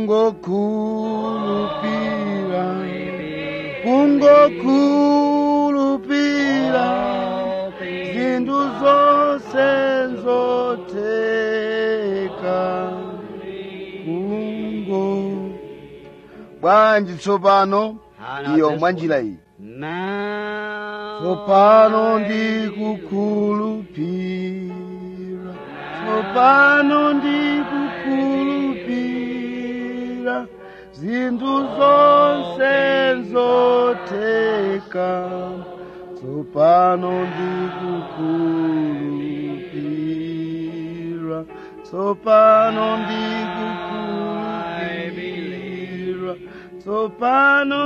kungokhulupira kungokhulupira zinthu zonse nzotheka kungo bwanji tsopano iyo mwa njira iyi tsopano ndikukhulupira tsopano ndikukhulupira zinthu zonse nzotheka tsopano ndikukhulupira tsopano ndikukhulupira tsopano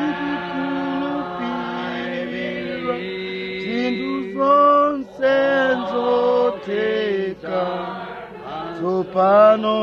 ndikukhulupira zinthu zonse nzotheka tsopano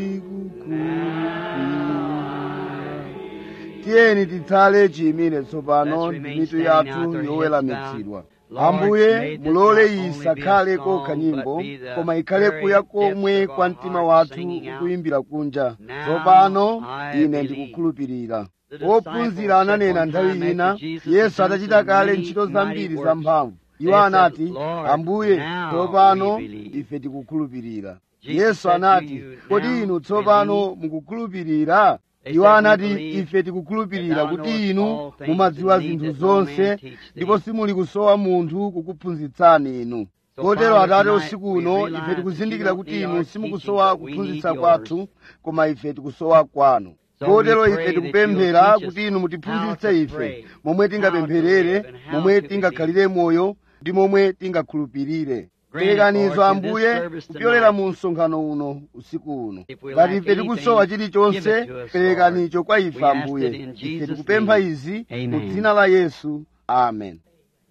ndikukhulupira tiyeni titsale chiyimire tsopano mitu yathu yoweramitsidwa ambuye mulole iyi isakhale kokha nyimbo koma ikhale kuya komwe kwa mtima wathu ukuyimbira kunja tsopano ine ndikukhulupirira ophunzira ananena nthawi ina yesu atachita kale ntchito zambiri zamphamvu iwo anati ambuye tsopano ife tikukhulupirira yesu anati kodi inu tsopano mukukhulupirira iwo anati ife tikukhulupirira kuti inu mumadziwa zinthu zonse ndipo simuli kusowa munthu kukuphunzitsani inu kotero atate usiku uno ife tikuzindikira kuti inu simukusowa kuphunzitsa kwathu koma ife tikusowa kwanu kotero ife tikupemphera kuti inu mutiphunzitse ife momwe tingapempherere momwe tingakhalire moyo ndi momwe tingakhulupirire perekanizo ambuye kupyolera mu msonkhano uno usiku uno ngati ife tikusowa chilichonse perekanicho kwa ife ambuye ife tikupempha izi mu dzina la yesu amen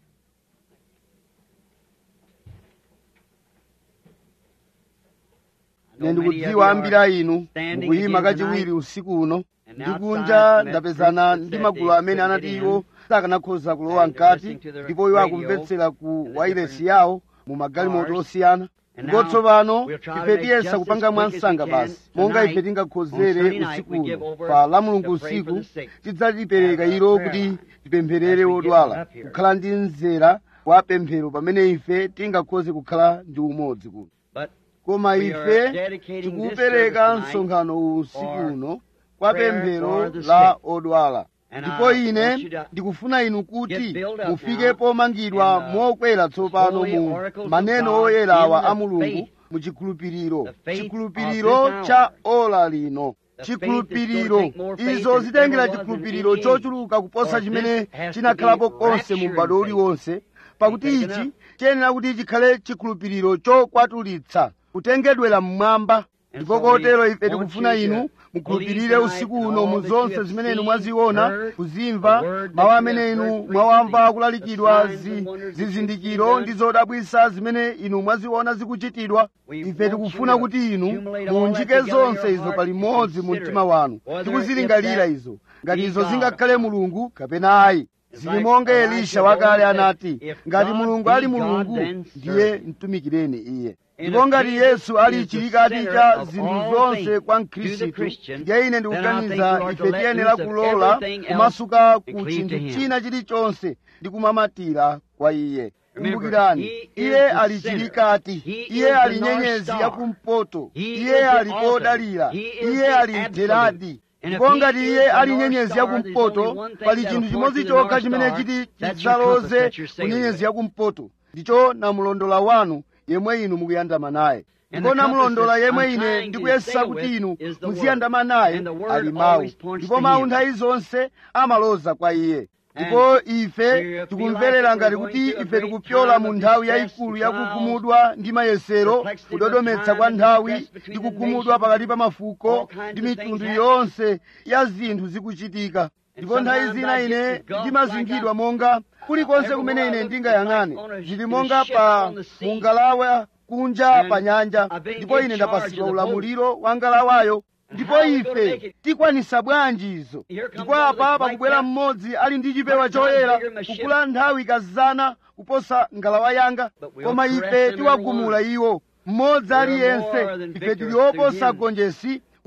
ine ndikudziwa ambiri a inu mukuyima kachiwiri usiku uno ndikunja ndapezana ndi magulu amene anati iwo sakanakhoza kulowa mkati ndipo iwo akumvetsera ku wailesi yawo mu magalimoto osiyana ndipo tsopano ife tiyesa kupanga mwansanga basi monga ife tingakhozere usiku uno pa la mulungu usiku tidzatipereka ilo kuti tipempherere wodwala kukhala ndi mzera wa pemphero pamene ife tingakhoze kukhala ndi umodzi kuno koma ife tikupereka msonkhano uwu usiku uno kwa pemphero la odwala ndipo ine ndikufuna inu kuti mufike pomangidwa mokwera tsopano mu maneno oyerawa a mulungu mu chikhulupiriro chikhulupiriro cha ola lino chikhulupiriro izo zitengera chikhulupiriro chochuluka kuposa chimene chinakhalapo konse mu m'bado uliwonse pakuti ichi chiyenera kuti chikhale chikhulupiriro chokwatulitsa kutengedwera mmwamba ndipo kotero ife tikufuna inu mukhulupirire usiku uno mu zonse zimene inu mwaziona kuzimva mawu amene inu mwawamva akulalikidwa zizindikiro ndi zodabwisa zimene inu mwaziona zikuchitidwa ife tikufuna kuti inu muunjike zonse izo palimodzi mu mtima wanu tikuzilingalira izo ngati izo zingakhale mulungu kapena ayi zili monga elisha wakale anati ngati mulungu ali mulungu ndiye mtumikireni iye ndipo ngati yesu ali chilikati cha zinthu zonse kwa mkhristu ndiye ine ndikuganiza ife tiyenera kulola kumasuka ku chinthu china chilichonse ndi kumamatira kwa iye kumbukirani iye ali chilikati iye ali nyenyezi yakumpoto iye ali kodalira iye ali mteradi ndipo ngati iye ali nyenyezi yakumpoto pali chinthu chimodzi chokha chimene chiti chidzaloze ku nyenyezi yakumpoto ndicho namulondola wanu yemwe inu mukuyandama naye ndipo namulondola yemwe ine ndikuyesa kuti inu muziyandama naye ali mawu ndipo mawu nthawi zonse amaloza kwa iye ndipo ife tikumverera ngati kuti ife tikupyola mu nthawi yayikulu yakukhumudwa ndi mayesero kudodometsa kwa nthawi ndi kukhumudwa pakati pa mafuko ndi mitundu yonse ya zinthu zikuchitika ndipo nthawi zina ine ndimazingidwa monga kulikonse kumene ine ndingayang'ane zili monga pa mungalawa kunja pa nyanja ndipo ine ndapasidwa ulamuliro wa ngalawayo ndipo ife tikwanisa bwanji izo ndipo apa pakubwera mmodzi ali ndi chipewa choyera kukula nthawi kazana kuposa ngalawa yanga koma ife tiwagumula iwo mmodzi aliyense ife tili oposa gonjesi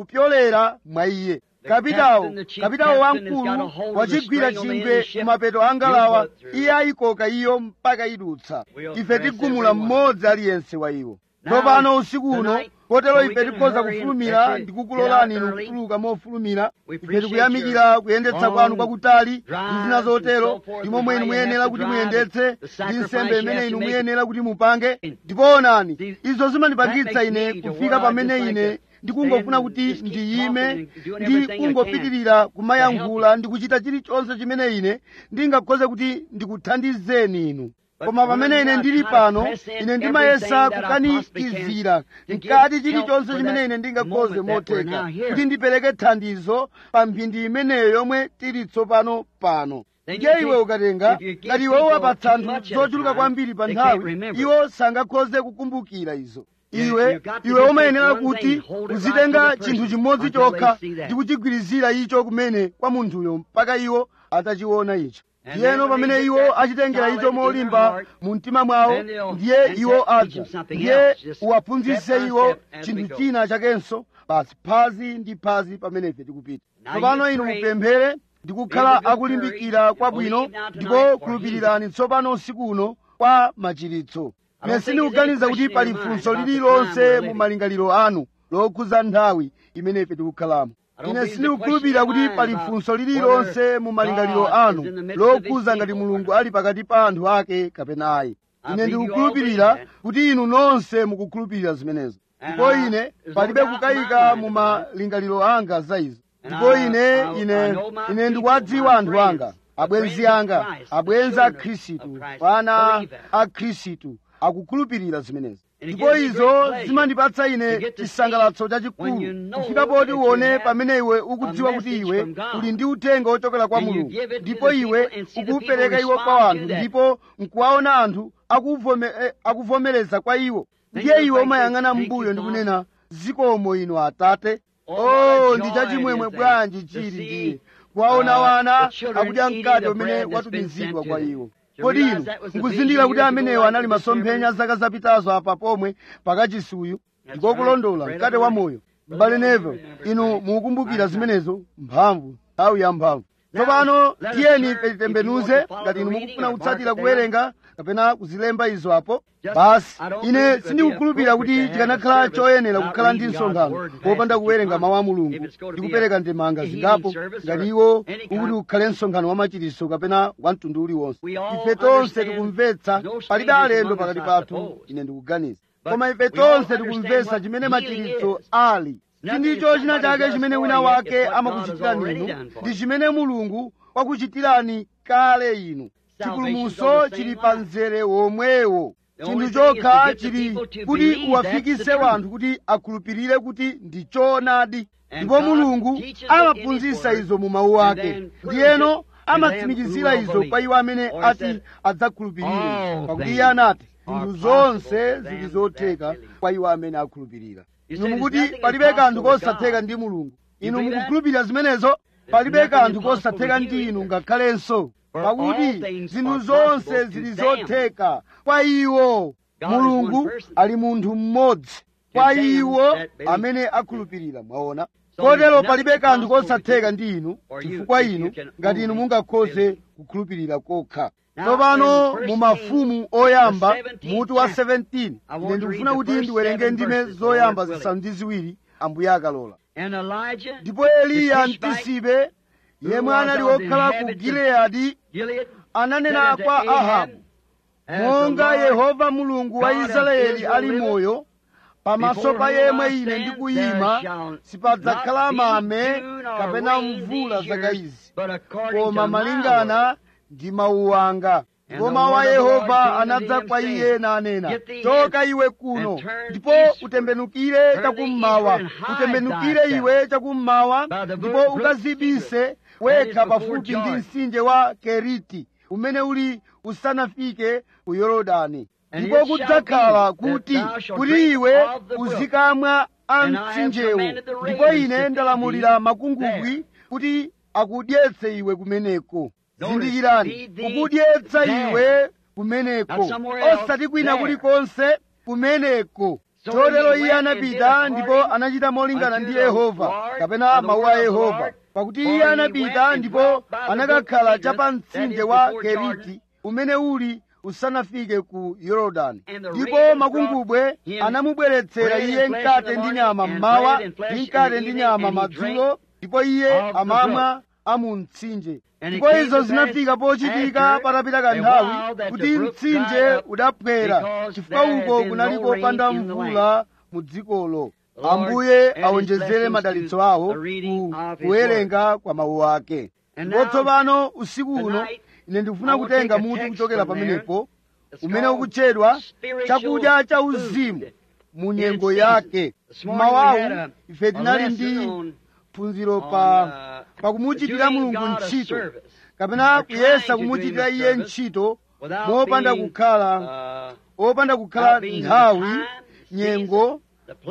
kupyolera mwa iye kapitawo kapitawo wamkulu wachigwira chingwe kumapeto angalawa iye ayikoka iyo mpaka idutsa ife tigumula mmodzi aliyense wa iwo tsopano usiku uno kotero ife tikhoza kufulumira ndi kukulolani inu kutuluka mofulumira ife tikuyamikira kuyendetsa kwanu kwakutali ndi zina zotero ndi momwe inu muyenera kuti muyendetse ndi nsembe imene inu muyenera kuti mupange ndipo onani izo zimandipangitsa ine kufika pamene ine ndikungofuna kuti ndiyime ndi kungopitirira kumayankhula ndi kuchita chilichonse chimene ine ndingakhoze kuti ndikuthandizeni inu koma pamene ine ndili pano ine ndimayesa kukanikizira mkati chilichonse chimene ine ndingakhoze motheka kuti ndipereke thandizo pa mphindi imeneyo yomwe tili tsopano pano ndiye iwe ukatenga ngati iwe uwapatsa anthu zochuluka kwambiri pa nthawi iwo sangakhoze kukumbukira izo iwe iwe umayenera kuti uzitenga chinthu chimodzi chokha ndi kuchigwirizira icho kumene kwa munthuyo mpaka iwo atachiona icho ndiyeno pamene iwo achitengera icho molimba mu mtima mwawo ndiye iwo adza ndiye uwaphunzitse iwo chinthu china chakenso basi phazi ndi phazi pamene ife tikupita tsopano inu mupemphere ndi kukhala akulimbikira kwabwino ndipo khulupirirani tsopano usiku uno kwa machiritso ine sindikuganiza kuti pali funso lililonse mu malingaliro anu lokhuza nthawi imene ife tikukhalamo ine sindikukhulupirira kuti pali funso lililonse mu malingaliro anu lokhuza ngati mulungu ali pakati pa anthu ake kapena ayi ine ndikukhulupirira kuti inu nonse mukukhulupirira zimenezo ndipo ine palibe kukayika mu malingaliro anga za izo ndipo ine ine ine ndikuwadziwa anthu anga abwenzi anga abwenzi a khristu ana a khristu akukhulupirira zimenezi ndipo izo zimandipatsa ine chisangalatso chachikulu kufika poti uone pamene iwe ukudziwa kuti iwe uli ndi uthenga wochokera kwa mulungu ndipo iwe ukuwupereka iwo kwa anthu ndipo nkuwaona anthu akuvomereza kwa iwo ndiye iwe umayang'ana m'mbuyo ndi kunena zikomo inu atate oh ndi chachimwemwe bwanji chili ndiye kuwaona wana akudya mkate umene watumizidwa kwa iwo kodi inu nkuzindikira kuti amenewo anali masomphenya zaka zapitazo apa pomwe pakachisuyu ndikokulondola mkate wa moyo m'bale Neville inu mukukumbukira zimenezo mphamvu nthawi ya mphamvu tsopano tiyeni ife titembenuze ngati inu mukufuna kutsatira kuwerenga kapena kuzilemba izo apo basi ine sindikukhulupirira kuti chikanakhala choyenera kukhala ndi msonkhano popanda kuwerenga mawu a mulungu ndi kupereka ndemanga zingapo ngati iwo ukuti ukhale msonkhano wa machiritso kapena wa mtundu uliwonse ife tonse tikumvetsa palibe alendo pakati pathu ine ndikuganiza koma ife tonse tikumvetsa chimene machiritso ali sindicho china chake chimene wina wake amakuchitirani inu ndi chimene mulungu wakuchitirani kale inu chipulumutso chili pa mzere womwewo chinthu chokha chili kuti uwafikise wanthu kuti akhulupirire kuti ndi choonadi ndipo mulungu amaphunzitsa izo mu mawu ake ndiyeno amatsimikizira izo kwa iwo amene ati adzakhulupirire pakuti iye anati zinthu zonse zili zotheka kwa iwo amene akhulupirira inu mukuti palibe kanthu kosatheka ndi mulungu inu mukukhulupirira zimenezo palibe kanthu kosatheka ndi inu ngakhalenso pakuti zinthu zonse zili zotheka kwa iwo mulungu ali munthu mmodzi kwa iwo amene akhulupirira mwaona kotero palibe kanthu kosatheka ndi inu chifukwa inu ngati inu mungakhoze kukhulupirira kokha tsopano mu mafumu oyamba mutu wa 17 ine ndikufuna kuti ndiwerenge ndime zoyamba zisanu ndi ziwiri ambuye akalola ndipo eliya mtisibe yemwe anali wokhala ku gileyadi ananena kwa ahabu monga yehova mulungu wa israeli ali moyo pamaso pa yemwe ine ndikuyima sipadzakhala mame kapena mvula zaka izi koma malingana ndi mawu anga ndipo mawu a yehova anadza kwa iye nanena choka iwe kuno ndipo utembenukire chakummawa utembenukire iwe chakummawa ndipo ukazibise wekha pafupi ndi mtsinje wa keriti umene uli usanafike ku yorodani ndipo kudzakhala kuti kuti iwe uzikamwa a mtsinjewo ndipo ine ndalamulira makungubwi kuti akudyetse iwe kumeneko zindikirani kukudyetsa iwe kumeneko osati kwina kulikonse kumeneko chotero iye anapita ndipo anachita molingana ndi yehova kapena mawu a yehova pakuti iye anapita ndipo anakakhala cha pa mtsinje wa keriti umene uli usanafike ku yorodani ndipo makungubwe anamubweretsera iye mkate ndi nyama mmawa ndi mkate ndi nyama madzulo ndipo iye amamwa amu mtsinje ndipo izo zinafika pochitika patapita kanthawi kuti mtsinje udaphwera chifukwa uko kunali kopanda mvula mu dzikolo ambuye awonjezere madalitso awo ku kuwerenga kwa mawu ake ndipo tsopano usiku uno ine ndikufuna kutenga mutu kuchokera pamenepo umene ukutchedwa chakudya cha uzimu mu nyengo yake mawawu ife tinali ndi phunziro pa pakumuchitira mulungu ntchito kapena kuyesa kumuchitira iye ntchito mopanda kukhala opanda kukhala nthawi nyengo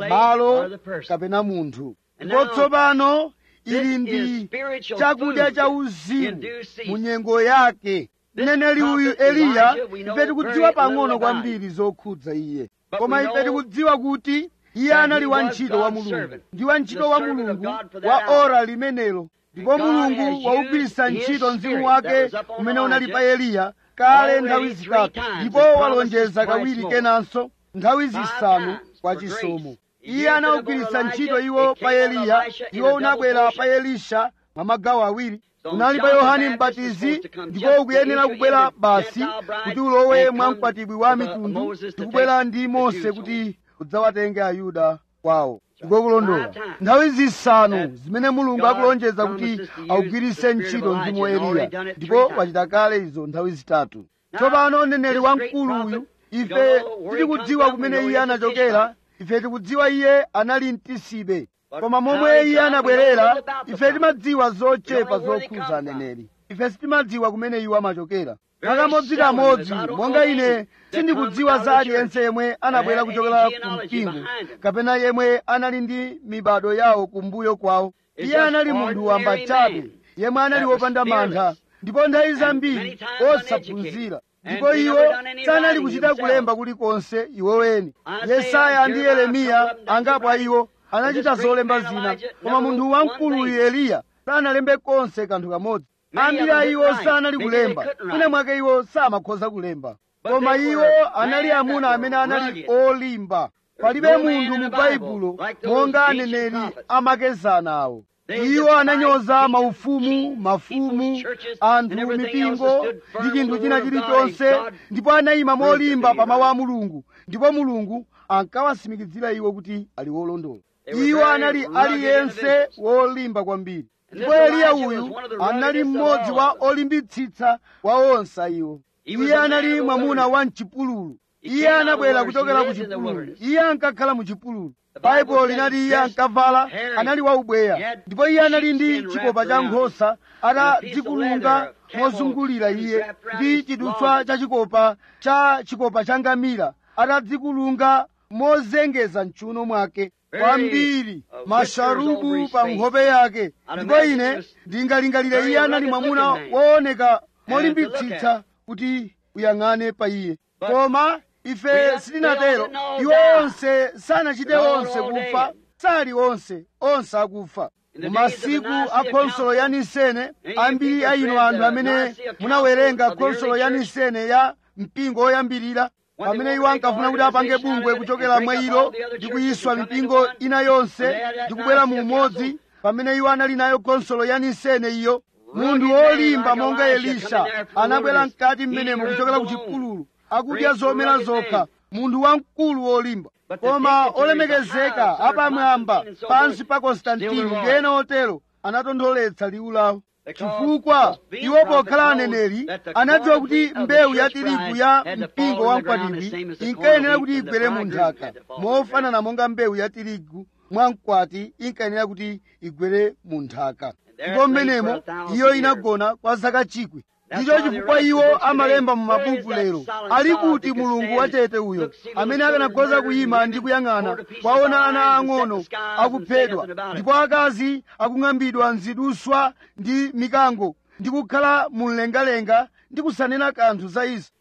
malo kapena munthu ndipo tsopano ili ndi chakudya cha uzimu mu nyengo yake mneneri uyu eliya ife tikudziwa pang'ono kwambiri zokhudza iye koma ife tikudziwa kuti iye anali wantchito wa mulungu ndi wantchito wa mulungu wa ora limenelo ndipo mulungu waugwiritsa ntchito mzimu wake umene unali pa eliya kale nthawi zitatu ndipo walonjeza kawiri kenanso nthawi zisanu kwa chisomo iye anawugwiritsa ntchito iwo pa eliya iwo unabwera pa elisha mwa magawo awiri unali pa yohane mbatizi ndipo ukuyenera kubwera basi kuti ulowe mwa mkwatibwi wa mitundu tikubwera ndi mose kuti udzawatenge ayuda kwawo ndiko kulondola nthawi zisanu zimene mulungu akulonjeza kuti awugwiritse ntchito mzimu wa eliya ndipo wachita kale izo nthawi zitatu tsopano mneneri wamkulu uyu ife tikudziwa kumene iye anachokera ife tikudziwa iye anali mtisibe koma momwe iye anabwerera ife timadziwa zochepa zokhudza aneneri ife sitimadziwa kumene iwo amachokera kakamodzi monga ine sindikudziwa za aliyense yemwe anabwera kuchokera ku mpingo kapena yemwe anali ndi mibado yawo kumbuyo kwawo iye anali munthu wamba chabe yemwe anali wopanda mantha ndipo nthawi zambiri osaphunzira ndipo iwo sanali kuchita kulemba kulikonse iwoweni yesaya ndi yeremiya angapo a iwo anachita zolemba zina koma munthu wamkuluyu eliya sanalembe konse kanthu kamodzi ambiri a iwo sanali kulemba mwina mwake iwo samakhoza kulemba koma iwo anali amuna amene anali olimba palibe munthu mu baibulo monga aneneri amakezana awo iwo ananyoza maufumu mafumu anthu mipingo ndi chinthu china chilichonse ndipo anayima molimba pa mawu a mulungu ndipo mulungu ankawasimikizira iwo kuti ali wolondola iwo anali aliyense wolimba kwambiri ndipo eliya uyu anali mmodzi wa olimbitsitsa wa onse iwo iye anali mwamuna wa mchipululu iye anabwera kuchokera ku chipululu iye ankakhala mu chipululu baibulo linati iye ankavala anali waubweya ndipo iye anali ndi chikopa cha nkhosa atadzikulunga mozungulira iye ndi chidutswa cha chikopa cha chikopa cha ngamira atadzikulunga mozengeza mchuno mwake kwambiri masharubu pa nkhope yake ndipo ine ndingalingalire iye anali mwamuna wooneka molimbitsitsa kuti uyang'ane pa iye koma ife sitinatero iwo onse sanachite onse kufa sali onse onse akufa mu masiku a khonsolo ya nisene ambiri a inu anthu amene munawerenga khonsolo ya nisene ya mpingo woyambirira pamene iwo ankafuna kuti apange bungwe kuchokera mwa ilo ndi kuyiswa mipingo ina yonse ndi kubwera mu umodzi pamene iwo anali nayo khonsolo ya nisene iyo munthu wolimba monga elisha anabwera mkati mmenemo kuchokera ku chipululu akudya zomera zokha munthu wamkulu wolimba koma olemekezeka apamwamba pansi pa konstantini ndi ena otero anatontholetsa liwu lawo chifukwa iwo pokhala aneneri anadziwa kuti mbewu ya tirigu ya mpingo wa mkwatibwi inkayenera kuti igwere mu nthaka mofanana monga mbewu ya tirigu mwa mkwati inkayenera kuti igwere mu nthaka ndipo mmenemo iyo inagona kwa zaka chikwi ndicho chifukwa iwo amalemba mu mabuku lero ali kuti mulungu wachete uyo amene akanakhoza kuyima ndi kuyang'ana kwaona ana ang'ono akuphedwa ndipo akazi akung'ambidwa mziduswa ndi mikango ndi kukhala mumlengalenga ndi kusanena kanthu za izo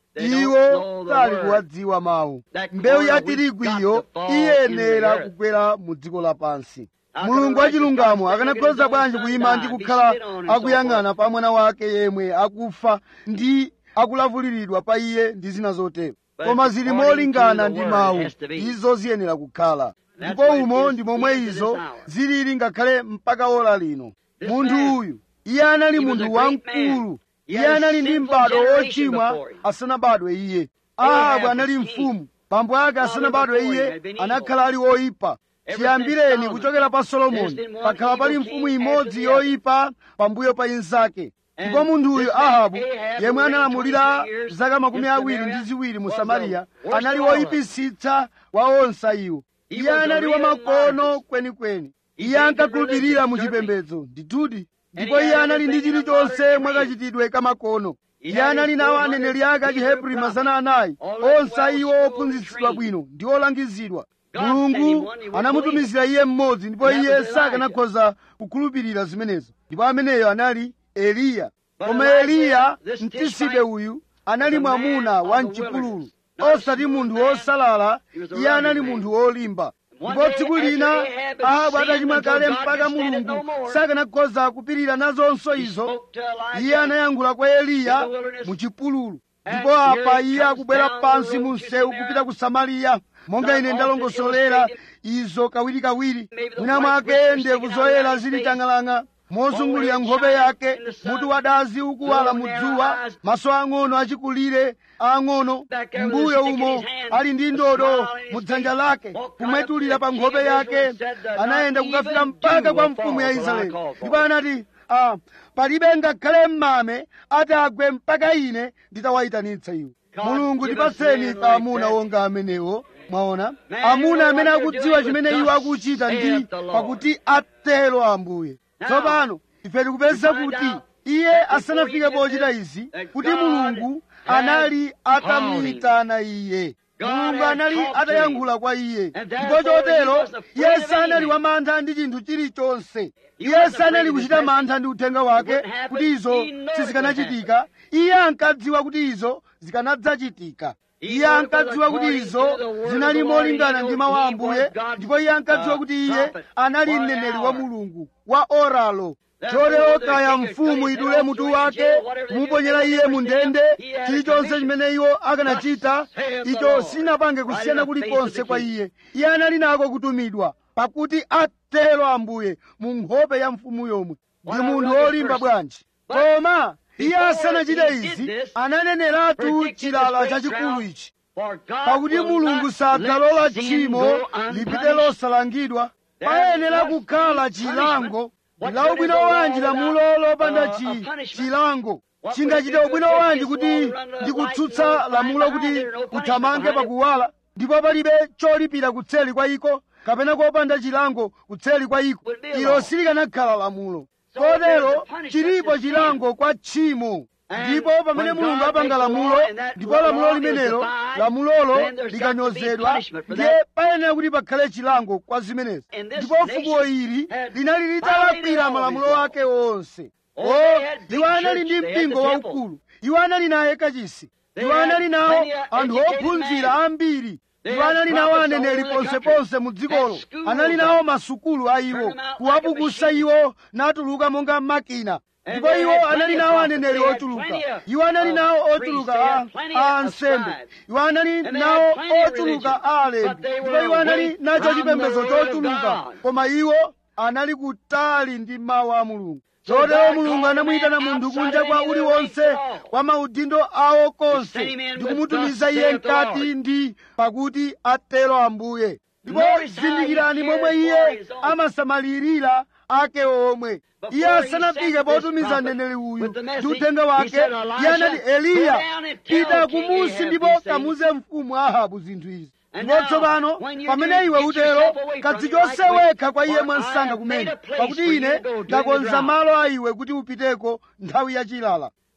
iwo sali kuwadziwa mawu mbewu ya tirigu iyo iyenera kugwera mu dziko lapansi mulungu wachilungamo akanakhoza bwanji kuyima ndi kukhala akuyang'ana pa mwana wake yemwe akufa ndi akulavuliridwa pa iye ndi zina zotero koma zili molingana ndi mawu izo ziyenera kukhala ndipo umo ndi momwe izo zilili ngakhale mpaka ora lino munthu uyu iye anali munthu wamkulu iye anali ndi m'bado wochimwa asanabadwe iye ahabu anali mfumu bambo ake asanabadwe iye anakhala ali woyipa chiyambireni kuchokera pa solomoni pakhala pali mfumu imodzi yoyipa pambuyo pa inzake ndipo munthuyu ahabu yemwe analamulira zaka makumi awiri ndi ziwiri mu samariya anali woyipisitsa wa onse iwo iye anali wamakono kwenikweni iye ankakhulupirira mu chipembedzo ndithudi ndipo iye anali ndi chilichonse mwakachitidwe kamakono iye anali nawo aneneri ake achihebri mazana anayi onse iwo ophunzitsidwa bwino ndi olangizidwa mulungu anamutumizira iye mmodzi ndipo iye sakanakhoza kukhulupirira zimenezo ndipo ameneyo anali eliya koma eliya mtisibe uyu anali mwamuna wa mchipululu osati munthu wosalala iye anali munthu wolimba ndipo tsiku lina ahabu atachimwa kale mpaka mulungu sakanakhoza kupirira nazonso izo iye anayankhula kwa eliya mu chipululu ndipo apa iye akubwera pansi mu msewu kupita ku samariya monga ine ndalongosolera izo kawirikawiri mwina mwake ndevu zoyera zili tang'alang'a mozungulira nkhope yake mutu wadazi ukuwala mudzuwa maso ang'ono achikulire ang'ono mbuyo umo ali ndi ndodo mudzanja lake kumwetulira pa nkhope yake anayenda kukafika mpaka kwa mfumu ya israeli ndipo anati ah, palibe ngakhale mmame atagwe mpaka ine nditawayitanitsa iwo mulungu tipatseni pa amuna wonga amenewo mwaona amuna amene akudziwa chimene iwo akuchita ndi pakuti atero ambuye tsopano ife tikupeza kuti iye asanafike pochita izi kuti mulungu anali atamuyitana iye mulungu anali atayankhula kwa iye ndipo chotero iye sanali wamantha ndi chinthu chilichonse iye sanali kuchita mantha ndi uthenga wake kuti izo sizikanachitika iye ankadziwa kuti izo zikanadzachitika iye ankadziwa kuti izo zinali molingana ndi mawu a ambuye ndipo iye ankadziwa kuti iye anali mneneri wa mulungu wa oralo chotero kaya mfumu idule mutu wake kumuponyera iye mu ndende chilichonse chimene iwo akanachita icho sinapange kusiyana kulikonse kwa iye iye anali nako kutumidwa pakuti atero ambuye mu nkhope ya mfumu yomwe ndi munthu wolimba bwanji koma iye asanachite izi ananeneratu chilala chachikulu ichi pakuti mulungu sadzalola tchimo lipite losalangidwa payenera kukhala chilango la ubwino wanji lamulo lopanda chi chilango chingachite ubwino wanji kuti ndikutsutsa lamulo kuti kuthamange pakuwala ndipo palibe cholipira kutseli kwa iko kapena kopanda chilango kutseli kwa iko ilo silikanakhala lamulo kotero chilipo chilango kwa tchimo ndipo pamene mulungu apanga lamulo ndipo lamulo limenelo lamulolo likanyozedwa ndiye payenera kuti pakhale chilango kwa zimenezi ndipo fuko ili linali litalakwira malamulo ake onse o iwo anali ndi mpingo waukulu iwo anali naye kachisi iwo anali nawo anthu ophunzira ambiri iwo anali nawo aneneri ponseponse mu dzikolo anali nawo masukulu a iwo kuwapukusa iwo natuluka monga makina ndipo iwo anali nawo aneneri ochuluka iwo anali nawo ochuluka a ansembe iwo anali nawo ochuluka a alembi ndipo iwo anali nacho chipembedzo chochuluka koma iwo anali kutali ndi mawu a mulungu chotero mulungu anamuyitana munthu kunja kwa uliwonse kwa maudindo awo konse ndi kumutumiza iye mkati ndi pakuti atero ambuye ndipo zindikirani momwe iye amasamalirira ake omwe iye asanafike potumiza mneneri uyu ndi uthenga wake iye anati eliya pita kumusi ndipo kamuze mfumu ahabu zinthu izi ndipo tsopano pamene iwe utero kadzichotse wekha kwa iye mwansanga kumene pakuti ine ndakonza malo a iwe kuti upiteko nthawi yachilala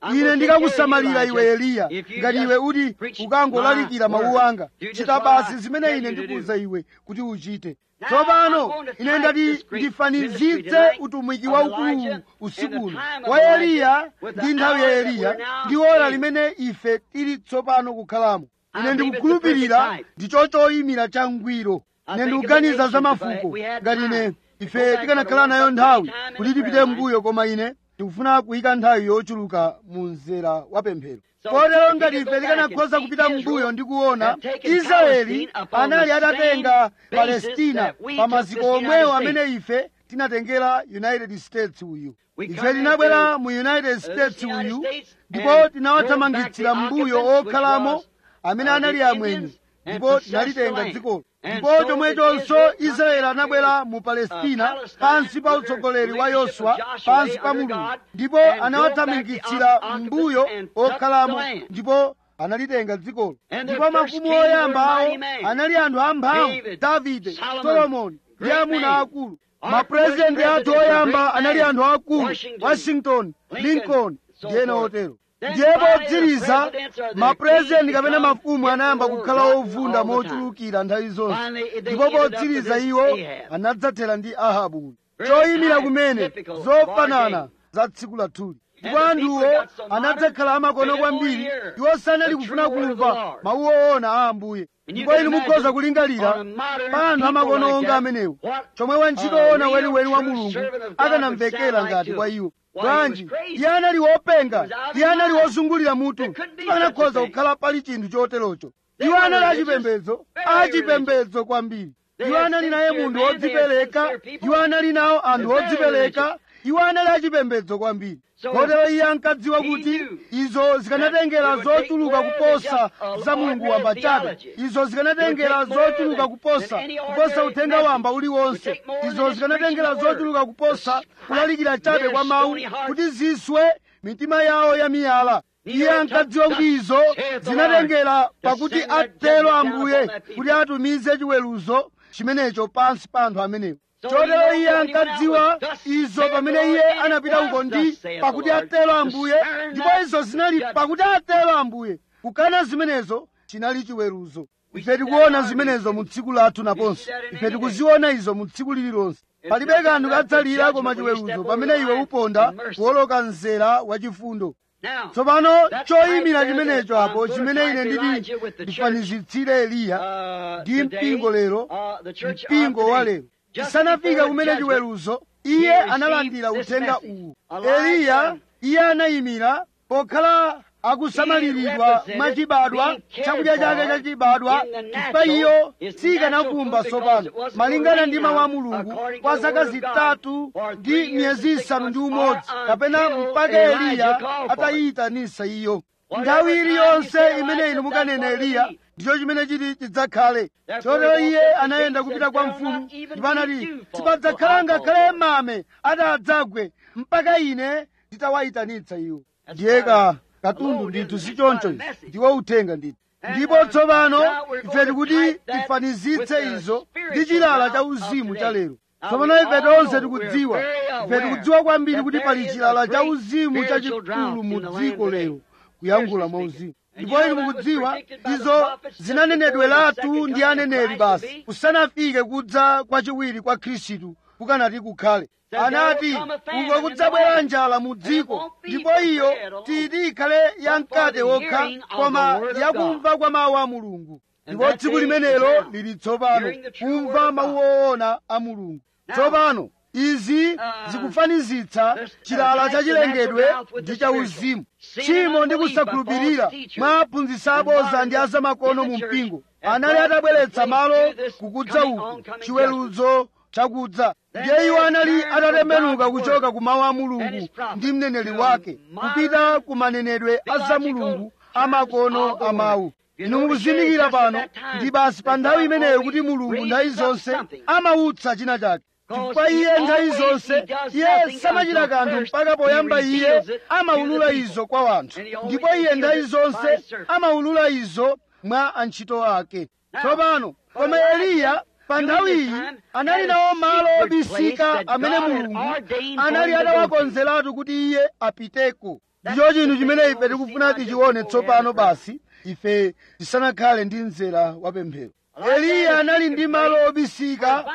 ine ndikakusamalira iwe eliya ngati iwe uti ukangolalikira mawu anga chita basi zimene ine ndikuwuza iwe kuti uchite tsopano ine ndati ndifanizitse utumiki waukulu usikuno wa eliya ndi nthawi ya eliya ndi ora limene ife tili tsopano kukhalamo ine ndikukhulupirira ndi chochoyimira changwiro ine ndikuganiza za mafuko ngati ine ife tikanakhala nayo nthawi kuti tipite mbuyo koma ine tikufuna kuyika nthawi yochuluka mu mzera wa pemphero kotero ngati ife tikanakhoza kupita mbuyo ndi kuona israeli anali atatenga palestina pa maziko omwewo amene ife tinatengera united states uyu ife tinabwera mu united states uyu ndipo tinawathamangitsira mbuyo okhalamo amene anali amwenye ndipo tinalitenga dzikolo ndipo chomwechonso israeli anabwera mu palestina pansi pa utsogoleri wa yoswa pansi pa mulungu ndipo anawathamangitsira mbuyo okhalamo ndipo analitenga dzikolo ndipo mafumu oyamba awo anali anthu amphamvu davide solomoni ndi amuna akulu mapurezidenti athu oyamba anali anthu akulu washington lincoln ndi ena otero ndiye potsiriza mapurezidenti kapena mafumu anayamba kukhala ovunda mochulukira nthawi zonse ndipo potsiriza iwo anadzathera ndi ahabu choyimira kumene zofanana za tsiku lathuli ndipo anthuwo anadzakhala amakono kwambiri iwo sanali kufuna kumva mawu oona a ambuye ndipo inu mukhoza kulingalira pa anthu amakono onga amenewo chomwe wantchito oona weniweni wa mulungu akanamvekera ngati kwa iwo bwanji iye anali wopenga iye anali wozungulira mutu panakhoza kukhala pali chinthu choterocho iwo anali achipembedzo achipembedzo kwambiri iwo anali naye munthu wodzipereka iwo anali nawo anthu odzipereka iwo anali achipembedzo kwambiri kotero iye ankadziwa kuti izo zikanatengera zochuluka kuposa za mulungu wamba chabe izo zikanatengera zochuluka kuposa kuposa uthenga wamba uliwonse izo zikanatengera zochuluka kuposa kulalikira chabe kwa mawu kuti ziswe mitima yawo ya miyala iye ankadziwa kuti izo zinatengera pakuti atero ambuye kuti atumize chiweruzo chimenecho pansi pa anthu amenewo chotero iye ankadziwa izo pamene iye anapita uko ndi pakuti atero ambuye ndipo izo zinali pakuti atero ambuye kukana zimenezo chinali chiweruzo ife tikuona zimenezo mu tsiku lathu naponso ife tikuziona izo mu tsiku lililonse palibe kanthu kadzalira koma chiweruzo pamene iwe uponda kuwoloka mzera wachifundo tsopano choyimira chimenecho apo chimene ine nditi ndifanizitsire eliya ndi mpingo lero mpingo wa lero chisanafika kumene chiweruzo iye analandira uthenga uwu eliya iye anayimira pokhala akusamaliridwa mwachibadwa chakudya chake chachibadwa chifukwa iyo sikanakumba tsopano malingana ndi mawu a mulungu kwa zaka zitatu ndi miyezi isanu ndi umodzi kapena mpaka eliya atayiyitanisa iyo nthawi iliyonse imene inu mukanena eliya ndicho chimene chiti chidzakhale chotero iye anayenda kupita kwa mfumu ndipo anati sipadzakhala ngakhale mame atadzagwe mpaka ine nditawayitanitsa iwo ndiyeka katundu ndithu si choncho ndiwo uthenga ndithu ndipo tsopano ife tikuti tifanizitse izo ndi chilala cha uzimu cha lero tsopano ife tonse tikudziwa ife tikudziwa kwambiri kuti pali chilala cha uzimu chachikulu mu dziko lero kuyankhula mwa uzimu ndipo inu mukudziwa izo zinanenedweratu ndi aneneri basi kusanafike kudza kwachiwiri kwa khristu kukanati kukhale anati uko kudzabwera njala mu dziko ndipo iyo titi ikhale yamkate wokha koma yakumva kwa mawu a mulungu ndipo tsiku limenelo lili tsopano kumva mawu oona a mulungu tsopano izi zikufanizitsa chilala chachilengedwe ndi cha uzimu tchimo ndi kusakhulupirira mwa aphunzitsi abodza ndi azamakono mu mpingo anali atabweretsa malo kukudza uku chiweruzo chakudza ndiye iwo anali atatembenuka kuchoka ku mawu a mulungu ndi mneneri wake kupita ku manenedwe a za mulungu amakono a mawu inu mukuzindikira pano ndi basi pa nthawi imeneyo kuti mulungu nthawi zonse amautsa china chake chifukwa iye nthawi zonse iye samachita kanthu mpaka poyamba iye amaulula izo kwa wanthu ndipo iye nthawi zonse amaulula izo mwa antchito ake tsopano koma eliya pa nthawiyi anali nawo malo obisika amene mulungu anali atawakonzeratu kuti iye apiteko ndicho chinthu chimene ife tikufuna tichione tsopano basi ife tisanakhale ndi mzera wa pemphero eliya anali ndi malo obisika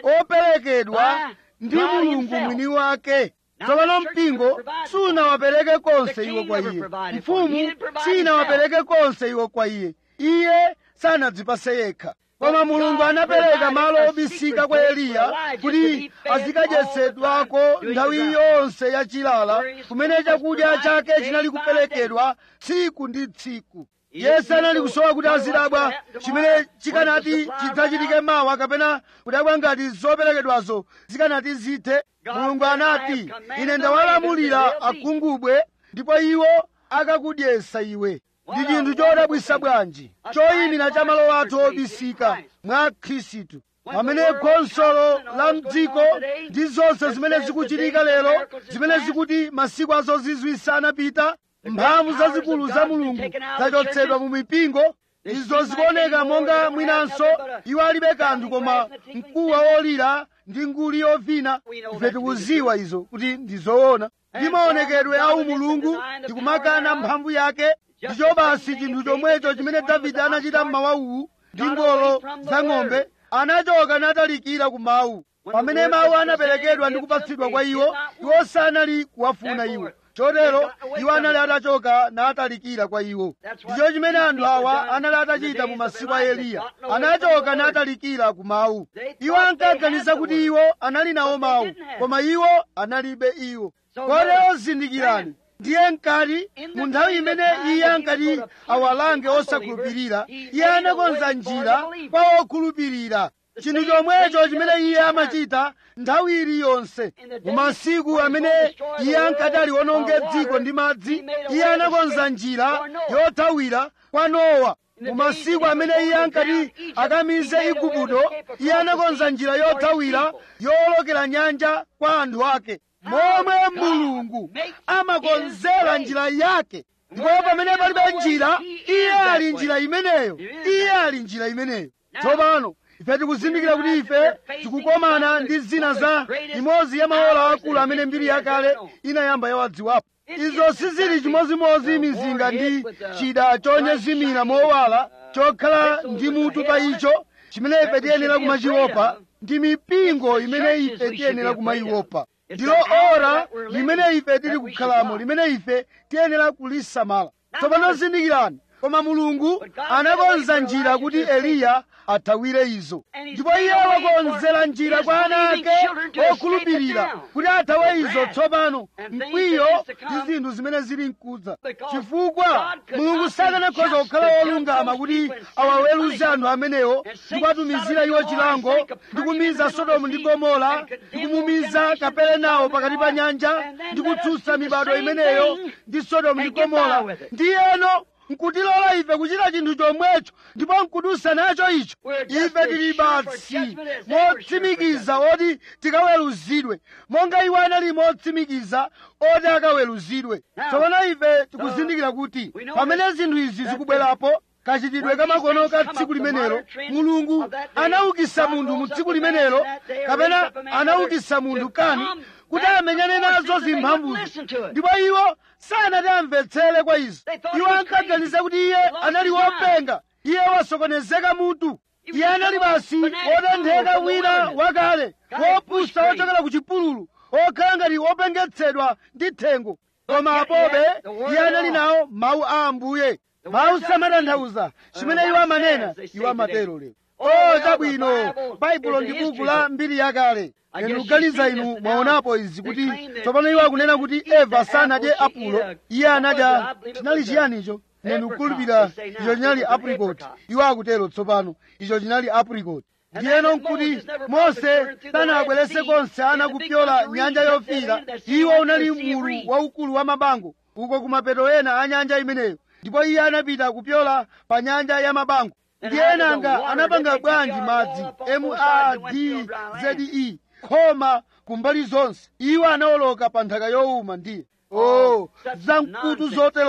operekedwa ndi mulungu mwini wake tsopano mpingo sunawapereke konse iwo kwa iye mfumu sinawapereke konse iwo kwa iye iye sanadzipase yekha koma mulungu anapereka malo obisika kwa eliya kuti azikadyetsedwako nthawi yonse yachilala kumene chakudya chake chinali kuperekedwa tsiku ndi tsiku yesu anali kusowa kuti azidabwa chimene chikanati chidzachitike mawa kapena kudabwa ngati zoperekedwazo zikanati zithe mulungu anati ine ndawalamulira agungubwe ndipo iwo akakudyesa iwe ndi chinthu chodabwisa bwanji choyimira cha malo athu obisika mwa khristu pamene khonsolo la mdziko ndi zonse zimene zikuchitika lero zimene zikuti masiku azozizwisa anapita mphamvu zazikulu za mulungu zachotsedwa mu mipingo izo zikuoneka monga mwinanso iwo alibe kanthu koma mkuwa wolira ndi nguli yovina ife tikuziwa izo kuti ndi zoona ndi maonekedwe a umulungu ndikumakana mphamvu yake ndicho basi chinthu chomwecho chimene davide anachita mmawa uwu ndi ngolo za ng'ombe anachoka natalikira ku mawu pamene mawu anaperekedwa ndi kupatsidwa kwa iwo iwo sanali kuwafuna iwo chotero iwo anali atachoka natalikira kwa iwo ndicho chimene anthu awa anali atachita mu masiku a eliya anachoka natalikira ku mawu iwo ankaganiza kuti iwo anali nawo mawu koma iwo analibe iwo kotero zindikirani ndiye nkati mu nthawi imene iye ankati awalange osakhulupirira iye anakonza njira kwa okhulupirira chinthu chomwecho chimene iye amachita nthawi iliyonse mu masiku amene iye ankati aliwononge dziko ndi madzi iye anakonza njira yothawira kwa nowa mu masiku amene iye ankati akamize igupto iye anakonza njira yothawira yowolokera nyanja kwa anthu ake momwe mulungu amakonzera njira yake ndipo pamene palibe njira iye ali njira imeneyo iye ali njira imeneyo tsopano ife tikuzindikira kuti ife tikukomana ndi zina za imodzi ya maola akulu amene mbiri yakale inayamba yawadziwapo izo sizili chimozimozi mizinga ndi chida chonyezimira mowala chokhala ndi mutu pa icho chimene ife tiyenera kumachiopa ndi mipingo imene ife tiyenera kumayiopa ndilo ora limene ife tili kukhalamo limene ife tiyenera kulisamala tsopano zindikirani koma mulungu anakonza njira kuti eliya athawire izo ndipo iye wakonzera njira kwa ana ake okhulupirira kuti athawe izo tsopano mkwiyo ndi zinthu zimene zili mkudza chifukwa mulungu sakanakhoza kukhala wolungama kuti awaweruze anthu amenewo ndi kuwatumizira iwo chilango ndi kumiza sodomu ndi gomora ndi kumumiza kaperenawo pakati pa nyanja ndi kutsutsa mibado imeneyo ndi sodomu ndi gomora ndiyeno nkutilola ife kuchita chinthu chomwecho ndipo nkudusa nacho icho ife tili basi motsimikiza oti tikaweruzidwe monga iwo anali motsimikiza oti akaweruzidwe tsopano ife tikuzindikira kuti pamene zinthu izi zikubwerapo kachitidwe kamakono ka tsiku limenelo mulungu anaukisa munthu mu tsiku limenelo kapena anaukisa munthu kani kuti amenyane nazo zimphamvuzi ndipo iwo sanati amvetsere kwa izo iwo ankaganiza kuti iye anali wopenga iye wasokonezeka mutu iye anali basi wotentheka wina wakale wopusa wochokera ku chipululu okhala ngati wopengetsedwa ndi thengo koma apobe iye anali nawo mawu a ambuye mawu samatanthauza chimene iwo amanena iwo amatero lero o chabwino baibulo ndi buku la mbiri yakale inu kuganiza inu mwaonapo izi kuti tsopano iwo akunena kuti eva sanadye apulo iye anadya chinali chiyanicho nenu kukhulupirira icho chinali apricot iwo akutero tsopano icho chinali apricot ndiyeno nkuti mose sanabwerese konse ana kupyola nyanja yofiira iwo unali mulu waukulu wa mabango uko kumapeto ena a nyanja imeneyo ndipo iye anapita kupyola pa nyanja ya mabango ndiyenanga anapanga bwanji madzi madzze khoma kumbali zonse iwo anawoloka pa nthaka yowuma ndiye oh zamkutu zoterozo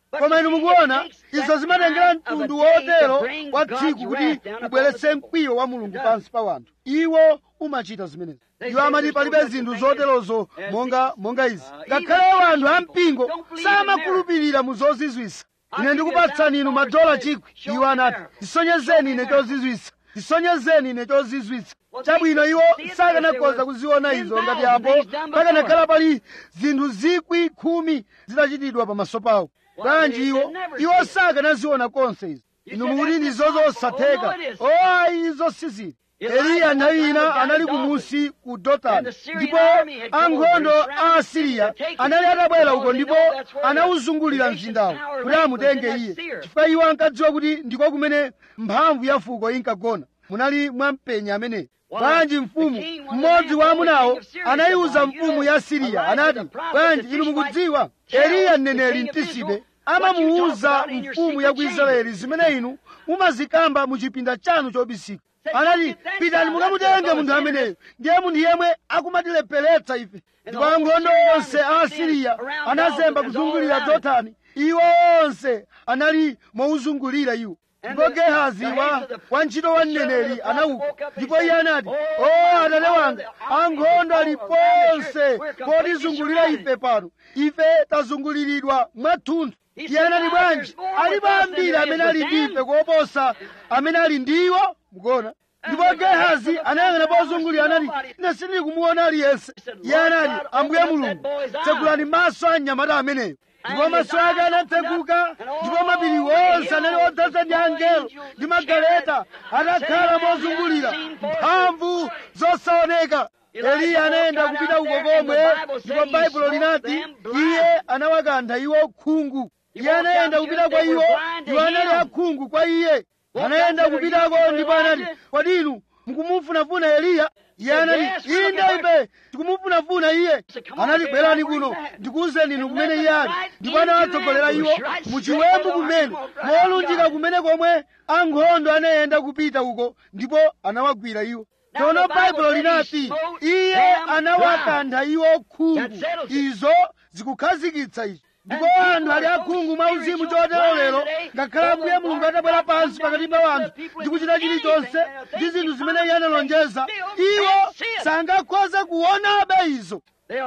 koma inu mukuona izo zimatengera mtundu wotero wa tsiku kuti ubweretse mkwiyo wa mulungu pansi pa wanthu iwo umachita zimenezi iwo amati palibe zinthu zoterozo monga monga izi ngakhale wanthu ampingo samakhulupirira mu zozizwisa ine ndikupatsani inu madola chikwi iwo anati tisonyezeni ine chozizwisa tisonyezeni ine chozizwitsa chabwino iwo sakanakhoza kuziona izo ngati apo pakanakhala pali zinthu zikwi khumi zitachitidwa pamaso pawo bwanji iwo iwo sakanaziona konse izo inu mukuti ndi zozosatheka o ayi izo sizili eliya nthawi ina anali kumusi ku dotani ndipo ankhondo a asiriya anali atabwera uko ndipo anawuzungulira mzindawo kuti amutenge iye chifukwa iwo ankadziwa kuti ndiko kumene mphamvu ya fuko inkagona munali mwampenya ameneyo bwanji mfumu mmodzi wa amunawo anayiwuza mfumu ya siriya anati bwanji inu mukudziwa eliya mneneri mtisibe amamuwuza mfumu ya ku israeli zimene inu mumazikamba mu chipinda chanu chobisika anati pitani mukamutenge munthu ameneyo ndiye munthu yemwe akumatilepheretsa ife ndipo ankhondo onse a asiriya anazemba kuzungulira dotani iwo onse anali mowuzungulira iwo ndipo gehazi wa wantchito wa mneneri anauka ndipo iye anati o atate wanga ankhondo ali ponse potizungulira ife pano ife tazunguliridwa mwathunthu iye anati bwanji alipo ambiri amene ali ndi ife kuoposa amene ali ndiwo mukuona ndipo gehazi anayang'ana pozungulira anati ine sindili kumuona aliyense iye anati ambuye mulungu tsekulani maso a mnyamata ameneyo ndipo maso ake anatseguka ndipo mapiri onse anali odzaza ndi angelo ndi magaleta atakhala mozungulira mphamvu zosaoneka eliya anayenda kupita uko komwe ndipo baibulo linati iye anawakantha iwo khungu iye anayenda kupita kwa iwo iwo anali akhungu kwa iye anayenda kupitako ndipo anati kodi inu mukumufunafuna eliya iye anati inde ife tikumufunafuna iye anati bwerani kuno ndikuwuzeni inu kumene iye ali ndipo anawatsogolera iwo muchiwembu kumene molunjika kumene komwe ankhondo anayenda kupita uko ndipo anawagwira iwo tsono baibulo linati iye anawakantha iwo khungu izo zikukhazikitsa izo ndipo anthu ali akhungu mwa uzimu chotero lero ngakhale ambuye mulungu atabwera pansi pakati pa anthu ndi kuchita chilichonse ndi zinthu zimene iye analonjeza iwo sangakhoze kuonabe izo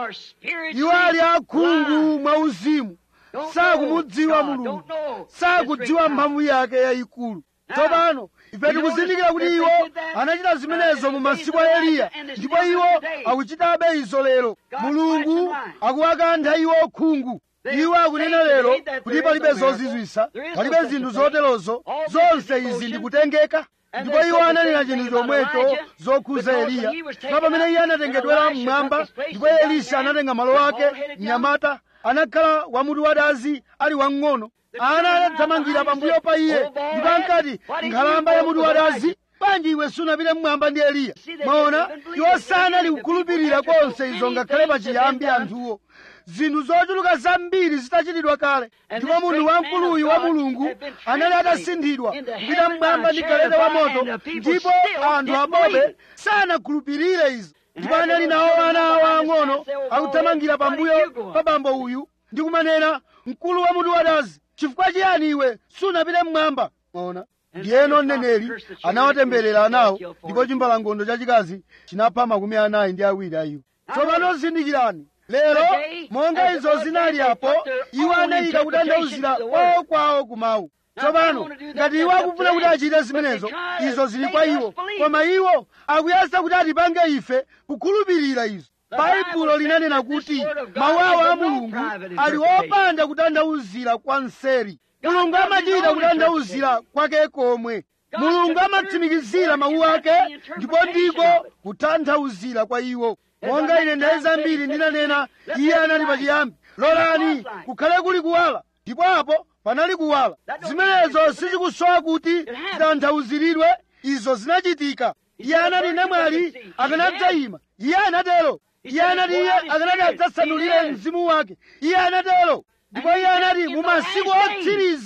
iwo ali akhungu mwa uzimu sakumudziwa mulungu sakudziwa mphamvu yake yayikulu tsopano ife tikuzindikira kuti iwo anachita zimenezo mu masiku a eliya ndipo iwo akuchitabe izo lero mulungu akuwakantha iwo khungu iwo akunena lero kuti palibe zozizwisa palibe zinthu zoterozo zonse izi ndikutengeka ndipo iwo ananena chinthu chomwecho zokhuza eliya pa pamene iye anatengedwera mmwamba ndipo elisa anatenga malo ake mnyamata anakhala wamutu wadazi ali wamng'ono ana anathamangira pambuyo pa iye ndipo ankati nkhalamba ya mutu wadazi bwanji iwe sunapite mmwamba ndi eliya mwaona iwo sanali kukhulupirira konse izo ngakhale pachiyambi anthuwo zinthu zochuluka zambiri zitachitidwa kale ndipo munthu wamkuluyu wa mulungu anali atasinthidwa kupita mmwamba ndi galeta wa moto ndipo anthu apobe sanakhulupirire izo ndipo anali nawo ana awo ang'ono akuthamangira pambuyo pa bambo uyu ndi kumanena mkulu wa mutu wadazi chifukwa chiyani iwe sunapite mmwamba maona ndiyeno mneneri anawatemberera anawo ndipo chimbalangondo chachikazi chinapha makumi anayi ndi awiri a iwo tsopano zindikirani lero monga izo zinali apo iwo anayika kutanthauzira kwawo kwawo kumawu tsopano ngati iwo akufuna kuti achite zimenezo izo zili kwa iwo koma iwo akuyesa kuti atipange ife kukhulupirira izo baibulo linanena kuti mawu awo a mulungu ali opanda kutanthauzira kwa mseri mulungu amachita kutanthauzira kwake komwe mulungu amatsimikizira mawu ake ndipo ndiko kutanthauzira kwa iwo monga ine nthawi zambiri ndinanena iye anali pachiyambi lolani kukhale kuli kuwala ndipo apo panali kuwala zimenezo sizikusowa kuti zitanthauziridwe izo zinachitika iye anati namwali akanadzayima iye anatero iye anati iye akanati adzasanulire mzimu wake iye anatero ndipo iye anati mu masiku otsiriza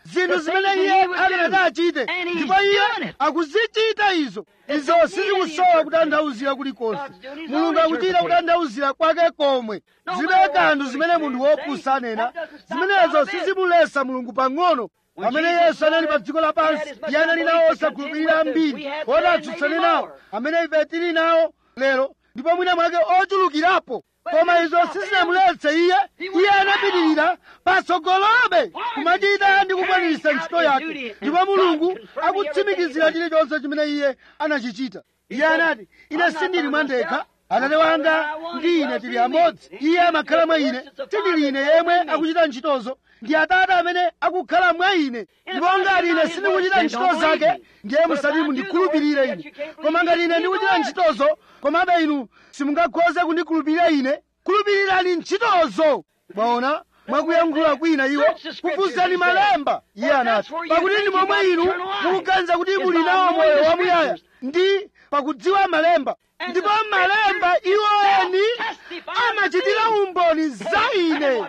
zinthu zimene iye akanati achite ndipo iye akuzichita izo izo sizikusowa kutanthauzira kulikonse mulungu akuchita kutanthauzira kwake komwe zilibe kanthu zimene munthu wopusa anena zimenezo sizimulesa mulungu pang'ono pamene yesu anali pa dziko lapansi iye anali nawo osakhulupirira ambiri oti atsutsane nawo amene ife tili nawo lero ndipo mwina mwake ochulukirapo koma izo sizinamuletse iye iye anapitirira patsogolobe kumachita ndi kukwaniritsa ntchito yake ndipo mulungu akutsimikizira chilichonse chimene iye anachichita iye anati ine sindili mwandekha atate wanga ndi ine tili amodzi iye amakhala mwa ine sindili ine yemwe akuchita ntchitozo ndi atate amene akukhala mwa ine ndipo ngati ine sindikuchita ntchito zake ndiye musati mundikhulupirire ine koma ngati ine ndikuchita ntchitozo komabe inu simungakhoze kundikhulupirira ine khulupirirani ntchitozo mwaona mwakuyankhula kwina iwo kufuzani malemba iye anati pakuti ndi momwe inu mukuganiza kuti muli nawo moyo wamuyaya ndi pakudziwa malemba ndipo malemba iwoeni amachitira umboni za ine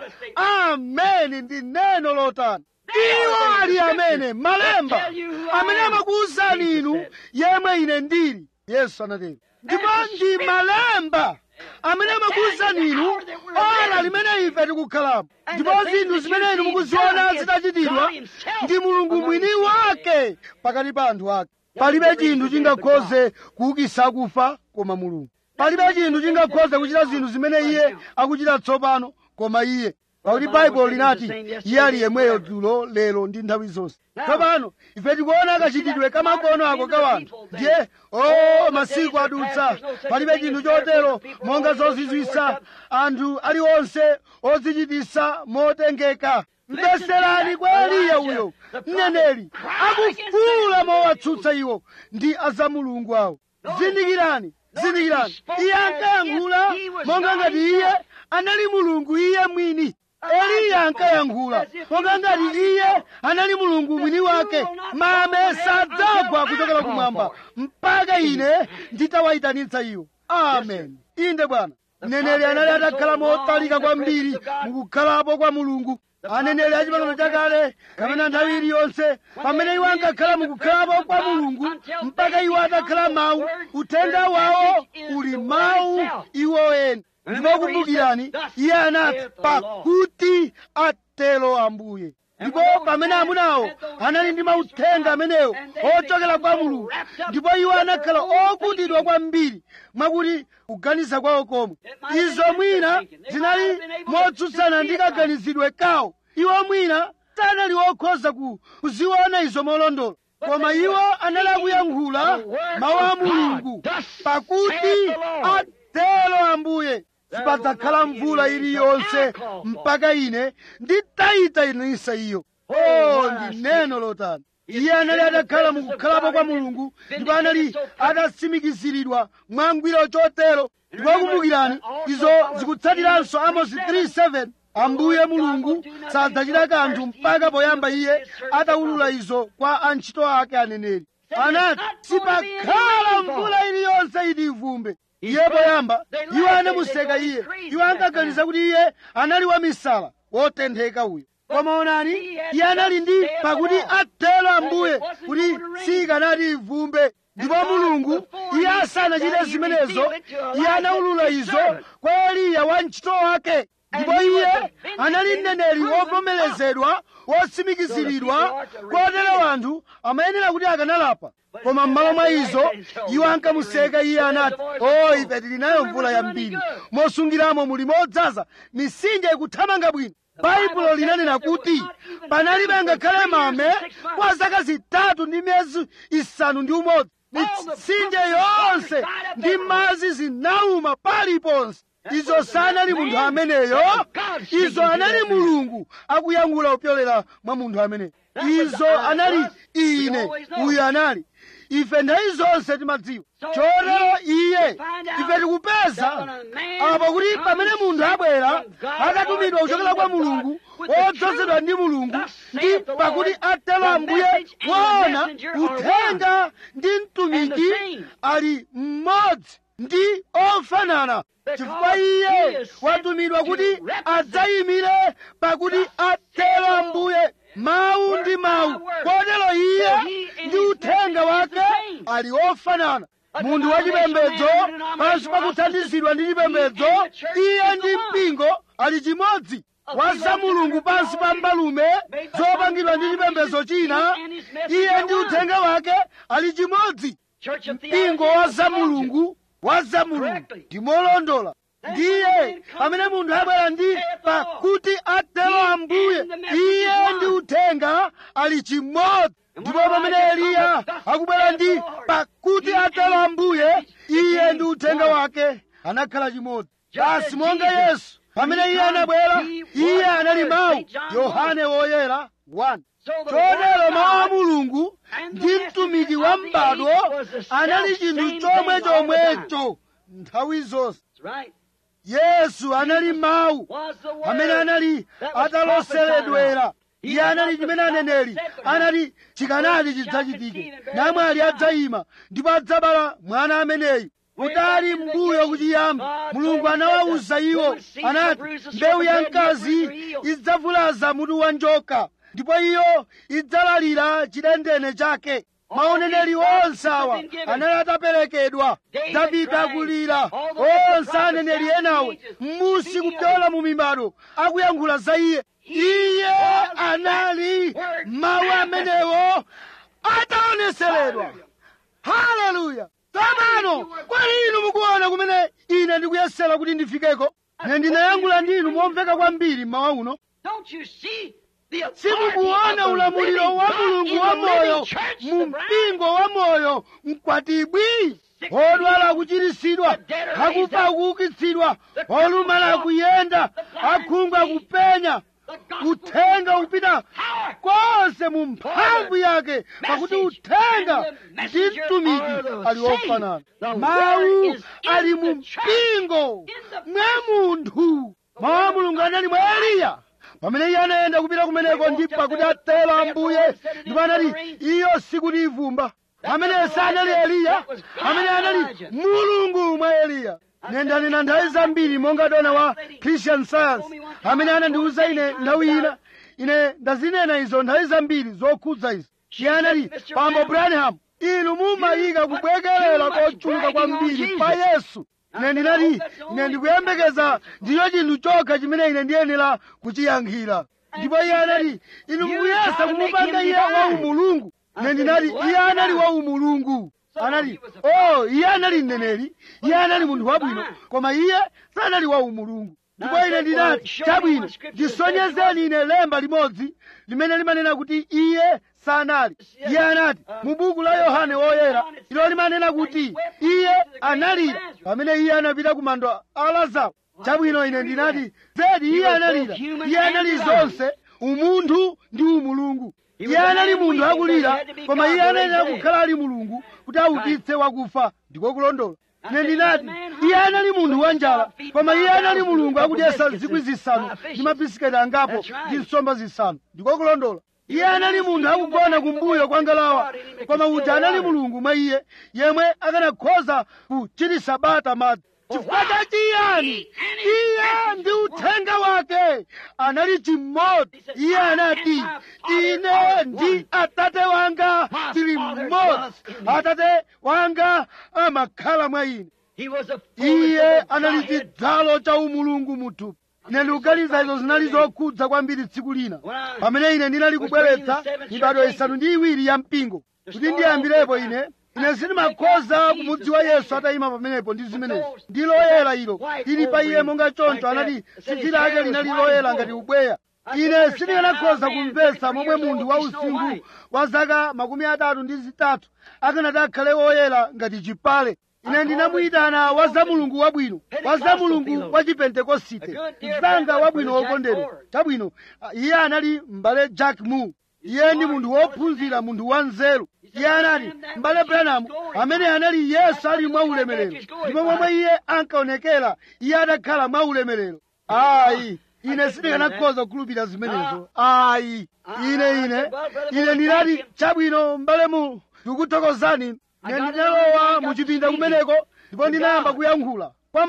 ameni ndi neno lotani iwo ali amene malemba amene amakuwuzani inu yemwe ine ndili yesu anatero ndipo ndi malemba amene amakuwuzani inu ora limene ife tikukhalamo ndipo zinthu zimene inu mukuziona zitachitidwa ndi mulungu mwini wake pakati pa anthu ake palibe chinthu chingakhoze kuukisa akufa koma mulungu palibe chinthu chingakhoze kuchita zinthu zimene iye akuchita tsopano koma iye pakuti baibulo linati iye ali yemweyo dzulo lero ndi nthawi zonse tsopano ife tikuona kachitidwe kamakono ako ka wanthu ndiye o masiku adutsa palibe chinthu chotero monga zozizwisa anthu aliwonse ozichitisa motengeka mveserani kwa eliya uyo mneneri akufuula mowatsutsa iwo ndi azamulungu awo zindikirani zindikirani iye ankayankhula monga ngati iye anali mulungu iye mwini eliya ankayankhula monga ngati iye anali mulungu mwini wake mame sadzagwa kuchokera kumwamba mpaka ine nditawayitanitsa iwo amen inde bwana mneneri anali atakhala motalika kwambiri mukukhalapo kwa mulungu aneneri a chipangano chakale kapena nthawi iliyonse pamene iwo ankakhala mukukhalapo kwa mulungu mpaka iwo atakhala mawu uthenga wawo uli mawu iwo eni ndipo kumbukirani iye anati pakuti atero ambuye ndipo pamene amunawo anali ndi mauthenga amenewo ochokera kwa mulungu ndipo iwo anakhala okutidwa kwambiri mwakuti kuganiza kwawo komwe izo mwina zinali motsutsana ndi kaganizidwe kawo iwo mwina sanali okhoza kuziona izo molondola koma iwo anali akuyankhula mawu a mulungu pakuti atero ambuye sipadzakhala mvula iliyonse mpaka ine nditayitanisa iyo o ndi neno lotani iye anali atakhala mukukhalapo kwa mulungu ndipo anali atatsimikiziridwa mwangwiro chotero ndipo kumbukirani izo zikutsatiranso amosi 3:7 ambuye mulungu sadzachita kanthu mpaka poyamba iye atawulula izo kwa antchito ake aneneri anati sipakhala mvula iliyonse iti ivumbe iye poyamba iwo anamuseka iye iwo ankaganiza kuti iye anali wamisala wotentheka uyo koma onani iye anali ndi pakuti atero ambuye kuti sikanati ivumbe ndipo mulungu iye asanachite zimenezo iye anawulula izo kwa eliya wa ntchito wake ndipo iye anali mneneri wovomerezedwa wotsimikiziridwa kotero anthu amayenera kuti akanalapa koma m'malo mwa izo iwo ankamuseka iye anati o ife tili nayo mvula yambiri mosungiramo muli modzaza mitsinje ikuthamanga bwino baibulo linanena kuti panalibe ngakhale mame kwa zaka zitatu ndi miyezi isanu ndi umodzi mitsinje yonse ndi madzi zinauma paliponse izo sanali munthu ameneyo izo anali mulungu akuyankhula kupyolera mwa munthu ameneyo izo anali ine uyu anali ife nthawi zonse timadziwa chotero iye ife tikupeza apo kuti pamene munthu abwera akatumidwa kuchokera kwa mulungu wodzozedwa ndi mulungu ndi pakuti atero ambuye kuona uthenga ndi mtumiki ali mmodzi ndi ofanana chifukwa iye watumidwa kuti adzayimire pakuti atero ambuye mawu ndi mawu kotero iye ndi uthenga wake ali ofanana munthu wachipembedzo pansi pakuthandizidwa ndi chipembedzo iye ndi mpingo ali chimodzi wa za mulungu pansi pa mbalume zopangidwa ndi chipembedzo china iye ndi uthenga wake ali chimodzi mpingo wa za mulungu wa za mulungu ndimolondola ndiye pamene munthu abwera ndi pakuti atero ambuye iye ndi uthenga ali chimodzi ndipo pamene eliya akubwera ndi pakuti atero ambuye iye ndi uthenga wake anakhala chimodzi basi monga yesu pamene iye anabwera iye anali mawu yohane woyera 1 chotero mawu a mulungu ndi mtumiki wa m'badwo anali chinthu chomwe chomwecho nthawi zonse yesu anali mawu amene anali ataloseredwera iye anali chimene aneneri anati chikanati chidzachitike namwali adzayima ndipo adzabala mwana ameneyu kutali mbuyo kuchiyamba mulungu anawawuza iwo anati mbewu ya mkazi idzavulaza mutu wa njoka ndipo iyo idzalalira chidendene chake maoneneri onse awa anali ataperekedwa davide akulira onse aneneri enawe m'musi kupyola mu mibado akuyankhula za iye iye anali mawu amenewo ataoneseredwa haleluya tsopano kwali inu mukuona kumene ine ndikuyesera kuti ndifikeko ne ndinayankhula ndi inu momveka kwambiri mmawa uno simukuona ulamuliro wa mulungu wa moyo mu mpingo wa moyo mkwatibwi odwala akuchiritsidwa akufa akuukitsidwa olumala akuyenda akhungu akupenya uthenga upita konse mu mphamvu yake pakuti uthenga ndi mtumiki ali ofanana mawu ali mu mpingo mwa munthu mawu a mulungu anali mwa eliya pamene iye anayenda kupita kumeneko ndi pakuti atero ambuye ndipo anati iyo sikuti ivumba amene sanali eliya amene anali mulungu mwa eliya ine ndanena nthawi zambiri monga dona wa christian science amene anandiwuza ine nthawi ina ine ndazinena izo nthawi zambiri zokhudza izo iye anati pambo branham inu mumayika kubwekerera kochuluka kwambiri pa yesu ine ndinati ine ndikuyembekeza ndiyo chinthu chokha chimene ine ndiyenera kuchiyankhira ndipo iye anati inu mukuyesa kumupanga iye wa umulungu ine ndinati iye anali wa umulungu anati oh iye anali mneneri iye anali munthu wabwino koma iye sanali wa umulungu ndipo ine ndinati chabwino ndisonyezeni ine lemba limodzi limene limanena kuti iye sanali iye anati mu buku la yohane woyera ilo limanena kuti iye analira pamene iye anapita ku mando a lazaro chabwino ine ndinati zedi iye analira iye anali zonse umunthu ndi umulungu iye anali munthu akulira koma iye anayenera kukhala ali mulungu kuti aukitse wakufa ndiko kulondola ine ndinati iye anali munthu wanjala koma iye anali mulungu akudyesa zikwi zisanu ndi mabisiketi angapo ndi nsomba zisanu ndiko kulondola iye anali munthu akugona kumbuyo kwa ngalawa koma uja anali mulungu mwa iye yemwe akanakhoza kuchititsa bata madzi chifukwa cha chiyani iye ndi uthenga wake anali chimodzi iye anati ine ndi atate wanga tili mmodzi atate wanga amakhala mwa ine iye anali chidzalo cha umulungu muthupi ine ndikuganiza izo zinali zokhudza kwambiri tsiku lina pamene ine ndinali kubweretsa mibado isanu ndi iwiri ya mpingo kuti ndiyambirepo ine ine sindimakhoza kumudziwa yesu atayima pamenepo ndi zimenezi ndi loyera ilo lili pa iye monga choncho anati tsitsi lake linali loyera ngati ubweya ine sindikanakhoza kumvetsa momwe munthu wa usinkhu wa zaka makumi atatu ndi zitatu akanati akhale woyera ngati chipale ine ndinamuyitana wa za mulungu wabwino wa za mulungu wa chipentekosite mzanga wabwino wokondedwa chabwino iye anali m'bale jack moore iye ndi munthu wophunzira munthu wanzeru iye anati m'bale branham amene anali yesu ali mwa ulemerero ndipo momwe iye ankaonekera iye adakhala mwa ulemerero ayi ine sindikanakhoza kukhulupirira zimenezo ayi ine ine ine ndinati chabwino m'bale mu ndikuthokozani ine ndinalowa muchipinda kumeneko ndipo ndinayamba kuyankhula kwa mulungu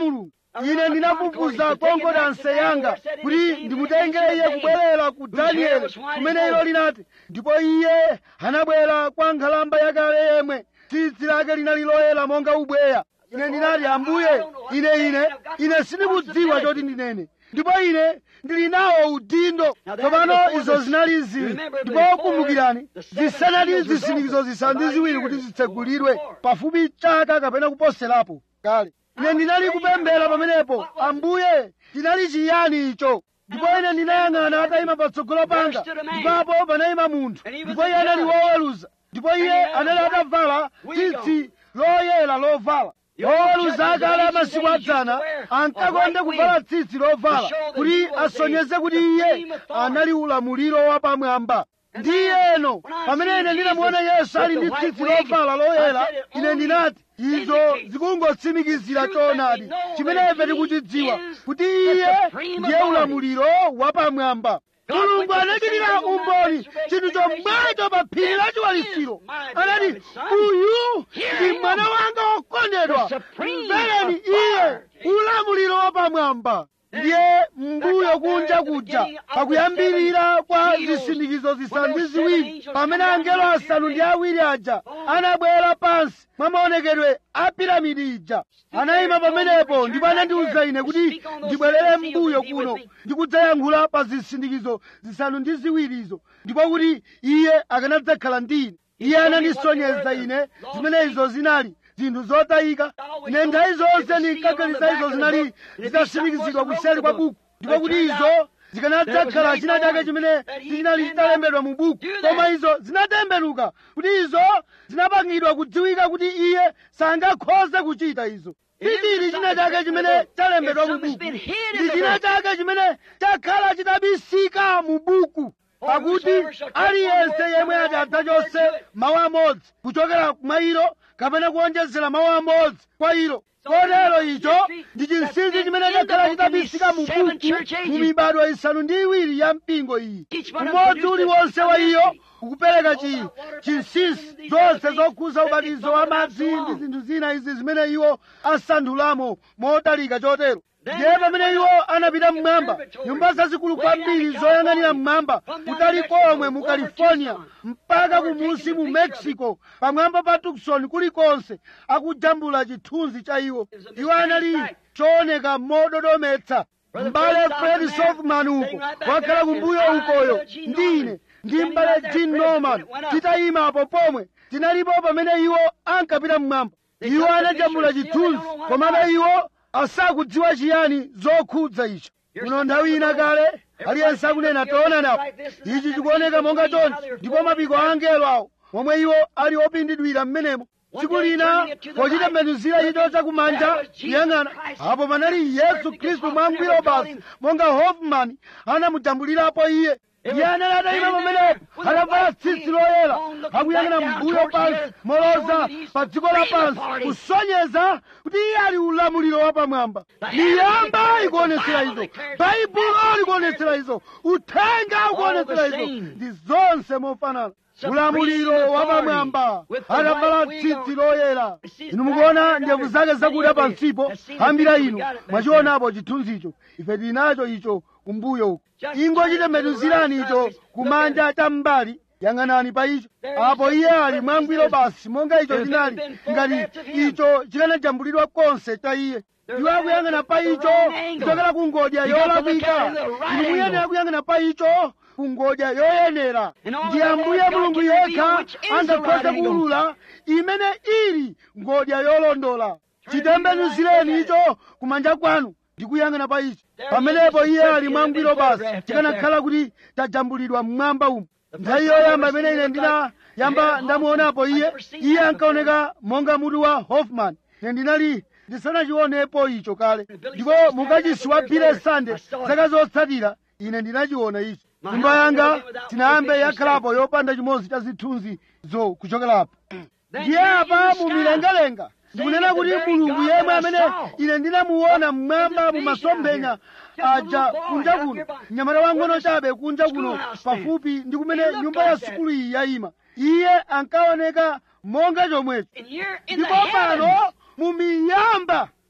ine ndinafufuza konkodanse yanga kuti ndimutenge iye kubwerera ku danieli kumene ilo linati ndipo iye anabwera kwa nkhalamba yakale yemwe tsitsi lake linali loyera monga ubweya ine ndinati ambuye ine ine ine sindikudziwa choti ndinene ndipo ine ndili nawo udindo tsopano izo zinali zili ndipo kumbukirani zisanali zisindikizo zisanu ndi ziwiri kuti zitsegulidwe pafupi chaka kapena kuposerapo kale ine ndinali kupemphera pamenepo ambuye chinali chiyani icho ndipo ine ndinayang'ana atayima patsogolo panga ndipo panayima munthu ndipo iye anali woweruza ndipo iye anali atavala tsitsi loyera lovala oweruza akale amasiku adzana ankakonda kuvala tsitsi lovala kuti asonyeze kuti iye anali ulamuliro wapamwamba ndiyeno pamene ine ndinamuona yesu ali ndi tsitsi lovala loyera ine ndinati izo zikungotsimikizira choonadi chimene ife tikuchidziwa kuti iye ndiye ulamuliro wapamwamba mulungu anachitira umboni chinthu chomwecho pa phiri la chiwalitsiro anati uyu ndi mwana wanga wokondedwa mvereni iye ulamuliro wapamwamba ndiye mbuyo kunja kuja pakuyambirira kwa zisindikizo zisanu ndi ziwiri pamene angelo asanu ndi awiri aja anabwera pansi mwa maonekedwe a piramidi ija anayima pamenepo ndipo anandiwuza ine kuti ndibwerere mbuyo kuno ndikudzayankhula pa zisindikizo zisanu ndi ziwirizo ndipo kuti iye akanadzakhala ndi ine iye anandisonyeza ine zimene izo zinali zinthu zotayika ine nthawi zonse ndinkaganiza izo zinali zitasindikizidwa kuseri kwa buku ndipo kuti izo zikanadzakhala china chake chimene sichinali chitalembedwa mu buku koma izo zinatembenuka kuti izo zinapangidwa kudziwika kuti iye sangakhoze kuchita izo chili china chake chimene chalembedwa mu buku ndi china chake chimene chakhala chitabisika mu buku pakuti aliyense yemwe ati adzachose mawu amodzi kuchokera mwa ilo kapena kuonjezera mawu amodzi kwa ilo kotero icho ndi chinsinsi chimene chakhala chitabisika mu buku mu mibado isanu ndi iwiri ya mpingo iyi umodzi uliwonse wa iyo ukupereka chi chinsinsi zonse zokhuza ubatizo wa madzi ndi zinthu zina izi zimene iwo asanthulamo motalika chotero ndiye pamene iwo anapita mmwamba nyumba zazikulu kwambiri zoyang'anira mmwamba kutali komwe mu california mpaka kumusi mu mexico pamwamba pa tucson kulikonse akujambula chithunzi cha iwo iwo anali chooneka mododometsa m'bale fred sofman uko wakhala kumbuyo ukoyo ndi ine ndi m'bale jim norman titayimapo pomwe tinalipo pamene iwo ankapita mmwamba iwo anajambula chithunzi komabe iwo asakudziwa chiyani zokhudza icho kuno nthawi ina kale aliyense akunena toona napo ichi chikuoneka monga chonchi ndipo mapiko a angelo awo momwe iwo ali opindidwira m'menemo tsiku lina pochitembenuzira icho chakumanja kuyang'ana apo panali yesu khristu mwangwiro basi monga hoffman anamujambulirapo iye iye anali atayima pamenepo atavala tsitsi loyera akuyang'ana mbuyo pansi moloza pa dziko lapansi kusonyeza kuti iye ali ulamuliro wapamwamba miyamba ikuonetsera izo baibulo likuonetsera izo uthenga ukuonetsera izo ndi zonse mofanana ulamuliro wapamwamba atavala tsitsi loyera inu mukuona ndevu zake zakuda pansipo ambira inu mwachionapo chithunzicho ife tili nacho icho kumbuyo uko ingochitembenuzirani icho kumanja cham'mbali yang'anani pa icho apo iye ali mwangwiro basi monga icho chinali ngati icho chikanajambulidwa konse cha iye iwo akuyang'ana pa icho kuchokera ku ngodya yolakwika inu muyenera kuyang'ana pa icho ku ngodya yoyenera ndi ambuye mulungu yekha angakhoze kuulula imene ili ngodya yolondola chitembenuzireni icho kumanja kwanu ndi kuyang'ana pa icho pamenepo iye ali mwangwiro basi chikanakhala kuti chajambulidwa mmwamba umu nthawi yoyamba imene ine ndinayamba ndamuonapo iye iye ankaoneka monga mutu wa hoffman ine ndinali ndisanachionepo icho kale ndipo mukachisi wa bile sande zaka zotsatira ine ndinachiona icho nyumba yanga tinayambe yakhalapo yopanda chimodzi cha zithunzi zo kuchokerapo ndiye apa mumilengalenga ndikunena kuti mulungu yemwe amene ine ndinamuona mmwamba mumasomphenya aja kunja kuno mnyamata wang'ono chabe kunja kuno pafupi ndi kumene nyumba ya sukulu iyi yayima iye ankaoneka monga chomwecho ndipo pano mumiyamba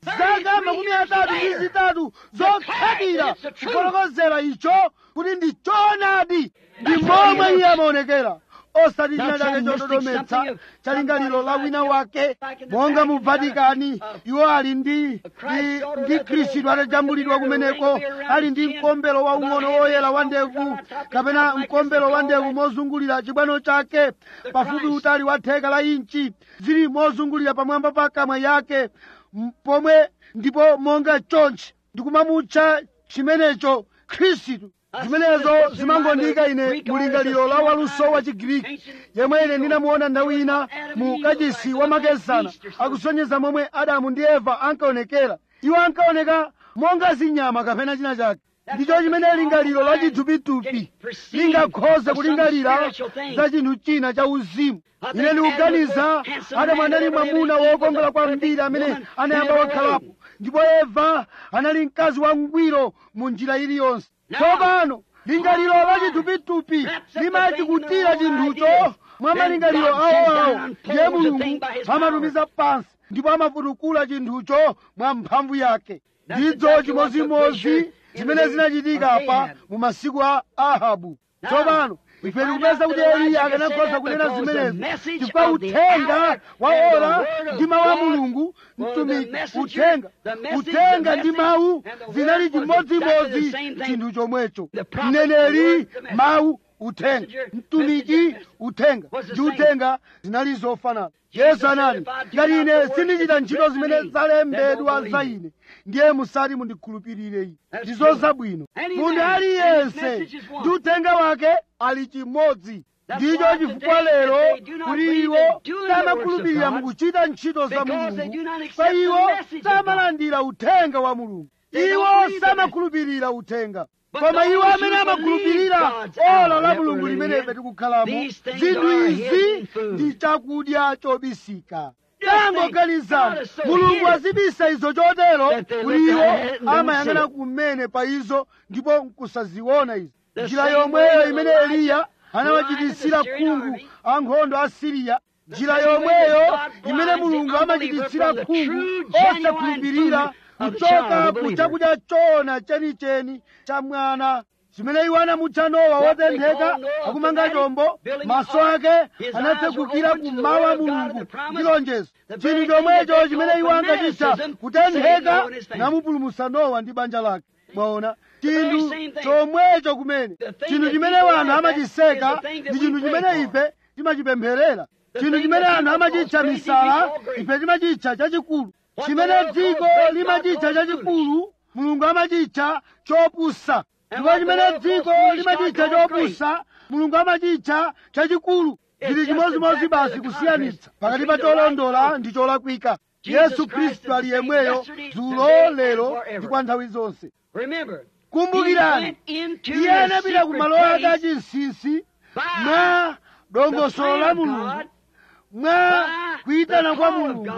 zaka makumi atatu ndi zitatu zokhakira kufotokozera icho kuti ndi choonadi ndi momwe iye amaonekera osati china chake chododometsa chalingaliro la wina wake monga mu vatikani iwo ali ndi ndi, ndi khristu atajambulidwa kumeneko ali ndi mkombero waung'ono woyera wa ndevu kapena mkombero wa ndevu mozungulira chibwano chake pafupi utali wa theka la inchi zili mozungulira pamwamba pa kamwa yake m- pomwe ndipo monga chonchi ndikumamutcha chimenecho khristu zimenezo zimangondika ine mulingaliro la waluso wa chigiriki yemwe ine ndinamuona nthawi ina mu kachisi wa makesana akusonyeza momwe adamu ndi eva ankaonekera iwo ankaoneka monga zinyama kapena china chake ndicho chimene lingaliro la chithupithupi lingakhoza kulingalira za chinthu china cha uzimu ine ndikuganiza adamu anali mwamuna wokongola kwambiri amene anayamba wakhalapo ndipo eva anali mkazi wangwiro mu njira iliyonse tsopano lingaliro la chithupithupi limachikutira chinthucho mwa malingaliro awoawo ndiye mulungu amatumiza pansi ndipo amafutukula chinthucho mwa mphamvu yake ndidzo chimozimozi zimene zinachitika apa mu masiku a ahabu tsopano ife tikupeza kuti eliya akanakhoza kunena zimenezi chifukwa uthenga wa ora ndi mawu a mulungu mtumiki uthenga uthenga ndi mawu zinali chimodzimodzi chinthu chomwecho mneneri mawu uthenga mtumiki uthenga ndi uthenga zinali zofanana yesu anati ngati ine sindichita ntchito zimene zalembedwa za ine ndiye musati mundikhulupirire ine ndizo zabwino munthu aliyense ndi uthenga wake ali chimodzi ndicho chifukwa lero kuti iwo samakhulupirira mukuchita ntchito za mulungu pa iwo samalandira uthenga wa mulungu iwo samakhulupirira uthenga koma iwo amene amakhulupirira ola la mulungu limene ife tikukhalamo zinthu izi ndi chakudya chobisika tangoganizani mulungu azibisa izo chotero kuti iwo amayang'ana kumene pa izo ndipo nkusaziona izo njira yomweyo imene eliya anawachititsira khungu ankhondo a siriya njira yomweyo imene mulungu amachititsira khungu osakhulupirira kuchoka ku chakudya chona chenicheni cha mwana chimene iwo anamutcha nowa wotentheka akumanga chombo maso ake anatsegukira kummawu a mulungu ndi lonjezo chinthu chomwecho chimene iwo ankachitcha kutentheka namupulumutsa nowa ndi banja lake mwaona chinthu chomwecho kumene chinthu chimene wanthu amachiseka ndi chinthu chimene ife timachipempherera chinthu chimene anthu amachitcha misala ife timachitcha chachikulu chimene dziko limachitcha chachikulu mulungu amachitcha chopusa ndipo chimene dziko limachitcha chopusa mulungu amachitcha chachikulu zili chimodzimodzi basi kusiyanitsa pakati pa cholondola ndi cholakwika yesu khristu ali yemweyo dzulo lero ndi kwa nthawi zonse kumbukirani iye anapita ku malo ake achinsinsi mwa dongosolo la mulungu mwa kuyitana kwa mulungu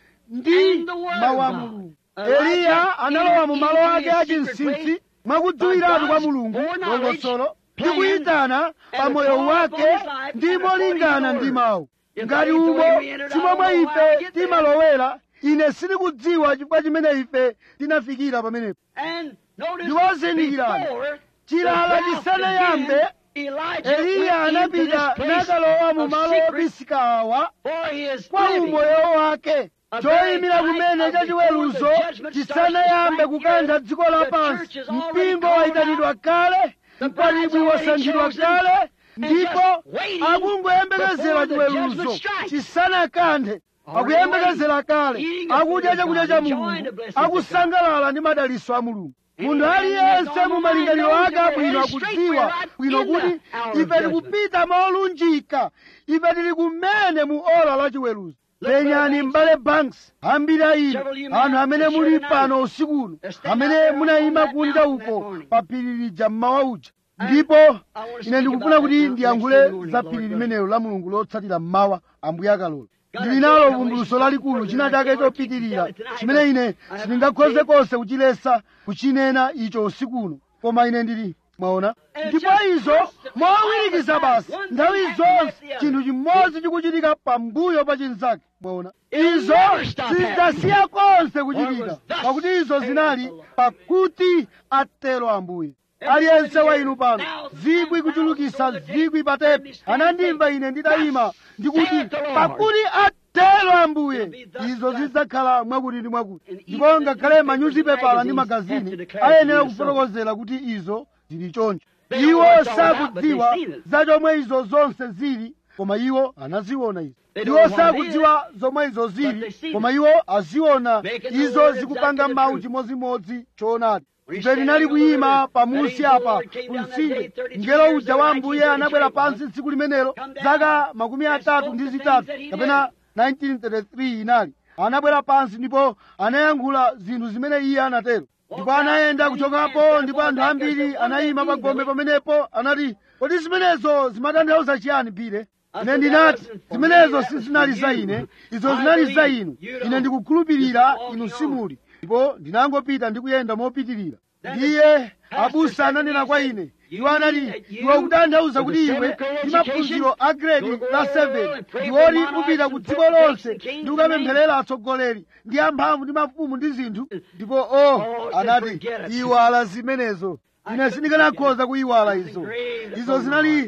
ndi mawu a mulungu eliya analowa mu malo ake achinsinsi mwakudziwiratu kwa mulungu dongosolo ndi kuyitana pa moyo wake ndi molingana ndi mawu ngati umo simomwe ife timalowera ine sindikudziwa chifukwa chimene ife tinafikira pamenepo ndiwozindikirani chilala chisanayambe eliya anapita nakalowa mu malo obisika awa kwa umoyo wake choyimira kumene chachiweruzo chisanayambe kukantha dziko lapansi mpingo wayitanidwa kale mkwatibwi wasankhidwa kale ndipo akungoyembekezera chiweruzo chisanakanthe akuyembekezera kale akudya chakudya cha mulungu akusangalala ndi madaliso a mulungu munthu aliyense mu malingaliro ake abwino akudziwa bwino kuti ife tikupita molunjika ife tili kumene mu ola la chiweruzo penyani m'bale banks ambiri a inu anthu amene muli pano usikuno amene munayima kunja uko pa phiri lija mmawa uja ndipo ine ndikufuna kuti ndiyankhule za phiri limenelo la mulungu lotsatira mmawa ambuye akalola ndili nalo vumbuluso lalikulu china chake chopitirira chimene ine sindingakhoze konse kuchilesa kuchinena icho usikuno koma ine ndili mwaona ndipo izo mowirikiza basi nthawi zonse chinthu chimodzi chikuchitika pambuyo pa chinzake mwaona izo sizidzasiya konse kuchitika pakuti izo zinali pakuti atero ambuye aliyense wa inu pano zikwi kuchulukisa zikwi patepi anandimva ine nditayima ndikuti pakuti atero ambuye izo zidzakhala mwakuti ndi mwakuti ndipo ngakhale manyuzipepala ndi magazini ayenera kufotokozera kuti izo zili choncho iwo sakudziwa za chomwe izo zonse zili koma iwo anaziona izo iwo sakudziwa zomwe izo zili koma iwo aziona izo zikupanga mawu chimodzimodzi choonadi ife tinali kuyima pamusi apa kumtsinje ngelo uja wa ambuye anabwera pansi tsiku limenelo zaka makumi atatu ndi zitatu kapena 1933 inali anabwera pansi ndipo anayankhula zinthu zimene iye anatero ndipo anayenda kuchokapo ndipo anthu ambiri anayima pagombe pamenepo anati kodi zimenezo zimatanthauza chiyani pire ine ndinati zimenezo sizinali za ine izo zinali za inu ine ndikukhulupirira inu simuli ndipo ndinangopita ndikuyenda mopitirira ndiye abusa ananena kwa ine iwo anati iwe ukutanthauza kuti iwe ndi maphunziro a gredi la 7 ndiwoti upita ku dziko lonse ndi ukapempherera atsogoleri ndi amphamvu ndi mafumu ndi zinthu ndipo o anati iwala zimenezo ine sindikanakhoza kuyiwala izo izo zinali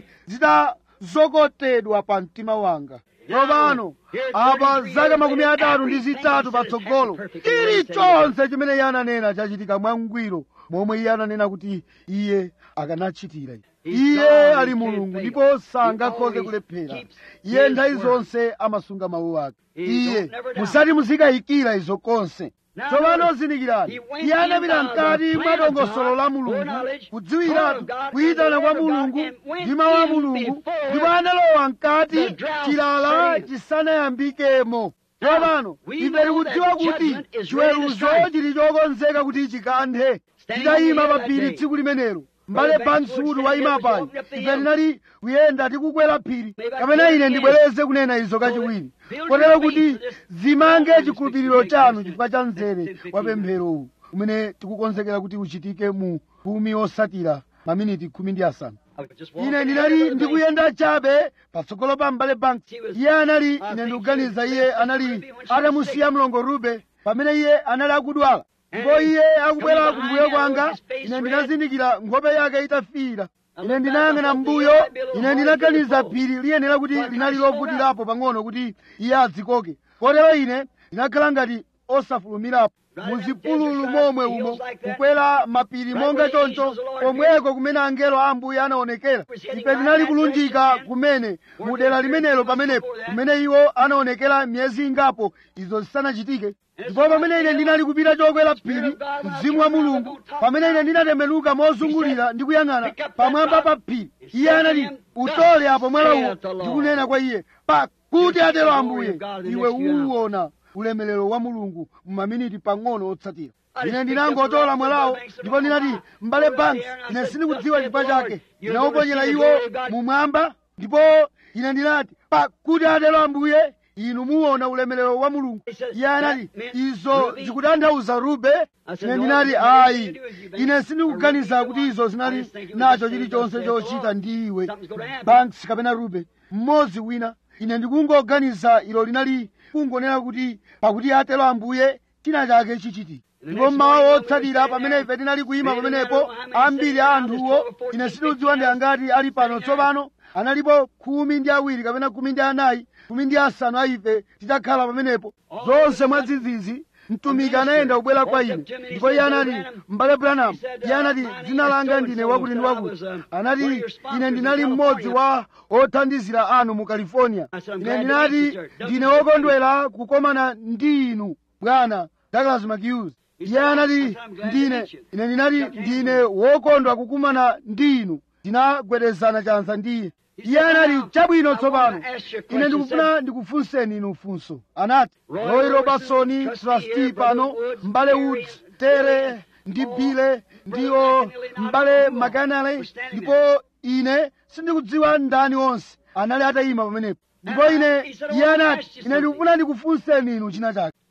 zitazokotedwa pa mtima wanga tsopano apa zaka makumi atatu ndi zitatu patsogolo chilichonse chimene iye ananena chachitika mwangwiro momwe iye ananena kuti iye akanachitira iye ali mulungu ndipo sangakhoze kulephera iye nthawi zonse amasunga mawu ake iye musati muzikayikira izo konse tsopano zindikirani iye anapita mkati mwa dongosolo la mulungu kudziwiratu kuyitana kwa mulungu ndi mawu a mulungu ndipo analowa mkati chilala chisanayambikemo tsopano ife tikudziwa kuti chiweruzo chili chokonzeka kuti chikanthe titayima pa phiri tsiku limenelo mbale bansudu wayima pano ife tinali kuyenda tikukwera phiri kapena ine ndibwereze kunena izo kachiwiri kotero kuti zimange chikhulupiriro chanu chifukwa cha mzere wa pempherowu umene tikukonzekera kuti uchitike mu khumi osatira maminiti khumi ndi asanu ine ndinali ndikuyenda chabe patsogolo pa mbale banks iye anali ine ndikuganiza iye anali atamusiya mlongo rube pamene iye anali akudwala ndipo iye akubwera kumbuyo kwanga ine ndinazindikira nkhope yake itafiira ine ndinayang'ana mbuyo ine ndinaganiza phiri liyenera kuti linali lovutirapo pang'ono kuti iye adzikoke kotero ine ndinakhala ngati osafulumirapo muzipululu momwe umo kukwera mapiri monga choncho komweko kumene angelo a ambuye anaonekera ife tinali kulunjika kumene mu dera limenelo pamenepo kumene iwo anaonekera miyezi ingapo izo zisanachitike ndipo pamene ine ndinali kupita chokwera phiri mzimu wa mulungu pamene ine ndinatembenuka mozungulira ndi kuyang'ana pamwamba pa phiri iye anati utole apo mwala uwo ndikunena kwa iye pakuti atero ambuye iwe uwuona ulemelero wa mulungu mumaminiti pang'ono otsatira ine ndinangotola mwalawo ndipo ndinati mbale banks ine sindikudziwa chifukwa chake ndinawuponyera iwo mumwamba ndipo ine ndinati pakuti atero ambuye inu muona ulemelero wa mulungu iye anati izo zikutanthauza rube ine ndinati ayi ine sindikuganiza kuti izo zinali nacho chilichonse chochita ndi iwe banks kapena rube mmodzi wina ine ndikungoganiza ilo linali kungonena kuti pakuti atero ambuye china chake chichitika ndipo mmawa wotsatira pamene ife tinali kuyima pamenepo ambiri a anthuwo ine sindikudziwa ndi angati ali pano tsopano analipo khumi ndi awiri kapena khumi ndi anayi khumi ndi asanu a ife titakhala pamenepo zonse mwadzidzidzi mtumiki anayenda kubwera kwa ine ndipo iye anati m'bale branham iye anati dzina langa ndine wakuti ndi wakuti anati ine ndinali mmodzi wa othandizira anu mu california ine ndinati ndine wokondwera kukomana ndi inu bwana douglas mchughes iye anati ndine ine ndinati ndine wokondwa kukumana ndi inu tinagwedezana chanza ndi iye iye anati chabwino tsopano ine ndikufuna ndikufunseni inu funso anati roy robertson trustee pano mbale woods tere ndi bile ndiwo mbale makanale ndipo ine sindikudziwa ndani onse anali atayima pamenepo ndipo ine iye anati ine ndikufuna ndikufunseni inu china chake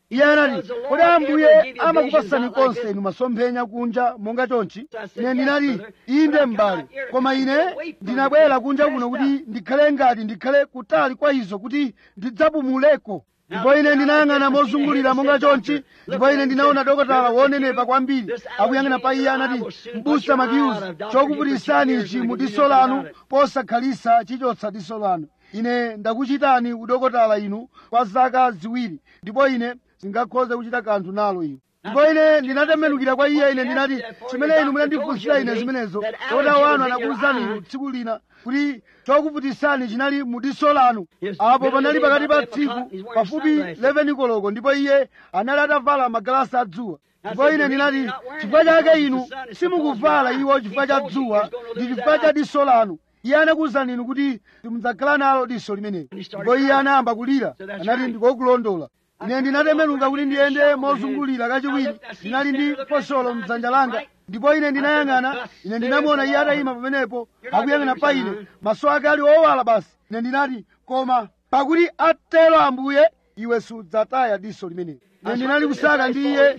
iye anati kodi ambuye amakupasani konse inu masomphenya kunja monga chonchi ine ndinati inde m'bale koma ine ndinabwera kunja kuno kuti ndikhale ngati ndikhale kutali kwa izo kuti ndidzapumuleko ndipo ine ndinayang'ana mozungulira monga chonchi ndipo ine ndinaona dokotala wonenepa kwambiri akuyang'ana pa iye anati mbusa makiyuzi chokuputisani ichi mu diso lanu posakhalisa chichotsa diso lanu ine ndakuchitani udokotala inu kwa zaka ziwiri ndipo ine singakhoze kuchita kanthu nalo inu ndipo ine ndinatembenukira kwa iye ine ndinati chimene inu munandifunsira ine zimenezo dokotala wanu anakuwuzani inu tsiku lina kuti chokuputisani chinali mu diso lanu apo panali pakati pa tsiku pafupi 11 koloko ndipo iye anali atavala magalasi adzuwa ndipo ine ndinati chifukwa chake inu simukuvala iwo chifukwa cha dzuwa ndi chifukwa cha diso lanu iye anakuwuzani inu kuti simudzakhala nalo diso limenelo ndipo iye anayamba kulira anati ndikokulondola ine ndinatembenuka kuti ndiyende mozungulira kachiwiri ndinali ndi fosolo mdzanja langa ndipo ine ndinayang'ana ine ndinamuona iye atayima pamenepo akuyang'ana pa ine maso ake ali owala basi ine ndinati koma pakuti atero ambuye iwe sudzataya diso limenelo ine ndinali kusaka ndi iye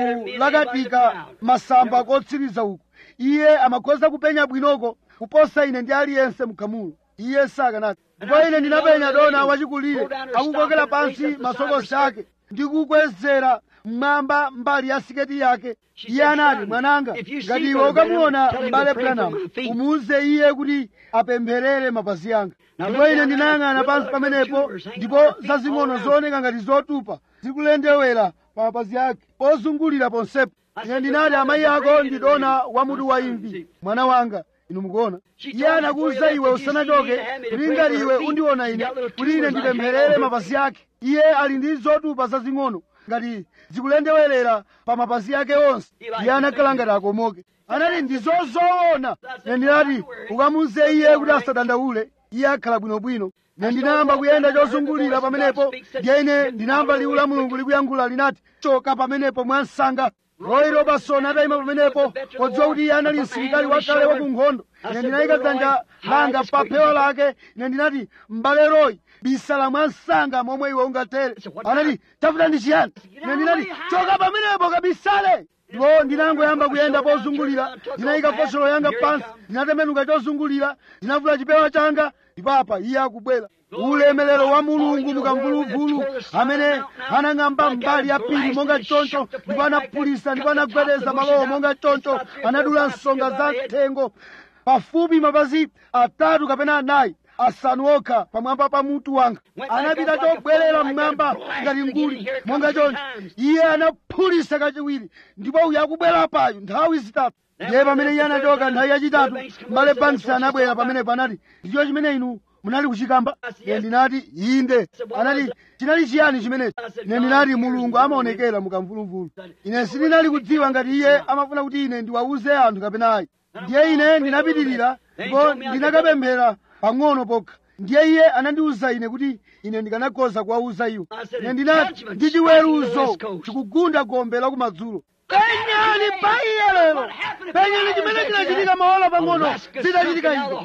kulakatika masamba kotsiriza uku iye amakhoza kupenya bwinoko kuposa ine ndi aliyense mkhamulo iye sakanati ndipo ine ndinapenya dona wachikulire akukokera pansi masokosi ake ndikukwezera mmwamba mbali ya siketi yake iye anati mwananga ngati iwe ukamuona m'bale branamu umuwuze iye kuti apempherere mapazi anga ndipo ine ndinayang'ana pansi pamenepo ndipo zazing'ono zooneka ngati zotupa zikulendewera pa mapazi ake pozungulira ponsepo ine ndinati amayi ako ndi dona wamutu wa imvi mwana wanga inu mukuona iye anakuwuza iwe usanachoke kuti ngati iwe undiona ine kuti ine ndipempherere mapazi ake iye ali ndi zotupa zazing'ono ngati zikulendewerera pa mapazi ake onse iye anakhala ngati akomoke anati ndi zozoona ine ndinati ukamuwuze iye kuti asadandaule iye akhala bwinobwino ine ndinayamba kuyenda chozungulira pamenepo ndiye ine ndinamva liwu la mulungu likuyankhula linati choka pamenepo mwansanga royi robertson atayima pamenepo podziwa kuti iye anali msilikali wakale wa ku nkhondo ine ndinayika dzanja langa pa phewa lake ine ndinati m'bale royi bisala mwansanga momwe iwe ungatere anati tafuta ndi chiyani ine ndinati choka pamenepo kabisale ndipo ndinangoyamba kuyenda pozungulira ndinayika fosolo yanga pansi ndinatembenuka chozungulira ndinavula chipewa changa ndipo apa iye akubwera ulemelero wa mulungu mukamvuluvulu amene anang'amba mbali ya phiri monga choncho ndipo anaphulisa ndipo anagwedeza malowo monga choncho anadula nsonga za thengo pafupi mapazi atatu kapena anayi asanu okha pamwamba pa mutu wanga anapita chobwerera mmwamba ngati nguli monga choncho iye anaphulisa kachiwiri ndipo uyu akubwera payo nthawi zitatu ndiye pamene iye anachoka nthawi yachitatu mbale banks anabwera pamenepo anati ndicho chimene inu munali kuchikamba ine ndinati inde anati chinali chiyani chimenechi ine ndinati mulungu amaonekera mukamvuluvulu ine sindinali kudziwa ngati iye amafuna kuti ine ndiwawuze anthu kapena ayi ndiye ine ndinapitirira ndipo ndinakapemphera pang'ono pokha ndiye iye anandiwuza ine kuti ine ndikanakhoza kuwawuza iwo ine ndinati ndi chiweruzo chikugunda gombe la kumadzulo penyani pa iye lero penyani chimene chinachitika maola pang'ono zitachitika izo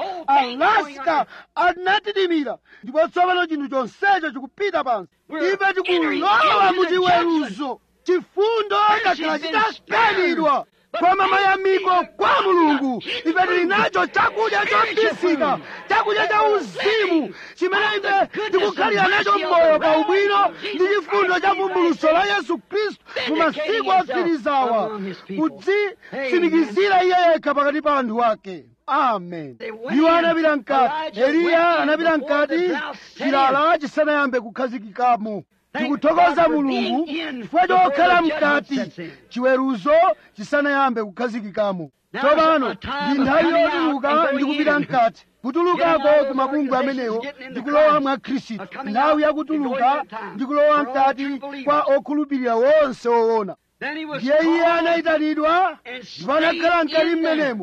alaska anatidimira ndipo tsopano chinthu chonsecho chikupita pansi ife tikulowa mu chiweruzo chifundo chakhala chitakanidwa koma mayamiko kwa mulungu ife tili nacho chakudya chobisika chakudya cha uzimu chimene ife tikukhalira nacho moyo pa ubwino ndi chifundo cha vumbuluso la yesu khristu mu masiku otsirizawa kudzitsimikizira iye yekha pakati pa anthu ake amen iwo anapita mkati eliya anapita mkati chilala chisanayambe kukhazikikamo tikuthokoza mulungu chifukwa chokhala mkati chiweruzo chisanayambe kukhazikikamo tsopano ndi nthawi yotuluka ndi kupita mkati kutulukako ku mabungwe amenewo ndi kulowa mwa khristu nthawi yakutuluka ndi kulowa mkati kwa okhulupirira wonse woona ndiye iye anayitanidwa ndipo anakhala mkati mmenemo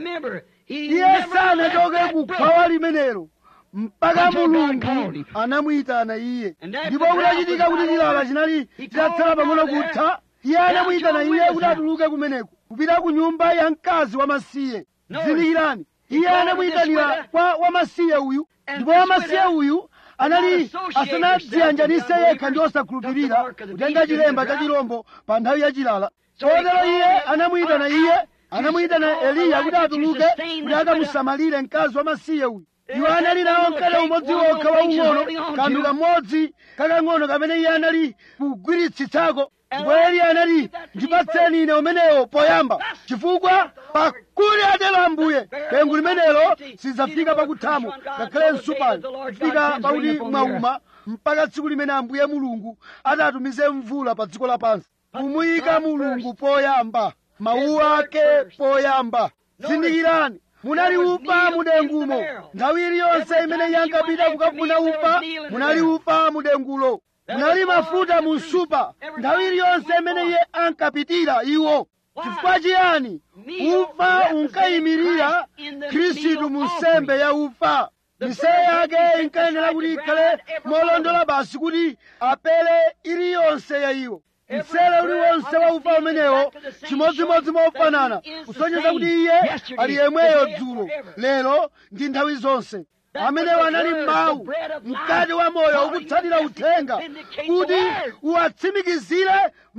iye sanachoke kukhwawa limenelo mpaka mulungu anamuyitana iye ndipo kunachitika kuti chilala chinali chitatsala pang'ono kutha iye anamuyitana iye kuti atuluke kumeneko kupita ku nyumba ya mkazi wamasiye zindikirani iye anamuyitanira kwa wamasiye uyu ndipo wamasiye uyu anali asanadziyanjanise yekha ndi osakhulupirira kutenga chilemba cha chirombo pa nthawi yachilala chotero iye anamuyitana iye anamuyitana eliya kuti atuluke kuti akamusamalire mkazi wamasiye uyu iwo anali nawo mkate umodzi wokha waung'ono kanthu kamodzi kakang'ono kamene iye anali kugwiritsitsako ndipo eliya anati ndipatseni ine umenewo poyamba chifukwa pakuti atero ambuye dengu limenelo sidzafika pakuthamo ngakhale nsupani kufika pakuti mwauma mpaka tsiku limene ambuye mulungu atatumize mvula pa dziko lapansi kumuyika mulungu poyamba mawu ake poyamba zindikirani munali ufa mudengumo nthawi iliyonse imene iye ankapita kukafuna ufa munali ufa mudengulo munali mafuta mu nsupa nthawi iliyonse imene iye ankapitira iwo chifukwa chiyani ufa unkayimirira khristu mu nsembe ya ufa misele yake inkayenera kuti ikhale molondola basi kuti apere iliyonse ya iwo msele uliwonse wa ufa umenewo chimodzimodzi mofanana kusonyeza kuti iye ali yemweyo dzulo lero ndi nthawi zonse amenewo anali mawu mkati wa moyo ukutsatira uthenga kuti uwatsimikizire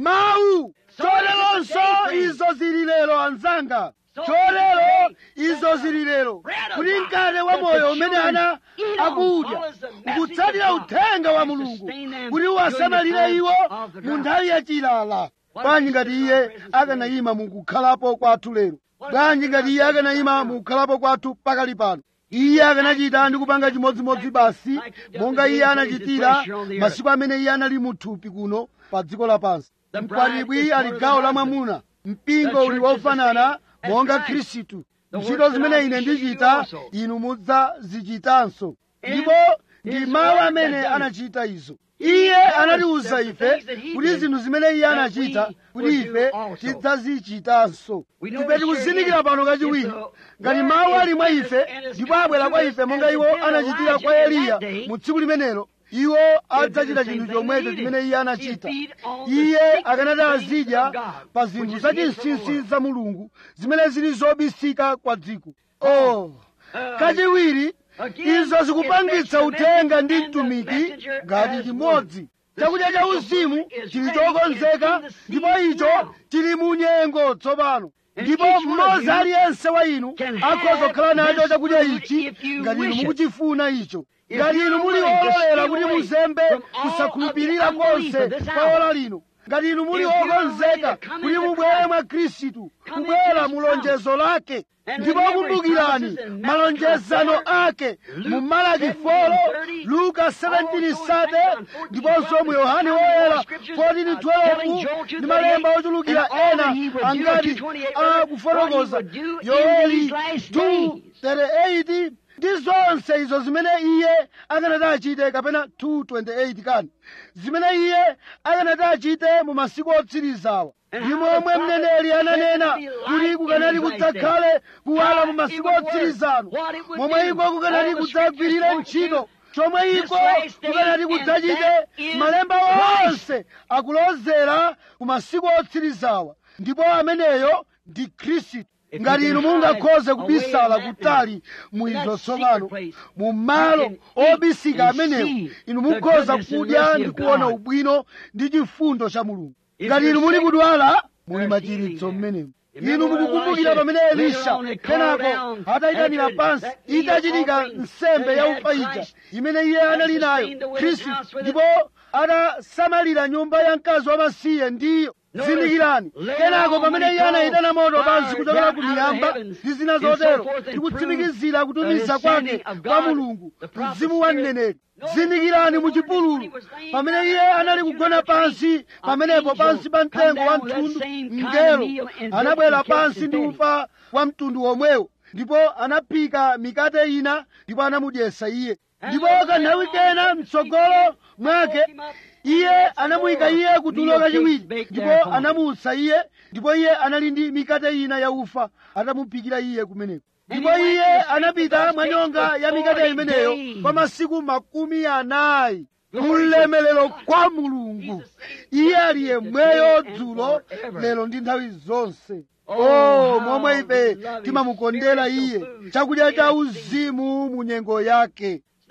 mawu choleronso izo zili lero anzanga chotero izo zili lero kuti mkate wa moyo umene ana akudya ukutsatira uthenga wa mulungu kuti uwasamalire iwo mu nthawi yachilala bwanji ngati iye akanayima mukukhalapo kwathu lero bwanji ngati iye akanayima mukukhalapo kwathu pakali pano iye akanachita ndi kupanga chimodzimodzi basi monga iye anachitira masiku amene iye anali muthupi kuno pa dziko lapansi mkwatibwi ali gawo la mwamuna mpingo uli wofanana monga khristu ntchito zimene ine ndichita inu mudzazichitanso ndipo ndi mawu amene anachita izo iye anatiwuza ife kuti zinthu zimene iye anachita kuti ife tidzazichitanso ife tikuzindikira pano kachiwiri ngati mawu ali mwa ife ndipo abwera kwa ife monga iwo anachitira kwa eliya mu tsiku limenelo iwo adzachita chinthu chomwecho chimene iye anachita iye akanati azidya pa zinthu zachinsinsi za mulungu zimene zili zobisika kwa dziko oh kachiwiri izo zikupangitsa uthenga ndi mtumiki ngati chimodzi chakudya cha uzimu chili chokonzeka ndipo icho chili mu nyengo tsopano ndipo mmodzi aliyense wa inu akhoza kukhala nacho chakudya ichi ngati inu mukuchifuna icho ngati inu muli ololera kuti muzembe kusakhulupirira konse kwa ola lino ngati inu muli okonzeka kuti mubwere mwa khristu kubwera mu lonjezo lake ndipo kumbukirani malonjezano ake mu malaki 4 luka 17 sate ndiponso mu yohane woyera 14 12 ndi malemba ochulukira ena angati akufotokoza yoeli 2 38 ndi zonse izo zimene iye akanati achite kapena 228 kani zimene iye akanati achite mu masiku otsirizawa ndi momwe mneneri ananena kuti kukanati kudzakhale kuwala mu masiku otsirizano momwe iko kukanati kudzagwirire ntchito chomwe iko kukanati kudzachite malemba onse akulozera ku masiku otsirizawa ndipo ameneyo ndi khristu ngati inu mungakhoze kubisala kutali mu izo tsopano mu malo obisika amenewo inu mukhoza kudya ndi kuona ubwino ndi chifundo cha mulungu ngati inu muli kudwala muli machiritso mmenemo inu mukukumbukira pamene elisha kenako atayitanira pansi itachitika nsembe ya ufa ija imene iye anali nayo khristu ndipo atasamalira nyumba ya mkazi wamasiye ndiyo zindikirani kenako pamene iye anayitana moto pansi kuchokera ku miyamba ndi zina zotero ndikutsimikizira kutumiza kwake kwa mulungu mzimu wa mneneri zindikirani mu chipululu pamene iye anali kugona pansi pamenepo pansi pa mtengo wa mtundu mngelo anabwera pansi ndi ufa wa mtundu womwewo ndipo anaphika mikate ina ndipo anamudyesa iye ndipo kanthawi kena mtsogolo mwake iye anamuyika iye kutulo kachiwiri ndipo anamutsa iye ndipo iye anali ndi mikate ina ya ufa atamuphikira iye kumeneko ndipo iye anapita mwanyonga ya mikate imeneyo kwa masiku makumi anayi mulemelero kwa mulungu iye ali yemweyo dzulo lero ndi nthawi zonse oh momwe ife timamukondera iye chakudya cha uzimu mu nyengo yake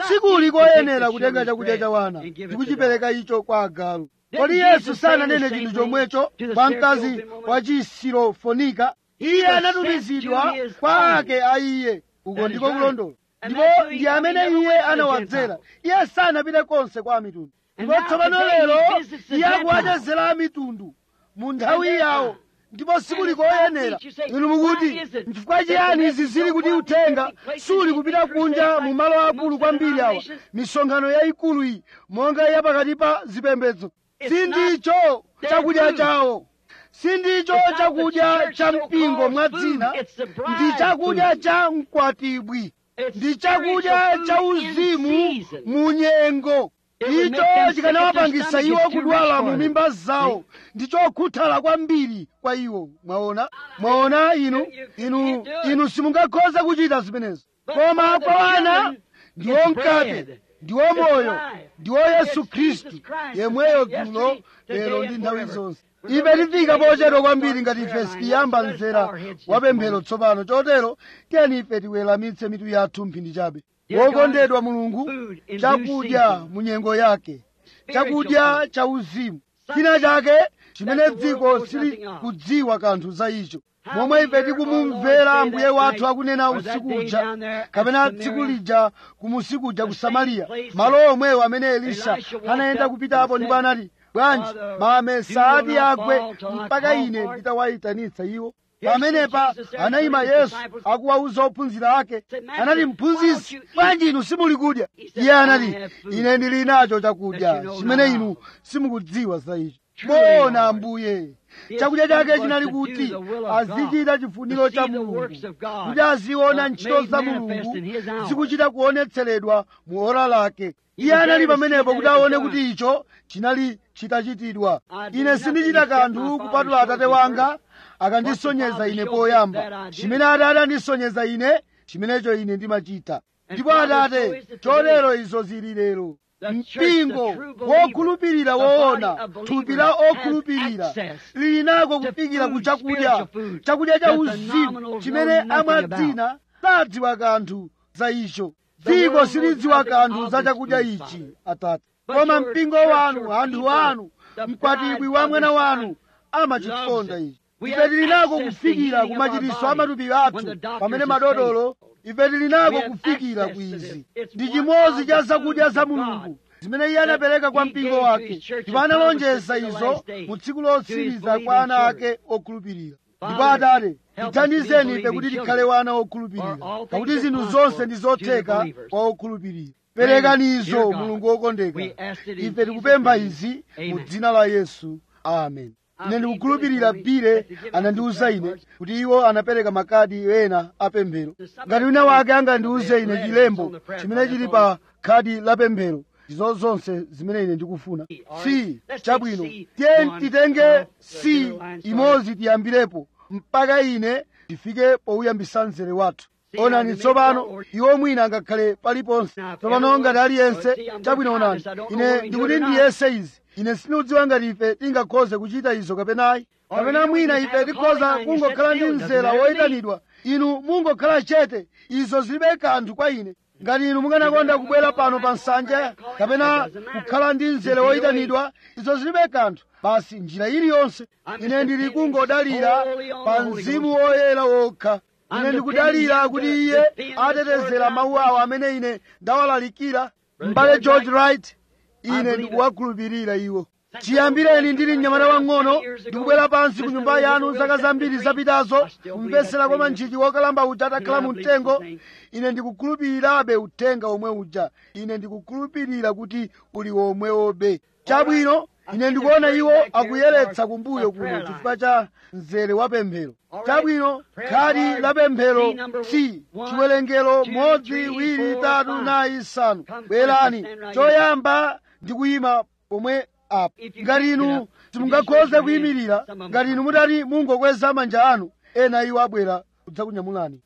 sikuli koyenera kutenga chakudya cha wana ndi kuchipereka icho kwa agalu kodi yesu sananene chinthu chomwecho kwa mkazi wa chisirofonika iye anatumizidwa kwa ake a iye uko ndiko kulondola ndipo ndi amene iye anawadzera iye sanapite konse kwa mitundu ndipo tsopano lero iye akuwachezera a mitundu mu nthawi yawo ndipo sikuli koyenera inu mukuti nchifukwa chiyani izi zili kuti uthenga suli kupita kunja mu malo akulu kwambiri awa misonkhano yayikulu iyi monga ya pakati pa zipembedzo sindicho chakudya chawo sindicho chakudya cha mpingo mwa dzina ndi chakudya cha mkwatibwi ndi chakudya cha uzimu mu nyengo icho chikanawapangisa iwo kudwala mu mimba zawo ndi chokhuthala kwambiri kwa iwo mwaona mwaona inu inu inu simungakhoza kuchita zimenezo koma kwa wana ndiwo mkate ndiwo moyo ndiwo yesu khristu yemweyo dzulo lero ndi nthawi zonse ife tifika pochedwa kwambiri ngati ife sitiyamba mzera wa pemphero tsopano chotero tiyeni ife tiweramitse mitu yathu mphindi chabe wokondedwa mulungu chakudya mu nyengo yake chakudya cha uzimu china chake chimene dziko sili kudziwa kanthu za icho momwe ife tikumumvera ambuye wathu akunena usiku uja kapena tsiku lija kumusiku uja ku samariya malo omwewo amene elisha anayenda kupitapo ndipo anati bwanji mame saati agwe mpaka ine nditawayitanitsa iwo pamenepa anayima yesu akuwauza ophunzira ake anati mphunzitsi bwanji inu simuli kudya iye anati ine ndili nacho chakudya chimene inu simukudziwa za icho bona ambuye chakudya chake chinali kuti azichita chifuniro cha mulungu kuti aziona ntchito za mulungu zikuchita kuonetseredwa mu ora lake iye anali pamenepo kuti aone kuti icho chinali chitachitidwa ine sindichita kanthu kupatula atate wanga akandisonyeza ine poyamba chimene atate andisonyeza ine chimenecho ine ndimachita ndipo atate chotero izo zili lero mpingo wokhulupirira woona thupi la okhulupirira lili nako kufikira ku chakudya chakudya cha uzimu chimene amwadzina sadziwa kanthu za icho dziko silidziwa kanthu za chakudya ichi atate koma mpingo wanu anthu anu mkwatibwi wa mwana wanu amachikonda ichi ife tili nako kufikira ku machiritso a matupi athu pamene madotolo ife tili nako kufikira ku izi ndi chimodzi cha zakudya za mulungu zimene iye anapereka kwa mpingo wake ndipo analonjeza izo mu tsiku lotsiriza kwa ana ake okhulupirira ndipo atate tithandizeni ife kuti tikhale wana okhulupirira pakuti zinthu zonse ndi zotheka kwa okhulupirira perekanizo mulungu wokondeka ife tikupempha izi mu dzina la yesu amen ine ndikukhulupirira bile anandiwuza ine kuti iwo anapereka makadi ena apemphero ngati wina wake angandiwuze ine chilembo chimene chili pa khadi la pemphero izo zonse zimene ine ndikufuna si chabwino tiye titenge si imodzi tiyambirepo mpaka ine ndifike pouyambisa mzere wathu onani tsopano iwo mwina angakhale paliponse tsopano ngati aliyense chabwino onani ine ndikuti ndiyese izi ine sindikudziwa ngati ife tingakhoze kuchita izo kapenayi kapena mwina ife tikhoza kungokhala ndi mzera woyitanidwa inu mungokhala chete izo zilibe kanthu kwa ine ngati inu mukanakonda kubwera pano pa nsanja kapena kukhala ndi mzere woyitanidwa izo zilibe kanthu basi njira iliyonse ine ndili kungodalira pa mzimu woyera wokha ine ndikudalira kuti iye atetezera mawu awo amene ine ndawalalikira m'bale george wright ine ndikuwakhulupirira iwo chiyambireni ndili mnyamata wang'ono ndikubwera pansi ku nyumba yanu zaka zambiri zapitazo kumvetsera kwa mantchichi wokalamba uja atakhala mu mtengo ine ndikukhulupirirabe uthenga omwe uja ine ndikukhulupirira kuti uli womwewobe chabwino ine ndikuona iwo akuyeretsa kumbuyo kuno chifukwa cha mzere wa pemphero chabwino khadi la pemphero si chiwerengero modzi wiri tatu nayi isanu bwerani choyamba ndikuyima pomwe apo ngati inu simungakhoze kuyimirira ngati inu mutati mungokweza manja anu ena iwo abwera kudzakunyamulani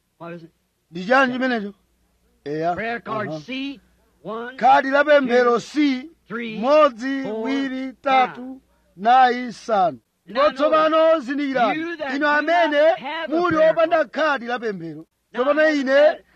ndi chani chimenecho eya khadi la pemphero si modzi wiri tatu nayi isanu ndipo tsopano zindikirani inu amene muli opanda khadi la pemphero tsopano ine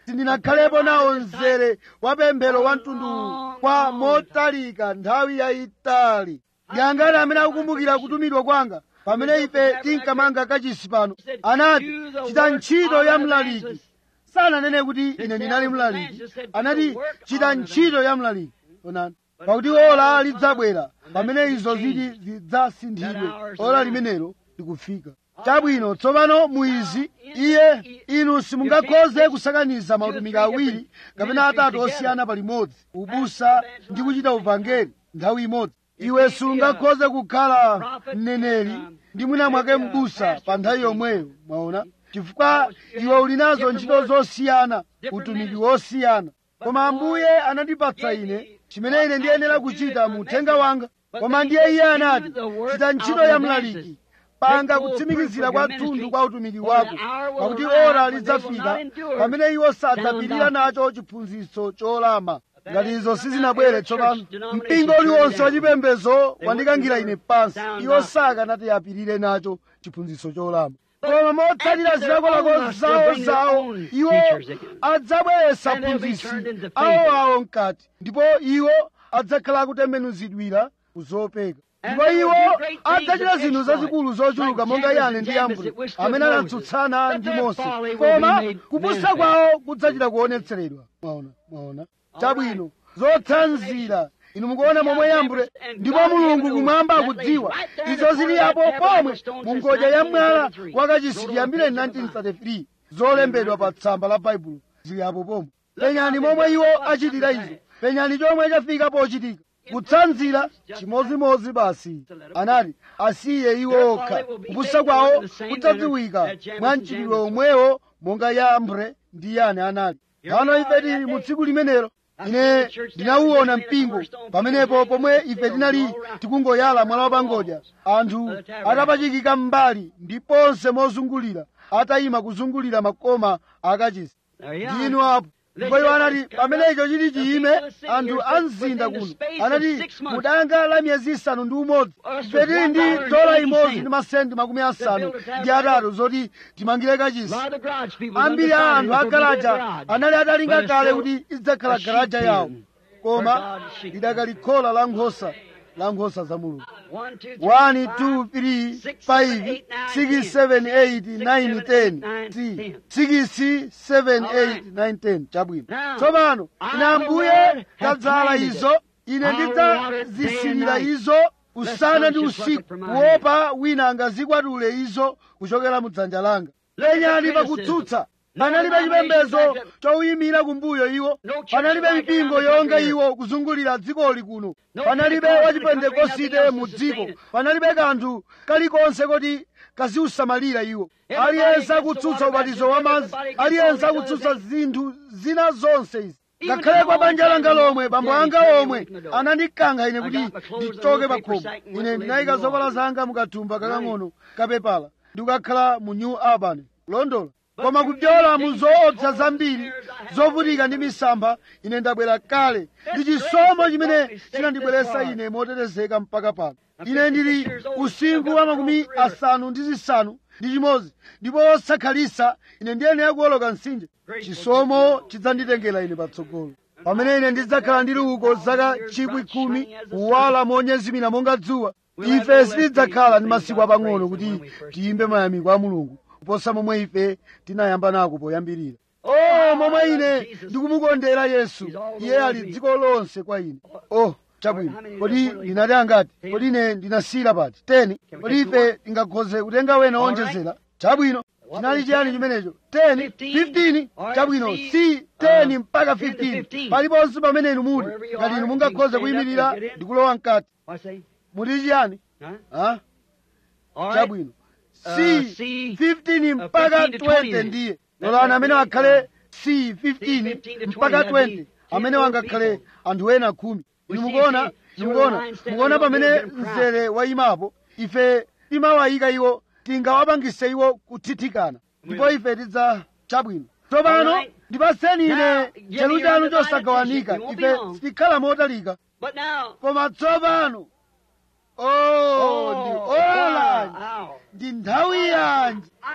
sindinakhalepo nawo mzere wa pemphero wa mtundu kwa motalika nthawi yayitali yangati amene akukumbukira kutumidwa kwanga pamene ife tinkamanga kachisi pano anati chita ntchito ya mlaliki sananene kuti ine ndinali mlaliki anati chita ntchito ya mlaliki onani pakuti ola lidzabwera pamene izo ziti zidzasinthidwe ola limenelo likufika chabwino tsopano muizi iye inu simungakhoze kusakaniza mautumiki awiri kapena atatu osiyana palimodzi ubusa ndi kuchita uvangeli nthawi imodzi iwe sungakhoze kukhala mneneri ndi mwina mwake mbusa pa nthawi yomweyo mwaona chifukwa iwe uli nazo ntchito zosiyana utumiki wosiyana koma ambuye anandipatsa ine chimene ine ndiyenera kuchita mu uthenga wanga koma ndiye iye anati chita ntchito ya mlaliki panga kutsimikizira kwathunthu kwa utumiki wako pakuti ora lidzafika pamene iwo sadzapirira nacho chiphunzitso cholama ngati izo sizinabwere tsopano mpingo uliwonse wachipembedzo wandikangira ine pansi iwo sakanati apirire nacho chiphunzitso cholama koma motsatira zilakolako zawo zawo iwo adzabweretsa phunzitsi awo awo mkati ndipo iwo adzakhala akutembenuzidwira kuzopeka ndipo iwo adzachita zinthu zazikulu zochuluka monga yane ndi yambure amene anatsutsana ndi mose koma kupusa kwawo kudzachita kuonetseredwa mwaona mwaona chabwino zotsanzira inu mukuona momwe yambure ndipo mulungu kumwamba akudziwa izo zili apo pomwe mu ngodya ya mwala wakachisi chiyambire 1933 zolembedwa pa tsamba la baibulo zili apo pomwe penyani momwe iwo achitira izo penyani chomwe chafika pochitika kutsanzira chimodzimodzi basi anati asiye iwo okha kupusa kwawo kudzadziwika mwa mchitidwe omwewo monga yambure ndi yane anali pano ife tili mu tsiku limenelo ine ndinawuona mpingo pamenepo pomwe ife tinali tikungoyala mwala wapangodya anthu atapachikika m'mbali ndiponse mozungulira atayima kuzungulira makoma akachisi ndinu apo ndipo iwo anati pamene icho chiti chiyime anthu a mzinda kuno anati mudanga la miyezi isanu ndi umodzi ife tili ndi dola imodzi ndi masenti makumi asanu ndi atatu zoti timangire kachisi ambiri a anthu a garaja anali atalinga kale kuti idzakhala garaja yawo koma lidakalikhola la nkhosa la nkhosa za mulungu 1 2 3 5 6 7 8 9 10 6 7 8 9 10 chabwino tsopano ine ambuye tadzala izo ine ndidzazisirira izo usana ndi usiku kuopa wina angazikwatule izo kuchokera mu dzanja langa lenyani pakutsutsa panalibe chipembedzo chowuyimira kumbuyo iwo panalibe mipingo yonga iwo kuzungulira dzikoli kuno panalibe wachipentekosite mu dziko panalibe kanthu kalikonse koti kaziusamalira iwo aliyense akutsutsa ubatizo wa madzi aliyense akutsutsa zinthu zina zonse izi ngakhale kwa banja langa lomwe bambo anga omwe anandikankha ine kuti ndichoke pa khomo ine ndinayika zovala zanga mukathumba kakang'ono kapepala ndikukakhala mu new urban londola koma kupyola mu zoopsa zambiri zovutika ndi misampha ine ndabwera kale ndi chisomo chimene chinandibweretsa ine motetezeka mpaka pano ine ndili usinkhu wa makumi asanu ndi zisanu ndi chimodzi ndipo osakhalisa ine ndiyenera kuwoloka mtsinje chisomo chidzanditengera ine patsogolo pamene ine ndidzakhala ndili uko zaka chikwi khumi kuwala monyezimira monga dzuwa ife sitidzakhala ndi masiku apang'ono kuti tiyimbe mayamiko a mulungu kuposa momwe ife tinayamba nako poyambirira oh momwe ine ndikumukondera yesu iye ali dziko lonse kwa ine oh chabwino kodi ndinati angati kodi ine ndinasiyira pati teni kodi ife tingakhoze kutenga wena wonjezera chabwino chinali chiyani chimenecho 10 15 chabwino si 10 mpaka 15 paliponse pamene inu muli ngati inu mungakhoze kuyimirira ndikulowa mkati muti chiyani chabwino si 15 mpaka 20 ndiye lolani amene akhale si 15 mpaka 20 amene wangakhale anthu ena khumi inu mukuona mukuona mukuona pamene mzere wayimapo ife timawayika iwo tingawapangise iwo kuthithikana ndipo ife tidza chabwino tsopano ndipaseni ine chelu chanu chosagawanika ife sitikhala motalika koma tsopano oh ndi ola ndi nthawi yanji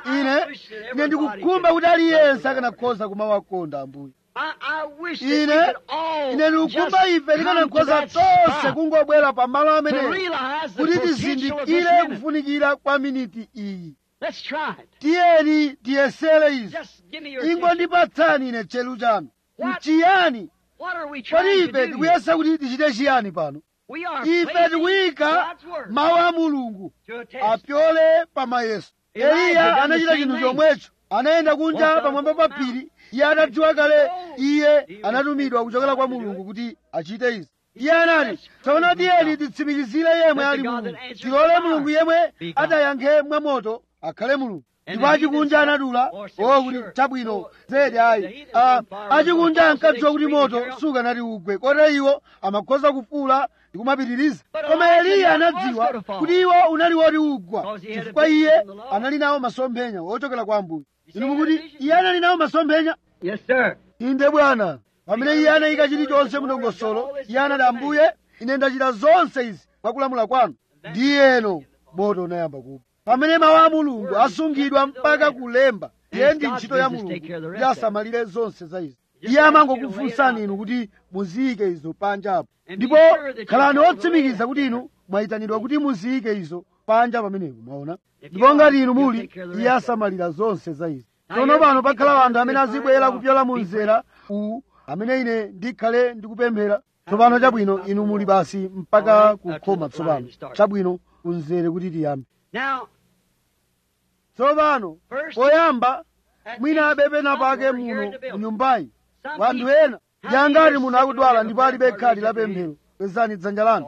ine ine ndikukhumba kuti aliyense akanakhoza kumawakonda ambuye ine ine ndikukhumba ife tikanakhoza tonse kungobwera pamalo amenewo kuti tizindikire kufunikira kwa miniti iyi tiyeni tiyesere izi ingondipatsani ine chelu chanu mchiyani kodi ife tikuyesa kuti tichite chiyani pano ife tikuyika mawu a mulungu apyole pamayeso eliya anachita chinthu chomwecho anayenda kunja pamwamba pa phiri iye atadziwa kale iye anatumidwa kuchokera kwa mulungu kuti achite izi iye anati tsono tiyeni titsimikizire yemwe ali mulungu tilole mulungu yemwe adayankhe mwamoto akhale mulungu ndipo achikunja anadula o kuti chabwino zedi ayi achikunja ankadziwa kuti moto sukanati ugwe kotero iwo amakhoza kufuula ndi kumapitiriza koma eliya anadziwa kuti iwo unali woti ugwa chifukwa iye anali nawo masomphenya ochokera kwa ambuye inu mukuti iye anali nawo masomphenya inde bwana pamene iye anayika chilichonse mndongosolo iye anati ambuye ine ndachita zonse izi mwakulamula kwanu ndiyeno moto unayamba kupha pamene mawu a mulungu asungidwa mpaka kulemba iye ndi ntchito ya mulungu kuti asamalire zonse za izi iye amangokufunsani inu kuti muziyike izo panja apo ndipo khalani otsimikiza kuti inu mwayitanidwa kuti muziyike izo panja pamenepo mwaona ndipo ngati inu muli iye asamalira zonse za izi tsono pano pakhala anthu amene azibwera kupyola mu mzera uwu amene ine ndikhale ndikupemphera tsopano chabwino inu muli basi mpaka kukhoma tsopano chabwino unzere kuti tiyambe tsopano poyamba mwina abepena pake muno munyumbayi wanthu ena yangati munthu akudwala ndipo alibe khadi la pemphero kwezani dzanja lanu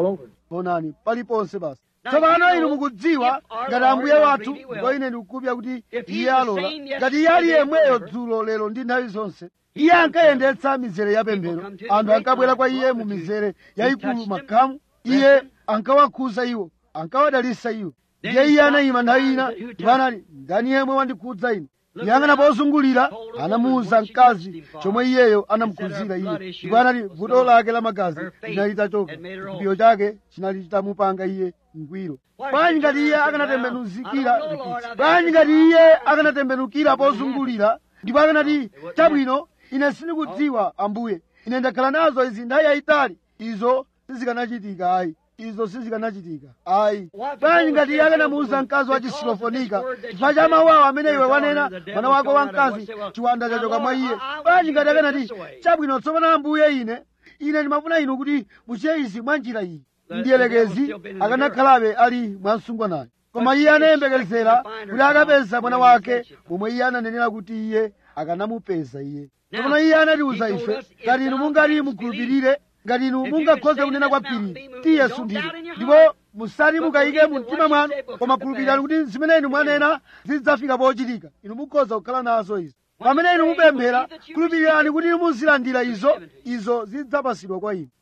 onani paliponse basi tsopano inu mukudziwa ngati ambuye wathu ndipo ine ndikukupya kuti iye alola ngati iye ali yemweyo dzulo lero ndi nthawi zonse iye ankayendetsa mizere ya pemphero anthu ankabwera kwa iye mu mizere yayikulu makhamu iye ankawakhuza iwo ankawadalitsa iwo ndiye iye anayima nthawi ina ndipo anati ndani yemwe wandikhudza ine yang'ana pozungulira anamuwuza mkazi chomwe iyeyo anamukhuzira iye ndipo anati vuto lake la magazi linali litachoka chipiyo chake chinali chitamupanga iye mgwiro bwanji ngati iye akanatembenuzikira bwanji ngati iye akanatembenukira pozungulira ndipo akanati chabwino ine sindikudziwa ambuye ine ndakhala nazo izi nthawi yayitali izo sizikanachitika ayi izo sizikanachitika ayi bwanji ngati iye akanamuwuza mkazi wa chisilofonika chifukwa cha mawu awo amene iwe wanena mwana wako wamkazi chiwanda chachoka mwa iye bwanji ngati akanati chabwino tsopano ambuye ine ine ndimafuna inu kuti muchite izi mwa njira iyi ndiyelekezi akanakhalabe ali mwamsungwanayo koma iye anayembekezera kuti akapeza mwana wake momwe iye ananenera kuti iye akanamupeza iye tsopano iye anatiwuza ife ngati inu mungati mukhulupirire ngati inu mungakhoza kunena kwa phiri tiye sunthira ndipo musati mukayike mu mtima mwanu koma khulupirirani kuti zimene inu mwanena zidzafika pochitika inu mukhoza kukhala nazo izi pamene inu mupemphera khulupirirani kuti inu muzilandira izo izo zidzapasidwa kwa inu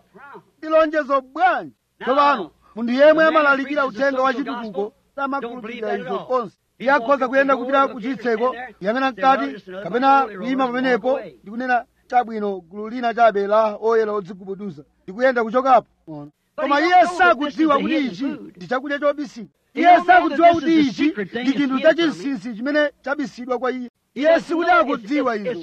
ndi lonjezo bwanji tsopano munthu yemwe amalalikira uthenga wa chitukuko samakhulupirira izo konse iye akhoza kuyenda kupita ku chitseko yang'ana mkati kapena kuyima pamenepo ndikunena chabwino gulu lina chabe la oyera odzigubuduza ndikuyenda kuchokapo koma iye sakudziwa kuti ichi ndi chakudya chobisika iye sakudziwa kuti ichi ndi chinthu chachinsinsi chimene chabisidwa kwa iye iye sikuti akudziwa izo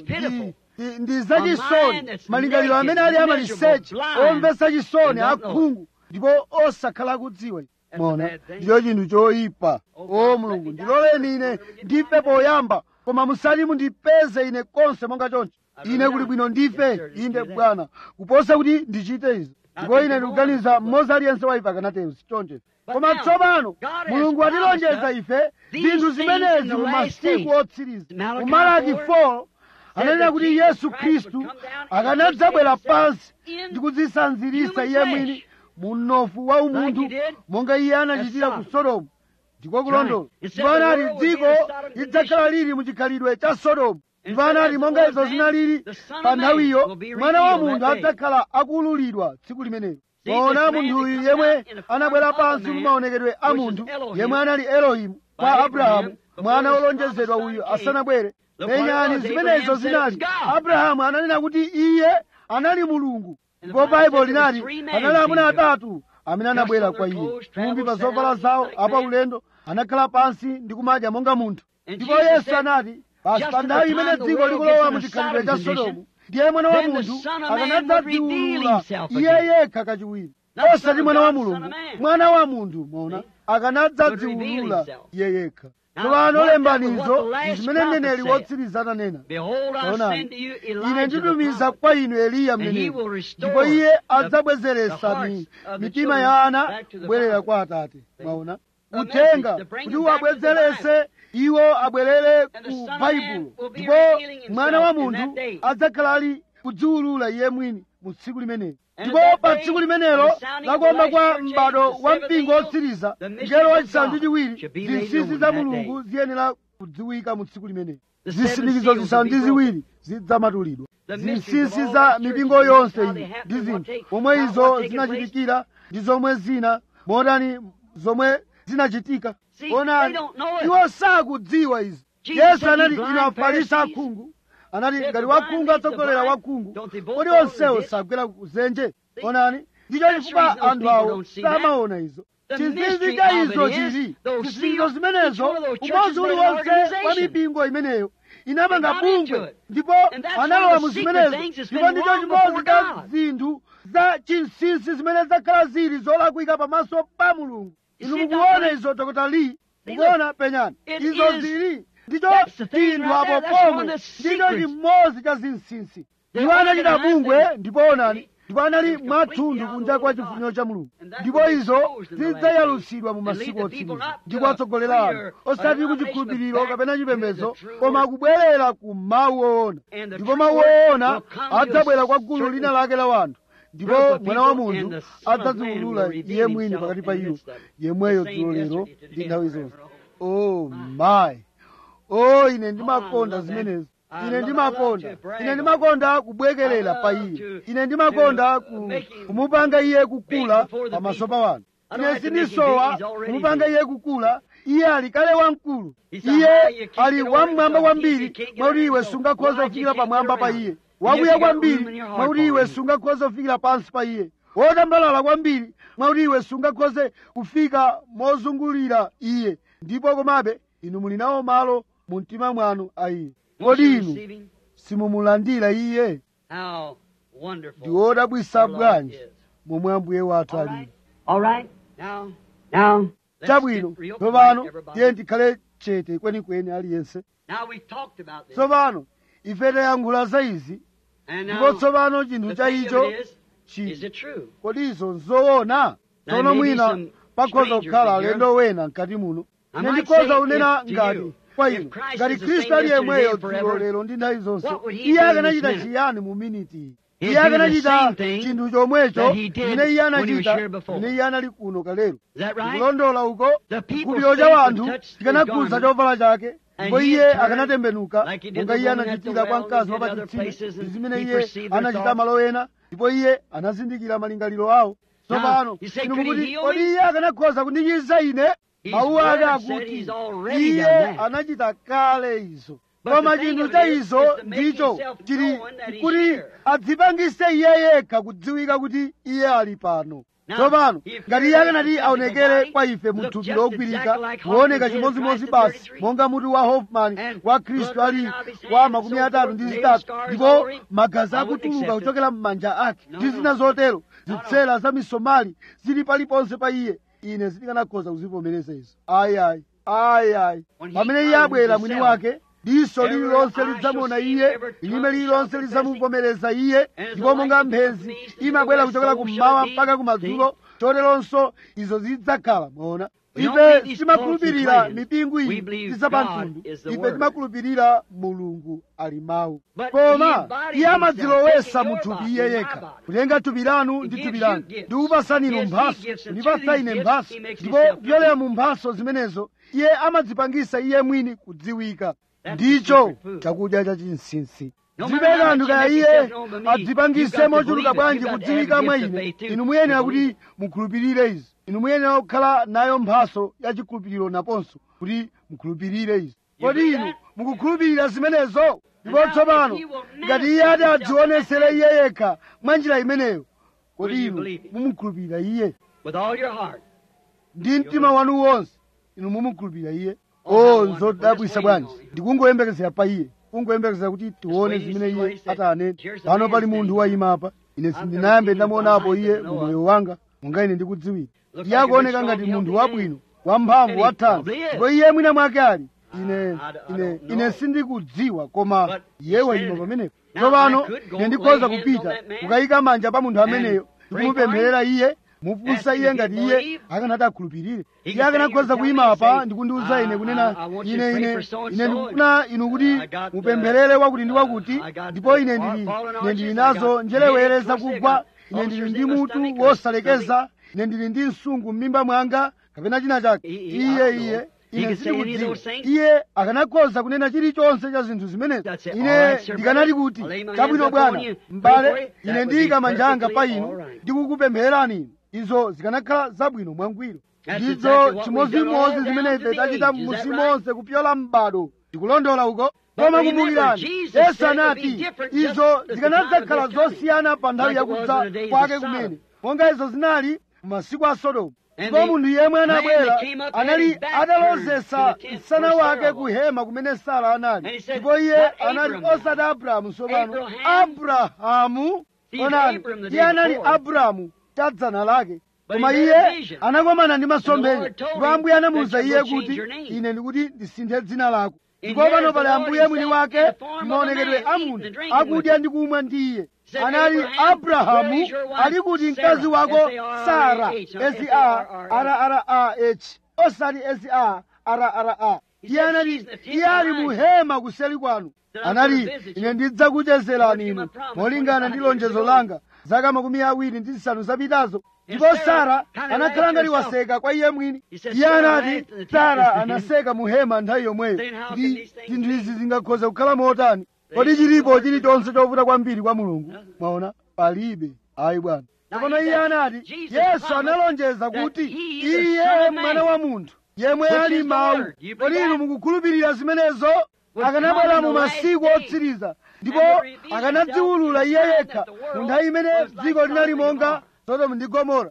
ndi zachisoni malingaliro amene ali amaliseche omvetsa chisoni akhungu ndipo osakhala akudziwa mona ndicho chinthu choyipa o mulungu ndiloleni ine ndife poyamba koma musati mundipeze ine konse monga choncho ine kuli bwino ndife inde bwana kuposa kuti ndichite izo ndipo ine ndikuganiza mmodzi aliyense wa ife akanatero sichoncho koma tsopano mulungu atilonjeza ife zinthu zimenezi mu masiku otsiriza mu malaki 4 ananena kuti yesu khristu akanadzabwera pansi ndi kudzisanzirisa iye mwini mu mnofu wa umunthu monga iye anachitira ku sodomu ndiko kulondola ndipo anati dziko lidzakhala lili mu chikhalidwe cha sodomu ndipo anati monga izo zinalili pa nthawiyo mwana wa munthu adzakhala akululidwa tsiku limenelo poona munthuyu yemwe anabwera pansi mu maonekedwe a munthu yemwe anali elohimu kwa abrahamu mwana wolonjezedwa uyu asanabwere penyani zimenezo zinali abrahamu ananena kuti iye anali mulungu ndipo baibulo linati panali amuna atatu amene anabwera kwa iye fumbi pa zovala zawo apa ulendo anakhala pansi ndi kumadya monga munthu ndipo yesu anati basi pa nthawi imene dziko likulowa mu chikhalidwe cha sodomu ndiye mwana wa munthu akanadzadziwulula iye yekha kachiwiri osati mwana wa mulungu mwana wa munthu mona akanadzadziwulula iye yekha tsopano lembanizo zimene mneneri wotsiriza ananena taonani ine nditumiza kwa inu eliya mneneri ndipo iye adzabwezeresa mitima ya ana kubwerera kwa atate mwaona uthenga kuti uwabwezerese iwo abwerere ku baibulo ndipo mwana wa munthu adzakhala ali kudziwulula iye mwini mu tsiku limenelo ndipo pa tsiku limenelo lakuomba kwa m'bado wa mpingo wotsiriza mngelo wachisanu ndi chiwiri zinsinsi za mulungu ziyenera kudziwika mu tsiku limenelo zisindikizo zisanu ndi ziwiri zidzamatulidwa zinsinsi za mipingo yonse iyi ndi zinthu momwe izo zinachitikira ndi zomwe zina motani zomwe zinachitika onani iwo sakudziwa izi yesu anati inu afarisi akhungu anati ngati wakhungu atsogolera wakhungu kodi onsewo sagwera kuzenje onani ndicho chifukwa anthu awo samaona izo chinsinsi cha izo chili zisindikizo zimenezo umodzi uliwonse wa mipingo imeneyo inapanga bungwe ndipo analowa mu zimenezo ndipo ndicho chimodzi cha zinthu za chinsinsi zimene zakhala zili zolakwika pamaso pa mulungu inu mukuona izo dr lee mukuona penyani izo zili ndicho chinthu apo pomwe ndicho chimodzi cha zinsinsi iwo anachita bungwe ndipo onani ndipo anali mwathunthu kunja kwa chifuniro cha mulungu ndipo izo zidzayalutsidwa mu masiku otsiriza ndipo atsogolera anu osati ku chikhulupiriro kapena chipembedzo koma kubwerera ku mawu oona ndipo mawu oona adzabwera kwa gulu lina lake la wanthu ndipo mwana wa munthu adzadziwulula iye mwini pakati pa iwo yemweyo dzulo lero ndi nthawi zonse oh my oh ine ndimakonda zimenezo ine ndimakonda ine ndimakonda kubwekerera pa iye ine ndimakonda ku, kumupanga iye kukula pamaso pa wanthu ine sindisowa kumupanga iye kukula iye ali kale wamkulu iye ali wamwamba kwambiri mwakuti iwe sungakhoza kufikira pamwamba pa iye wakuya kwambiri mwakuti iwe sungakhoze kufikira pansi pa iye wotambalala kwambiri mwakuti iwe sungakhoze kufika mozungulira iye ndipo komabe inu muli nawo malo mu mtima mwanu a iye kodi inu simumulandira iye ndi wodabwisa bwanji momwe ambuye wathu alili chabwino tsopano tiye tikhale chete kwenikweni aliyense tsopano ife tayankhula za izi ndipo tsopano chinthu cha icho chiti kodi izo nzoona tsono mwina pakhoza kukhala alendo wena mkati muno ine ndikhoza kunena ngati kwa inu ngati khristu ali yemweyo dzulo lero ndi nthawi zonse iye akanachita chiyani mu miniti iyi iye akanachita chinthu chomwecho chimene iye anachita chimene iye anali kuno kalero kulondola uko chiguliro cha wanthu chikanakhuza chovala chake ndipo iye akanatembenuka monga iye anachitira kwa mkazi wapachitsime ndi zimene iye anachita malo ena ndipo iye anazindikira malingaliro awo tsopano inu mukuti kodi iye akanakhoza kundichiza ine mawu ake akuti iye anachita kale izo koma chinthu cha izo ndicho chili kuti adzipangise iye yekha kudziwika kuti iye ali pano tsopano ngati iye akanati aonekere kwa ife mu thupi logwirika kuoneka chimodzimodzi basi monga mutu wa hoffman wa khristu ali wa makumi atatu ndi zitatu ndipo magazi akutuluka kuchokera m'manja ake ndi zina zotero zitsera za misomali zili paliponse pa iye ine sindikanakhoza kuzivomereza izo ayi ayi ayi ayi pamene iye abwera mwini wake diso lililonse lidzamuona iye lilime lililonse lidzamuvomereza iye ndipo monga mphenzi imabwera kuchokera kummawa mpaka kumadzulo choteronso izo zidzakhala mwaona ife timakhulupirira mipingo iyi tisapamtundu ife timakhulupirira mulungu ali mawu koma iye amadzilowesa mu thupi iye yekha kutenga thupi lanu ndi thupi lanu ndikupasani inu mphaso ndipasa ine mphaso ndipo kupyolera mu mphaso zimenezo iye amadzipangisa iye mwini kudziwika ndicho chakudya cha chinsinsi zimene anthu kaya iye adzipangise mochuluka bwanji kudziwika mwa ine inu muyenera kuti mukhulupirire izi inu muyenera kukhala nayo mphaso ya chikhulupiriro naponso kuti mukhulupirire izi kodi inu mukukhulupirira zimenezo ndipo tsopano ngati iye ati adzionesere iye yekha mwa njira imeneyo kodi inu mumukhulupirira iye ndi mtima wanu wonse inu mumukhulupirira iye o nzodabwisa bwanji ndikungoyembekezera pa iye kungoyembekezera kuti tione zimene iye atanene pano pali munthu wayimapa ine sindinayambe ndamuonapo iye mu moyo wanga monga ine ndikudziwira iye akuoneka ngati munthu wabwino wamphamvu wathanzi ndipo iye mwina mwake ali ine ine ine sindikudziwa koma iye wayima pamenepo tsopano ine ndikhoza kupita kukayika manja pa munthu ameneyo ndikumupempherera iye mufunsa iye ngati iye akanati akhulupirire iye akanakhoza kuyima apa ndikundiwuza ine kunena ine ine ine ndikufuna inu kuti mupempherere wakuti ndi wakuti ndipo ine ndili ine ndili nazo njerewere zakugwa ine ndili ndi mutu wosalekeza ine ndili ndi msungu m'mimba mwanga kapena china chake iye iye ine sindikudziwa iye akanakhoza kunena chilichonse cha zinthu zimenezi ine ndikanati kuti chabwino bwana m'bale ine ndiyika manja anga pa inu ndikukupemphererani inu izo zikanakhala zabwino mwangwiro ndizo chimodzimodzi zimene ife tachita m'musi monse kupyola m'bado ndikulondola uko koma kumbukirani yesu anati izo zikanadzakhala zosiyana pa nthawi yakudza kwake kumene monga izo zinali m'masiku a sodomu ndipo munthu yemwe anabwera anali atalozesa msana wake ku hema kumene sara anali ndipo iye anati osati abrahamu tsopano abrahamu onani iye anali abrahamu cha dzana lake koma iye anakomana ndi masomphenya ndipo ambuye anamuwuza iye kuti ine ndikuti ndisinthe dzina lako ndipo pano pali ambuye mwini wake maonekedwe a munthu akudya ndi kumwa ndi iye anali abrahamu ali kuti mkazi wako sara s-a-r-r-a-h osati s-a-r-r-a iye anati iye ali muhema kuseli kwanu anali ine ndidzakuchezerani inu molingana ndi lonjezo langa zaka makumi awiri ndi zisanu zapitazo ndipo sara anakhala ngati waseka kwa iye mwini iye anati sara anaseka muhema nthawi yomweyo ndi zinthu izi zingakhoza kukhala motani kodi chilipo chilichonse chovuta kwambiri kwa mulungu mwaona palibe ayi bwana tsopano iye anati yesu analonjeza kuti iye mwana wa munthu yemwe ali mawu kodi inu mukukhulupirira zimenezo akanabwera mu masiku otsiriza ndipo akanadziwulula iye yekha mu nthawi imene dziko linali monga sodomu ndi gomora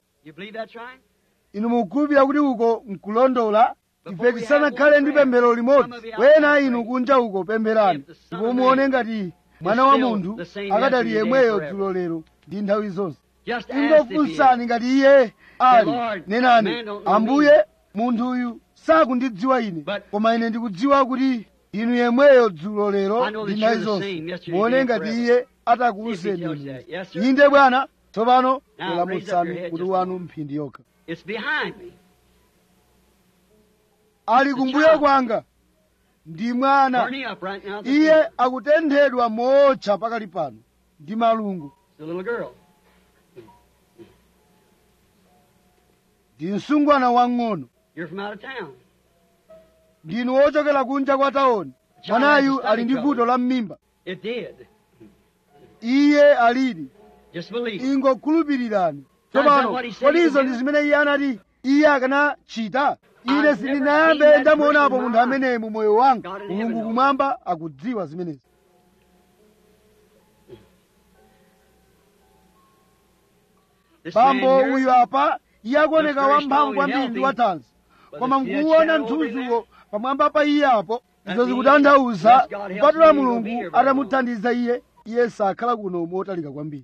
inu mukukhulupirira kuti uko nkulondola ife tisanakhale ndi pemphero limodzi wena inu kunja uko pempherani ndipo muone ngati mwana wa munthu akadali yemweyo dzulo lero ndi nthawi zonse ingofunsani ngati iye ali nenani ambuye munthuyu sakundidziwa ine koma ine ndikudziwa kuti inu yemweyo dzulo lero ndi nthawi zonse muone ngati iye atakuwuzeni inu inde bwana tsopano kulamutsani kuti wanu mphindi yokha ali kumbuyo kwanga ndi mwana iye akutenthedwa motcha pakali pano ndi malungu ndi msungwana wang'ono ndinu wochokera kunja kwa taoni mwanayu ali ndi vuto la mmimba iye alili ingokhulupirirani tsopano kodi izo ndi zimene iye anati iye akanachita ine sindinayambe ndamuonapo munthu ameneyi mu moyo wanga mulungu kumwamba akudziwa zimenezi bambo uyu apa iye akuoneka wamphamvu kwambiri ndi wathanzi koma nkuwona mthunziwo pamwamba pa iye apo izo zikutanthauza kupatula mulungu atamuthandiza iye iye sakhala kuno motalika kwambiri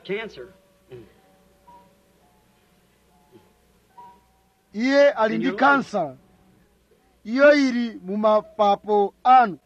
iye ali ndi kansa iyo ili mu mapapo anu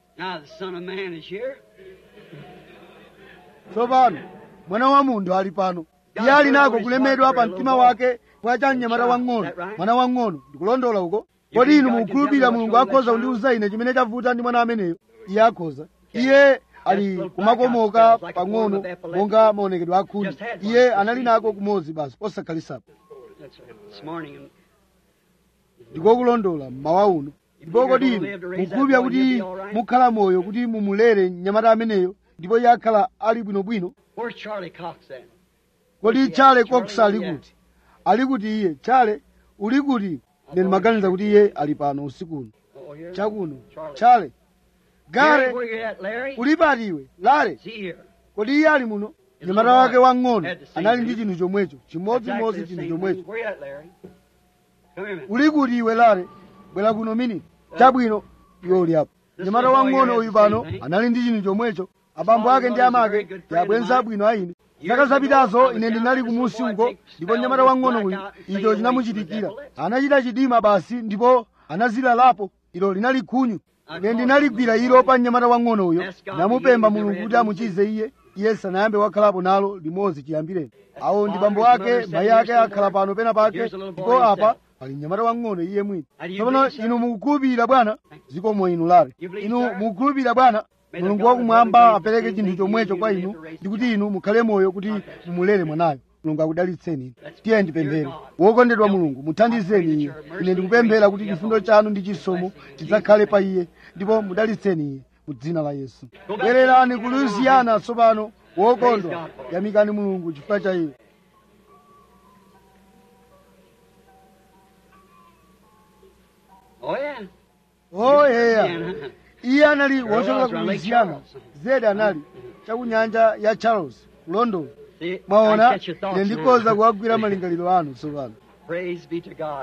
tsopano mwana wa munthu ali pano iye ali nako kulemedwa pa mtima wake kwa cha mnyamata wang'ono mwana wang'ono ndikulondola uko kodi inu mukukhulupirira mulungu akhoza kundiwuza ine chimene chavuta ndi mwana ameneyo iye akhoza iye ali kumakomoka pang'ono monga maonekedwe akhungu iye anali nako kumodzi basi posakhalisapo ndikokulondola mmawa uno ndipo kodi inu mukhulupirira kuti mukhala moyo kuti mumulere mnyamata ameneyo ndipo iye akhala ali bwinobwino kodi chale cox ali kuti ali kuti iye chale uli kuti ine ndimaganiza kuti iye ali pano usikuno chakuno chale gare uli pati iwe lale kodi iye ali muno mnyamata wake wang'ono anali ndi chinthu chomwecho chimodzimodzi chinthu chomwecho uli kuti iwe lale bwera kuno miniti chabwino iwo uli apo mnyamata wang'ono uyu pano anali ndi chinthu chomwecho abambo ake ndi amake ndi abwenzi abwino a ine zaka zapitazo ine ndinali kumusi uko ndipo mnyamata wang'ono uyu icho chinamuchitikira anachita chidima basi ndipo anazilalapo ilo linali khunyu ine ndinaligwira ilo pa mnyamata wang'ono uyo namupempha mulungu kuti amuchize iye iye sanayambe wakhalapo nalo limodzi chiyambireni awo ndi bambo ake mayi ake akhala pano pena pake ndipo apa pali mnyamata wang'ono iye mwini tsopano inu mukukhulupirira bwana zikomo inu lale inu mukukhulupirira bwana mulungu wakumwamba apereke chinthu chomwecho kwa inu ndi kuti inu mukhale moyo kuti mumulere mwanayo mulungu akudalitseni inu tiye ndipemphere wokondedwa mulungu muthandizeni iye ine ndikupemphera kuti chifundo chanu ndi chisomo chidzakhale pa iye ndipo mudalitseni iye mu dzina la yesu bwererani ku lusiyana tsopano wokondwa yamikani mulungu chifukwa cha iye Oh, yeah. oh yeya Yeah. iye anali Sure wochoka was, ku around Lake lusiyana Charles. zedi anali chakunyanja ya charles ku london See, I mwaona catch your thoughts ine now. ndikhoza kuwagwira malingaliro anu tsopano Praise be to God.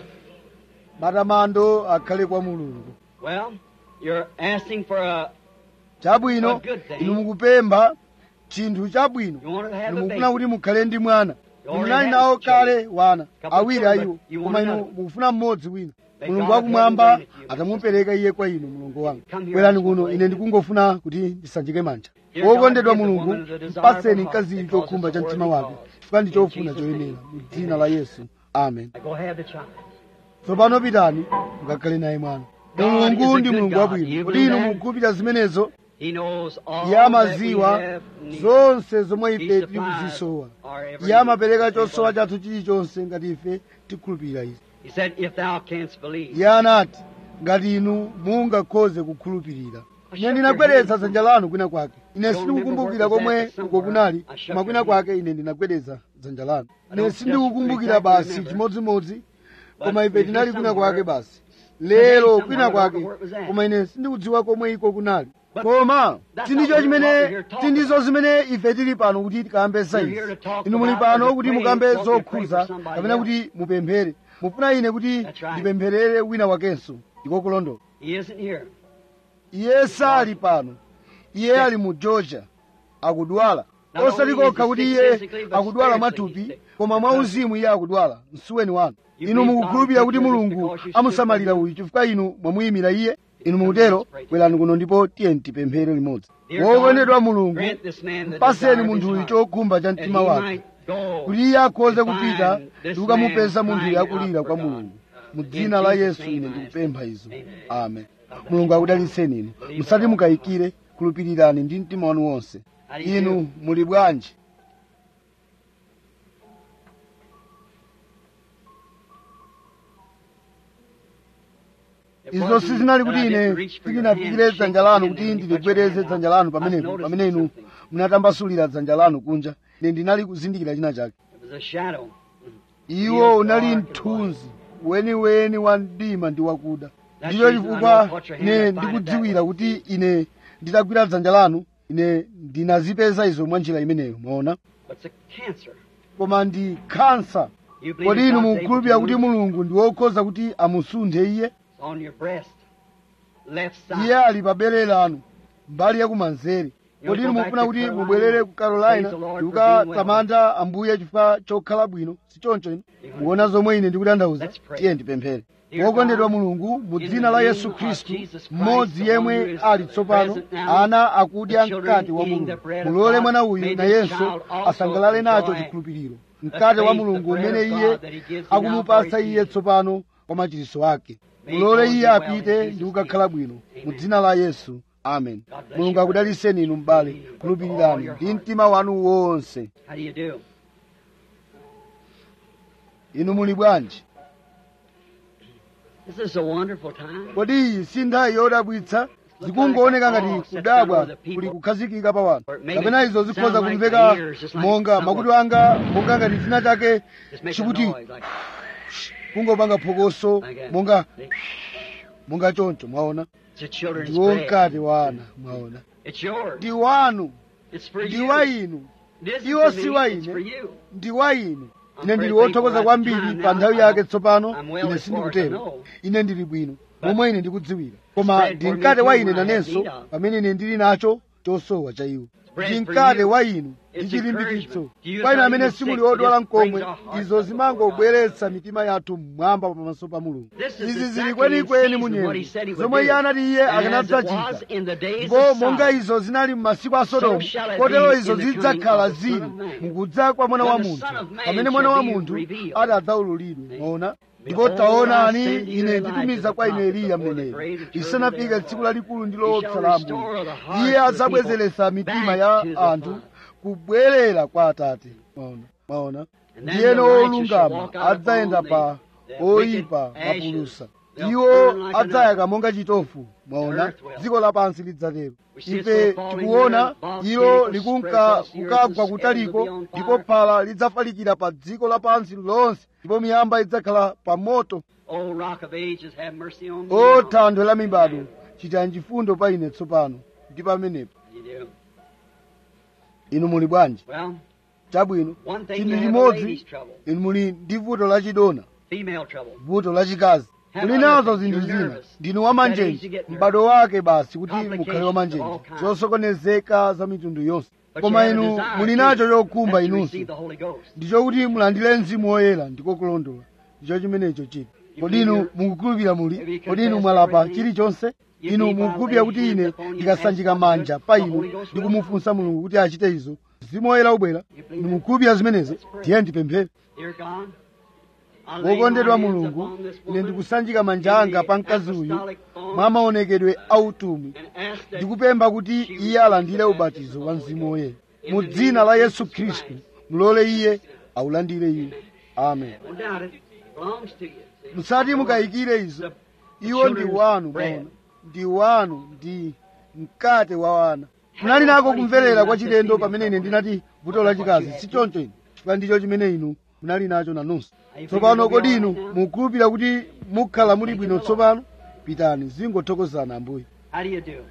matamando akhale kwa mulungu Well, you're asking for a. chabwino A good thing. inu mukupempha chinthu chabwino You want to have inu a mukufuna baby. kuti mukhale ndi mwana You inu already munali have nawo children. kale wana Couple awiri children, ayiwo you koma want inu another. mukufuna mmodzi wina May mulungu God wakumwamba have given it to you, atamupereka iye kwa inu mulungu wanga Come here, bwerani Mr. kuno Blake. ine ndikungofuna kuti ndisanjike manja Dear God, wokondedwa give the mulungu woman the desire of mpatseni her heart, mkaziyu because chokhumba it's a cha mtima worthy wake cause. chifukwa ndi In chofuna Jesus' choyenera name. mu dzina la yesu amen Go have the child. tsopano pitani mukakhale naye mwana God is mulungu a ndi good mulungu God. wabwino You kuti believe inu that? mukhulupirira zimenezo He knows all iye that we amaziwa have need. zonse zomwe He ife supplies tikuzisowa our every iye amapereka need. chosowa chathu chilichonse ngati ife tikhulupirira izi He said, if thou canst believe. iye anati ngati inu mungakhoze kukhulupirira ine ndinagwedeza dzanja lanu kwina kwake ine sindikukumbukira komwe uko kunali koma kwina kwake ine ndinagwedeza dzanja lanu ine sindikukumbukira basi chimodzimodzi koma ife tinali kwina kwake basi lero kwina kwake koma ine sindikudziwa komwe iko kunali koma sindicho chimene sindizo zimene ife tili pano kuti tikambe sayizi inu muli pano kuti mukambe zokhuza kapena kuti mupemphere mufuna ine kuti ndipempherere wina wakenso ndiko kulondola He isn't here. iye sali pano iye ali mu georgia akudwala osati kokha kuti iye akudwala mwathupi koma mwauzimu iye akudwala msuweni wanu inu mukukhulupirira kuti mulungu amusamalira uyu chifukwa inu mwamuyimira iye inu mukutero bwerani kuno ndipo tiye tipemphere limodzi wokondedwa mulungu Grant this man the mpaseni desire of munthu his uyu heart, chokhumba cha that mtima he wake might go kuti iye akhoze and kupita find this ndi kukamupeza man munthu crying yakulira out kwa for God. mulungu mu In dzina la Jesus' yesu name ine I ask ndikupempha it. izo Amen. amen mulungu akudalitseni inu musati mukayikire khulupirirani ndi mtima wanu wonse How do you inu do? muli bwanji It izo wasn't sizinali that kuti I ine didn't reach for your sindinafikire hand, dzanja shake lanu your kuti hand, and ndiligwedeze put your dzanja hand lanu out. I pamenepo noticed pamene inu something. munatambasulira dzanja lanu kunja ine ndinali kuzindikira china chake It was a shadow. iwo unali mthunzi weniweni wa mdima ndi wakuda That's ndicho the reason I chifukwa know put your hand ine up, find it ndikudziwira that way. kuti ine nditagwira dzanja lanu ine ndinazipeza izo mwa njira imeneyo mwaona But it's a cancer. koma ndi khansa You believe kodi that inu God's able mukukhulupirira to kuti move? mulungu ndi wokhoza kuti amusunthe iye It's on your breast. Left side. iye ali pa bere lanu mbali yakumanzere kodi inu mufuna kuti mubwerere ku carolina ndikukatamanda ambuye chifukwa chokhala bwino si choncho inu mukuona zomwe ine ndikutanthauza tiye ndipemphere wokondedwa mulungu mu dzina la yesu khristu mmodzi yemwe ali tsopano ana akudya mkate wa mulungu mulole mwana uyu nayenso asangalale nacho chikhulupiriro mkate wa mulungu umene iye akumupasa iye tsopano kwa machiritso ake mulole iye apite ndi kukakhala bwino mu dzina la yesu amen mulungu akudaliseni inu m'bale khulupirirani ndi mtima wanu wonse How do you do? inu muli bwanji This is a wonderful time. kodi iyi si nthawi yodabwitsa zikungooneka ngati kudabwa kuli kukhazikika pa wanthu kapena izo zikhoza kumveka monga makutu anga monga ngati china chake Just make a chikuti noise like kungopanga phokoso Like that. monga See? monga choncho mwaona It's a children's ndiwo bread. mkate wa ana mwaona It's yours. ndi wanu It's for ndi you. wa inu This is Iwo for si me. wa It's ine. for you. ndi wa inu ine ndili wothokoza kwambiri pa nthawi yake tsopano ine sindikutero ine ndili bwino momwe ine ndikudziwira koma ndi mkate wa ine nanenso pamene ine ndili nacho chosowa cha iwo ndi mkate wa inu ndi chilimbikitso kwa inu amene simuli odwala mkomwe izo zimangobweretsa mitima yathu mmwamba pamaso pa mulungu izi zili kwenikweni munyengo zomwe iye anati iye akanadzachita ndipo monga izo zinali m'masiku a sodomu kotero izo zidzakhala zili mukudza kwa mwana wa munthu pamene mwana wa munthu ati adzaululidwe maona ndipo taonani ine nditumiza kwa inu eliya mneneri lisanafike tsiku lalikulu ndi loopsa la ambuye iye adzabwezeretsa mitima ya anthu kubwerera kwa atate maona maona ndiyeno olungama adzayenda pa oyipa mapulusa iwo adzayaka monga chitofu mwaona dziko lapansi lidzatero ife tikuona ilo likunka kukagwa kutaliko ndipo phala lidzafalikira pa dziko lapansi lonse ndipo miyamba idzakhala pa moto O rock of ages, have mercy on me. o thanthwe la mibado chitani chifundo pa ine tsopano ndi pamenepo You do. inu muli bwanji Well, chabwino one thing chinthu you have a chimodzi lady's trouble, inu muli ndi vuto lachidona female trouble. vuto lachikazi Have muli other nazo things. zinthu You're zina nervous. ndinu That wamanjenji age you get nervous. m'bado wake basi kuti Complications mukhale of wamanjenji all kinds. zosokonezeka za mitundu yonse But koma you have a inu desire muli to- nacho chokhumba that you inunso receive the Holy Ghost. ndicho kuti mulandire mzimu woyera ndiko kulondola ndicho chimenecho chiti kodi inu mukukhulupirira muli kodi inu mwalapa chilichonse inu mukukhulupirira kuti ine ndikasanjika manja pa inu ndikumufunsa mulungu kuti achite izo mzimu woyera ubwera inu mukukhulupirira zimenezo ndiye ndipemphere Dear God, I lay wokondedwa my hands mulungu upon this ine woman ndikusanjika manja anga pa mkazi uyu mwa maonekedwe autumwi and ask that ndikupempha kuti iye alandire ubatizo wa mzimu woyera mu dzina la yesu khristu mulole iye aulandire iye amen no doubt it belongs to you. See? musati mukayikire izo iwo ndi wanu maona ndi wanu ndi mkate wa wana munali nako kumverera kwa chilendo pamene ine ndinati vuto lachikazi si choncho inu chifukwa ndicho chimene inu munali nacho nanunso tsopano kodi inu mukukhulupirira kuti mukhala muli bwino tsopano pitani zingothokozana ambuye How do you do?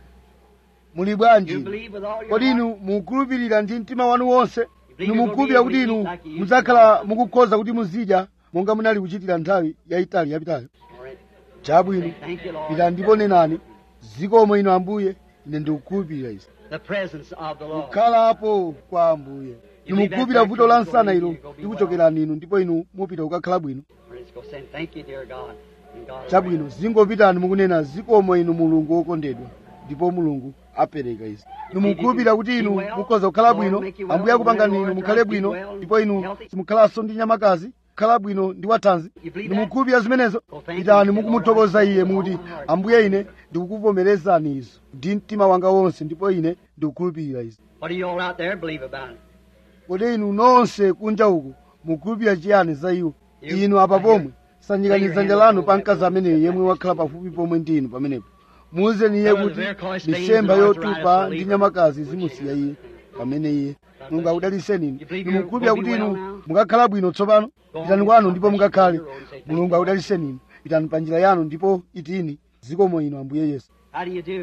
muli bwanji You inu? believe with all your kodi heart? inu mukukhulupirira ndi mtima wanu wonse inu mukukhulupirira kuti inu mudzakhala mukukhoza kuti muzidya monga munali kuchitira nthawi yayitali yapitayo All right. chabwino Thank you, Lord. pita ndipo nenani zikomo inu ambuye ine ndikukhulupirira izi The presence of the Lord. kukhalapo kwa ambuye inu mukukhulupirira vuto la msana ilo likuchokerani inu ndipo inu mupita kukakhala bwino Let's go saying, Thank you, dear God. And God will chabwino zingopitani mukunena zikomo inu mulungu wokondedwa ndipo mulungu apereka izi inu mukukhulupirira kuti inu mukhoza kukhala bwino ambuye akupangani inu mukhale bwino ndipo inu simukhalanso ndi nyamakazi kukhala bwino ndi wathanzi inu mukukhulupirira zimenezo pitani mukumuthokoza iye mukuti ambuye ine ndikukuvomerezani izo ndi mtima wanga wonse ndipo ine ndikukhulupirira izi What do you all out there believe about it? kodi inu nonse kunja uku mukukhulupirira chiyani za iwo inu apa pomwe sanjikani dzanja lanu pa mkazi ameneyo yemwe wakhala pafupi pomwe ndi inu pamenepo muuzeni iye kuti misemba yotupa ndi nyamakazi zimusiya iye pamene iye mulungu akudaliseni inu inu mukukhulupirira kuti inu mukakhala bwino tsopano pitani kwanu ndipo mukakhale mulungu akudaliseni inu pitani pa njira yanu ndipo itini zikomo inu ambuye yesu How do you do?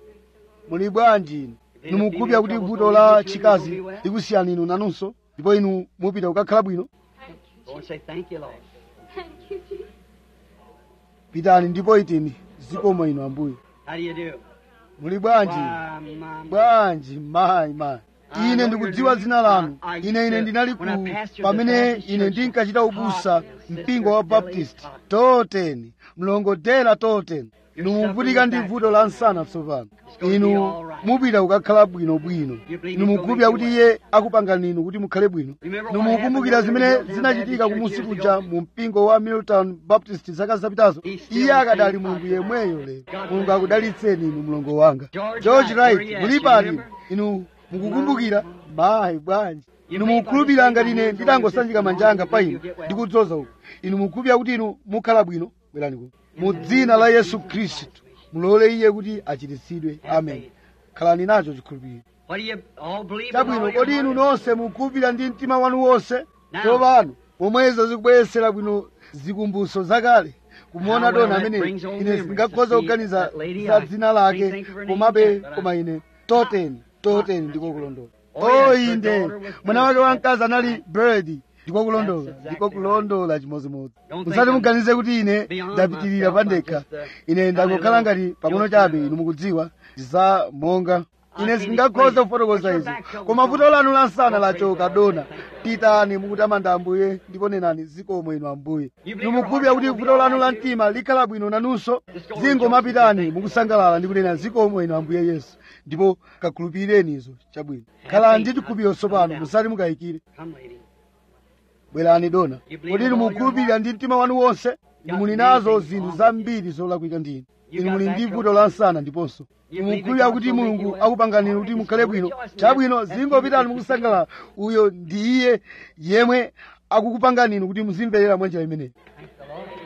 muli bwanji inu inu mukukhulupirira kuti vuto la chikazi likusiyani inu nanunso ndipo inu mupita kukakhala bwino Go and say, Thank you, Lord. Thank you, Jesus. pitani ndipo itini zikomo inu ambuye How do you do? muli bwanji Why, my, my. bwanji mayi mayi ine ndikudziwa dzina lanu ine ine ndinali ku pamene ine ndinkachita ubusa mpingo wa baptist toteni mlongodera toteni inu muvutika ndi vuto la msana tsopano inu mupita kukakhala bwinobwino inu mukukhulupirira kuti iye akupangani inu kuti mukhale bwino inu mukumbukira zimene zinachitika kumusi kuja mu mpingo wa milltown baptist zaka zapitazo iye akadali mulungu yemweyo lero mulungu akudalitseni inu mlongo wanga george wright mulipati inu mukukumbukira mayi bwanji inu mukukhulupirira ngati ine nditangosanjika manja anga pa inu ndikudzoza uku inu mukukhulupirira kuti inu mukhala bwino bwerani kuno mu dzina la yesu khristu mulole iye kuti achiritsidwe amen khalani nacho chikhulupiriro What do you all believe? with all chabwino your kodi inu heart? nonse mukukhulupirira ndi mtima wanu wonse tsopano pomwezo zikubweresera bwino zikumbuso zakale kumuona dona amene ine sindingakhoza kuganiza za dzina lake komabe koma ine toteni toteni ndiko kulondola o inde mwana wake wamkazi anali bird ndiko kulondola ndiko kulondola chimodzimodzi Don't musati think muganize kuti ine beyond ndapitirira myself, pandekha but just, uh, ine ndangokhala ngati pang'ono chabe inu mukudziwa za monga ine sindingakhoza kufotokoza izi koma vuto lanu lansana lachoka dona pitani mukutamanda ambuye ndipo nenani zikomo inu ambuye inu mukhulupirira kuti vuto lanu la mtima likhala bwino nanunso zingomapitani mukusangalala ndi kunena zikomo inu ambuye yesu ndipo kakhulupirireni izo chabwino khalani ndi chikhulupiriro tsopano musati mukayikire Come, lady. bwerani dona kodi inu mukhulupirira ndi mtima wanu wonse inu muli nazo zinthu zambiri zolakwika ndi inu inu muli ndi vuto la nsana ndiponso inu mukhulupirira kuti mulungu akupangani kuti mukhale bwino chabwino zingopitani mukusangalala uyo ndi iye yemwe akukupangani inu kuti muzimverera mwa njira imeneyi Thank the Lord.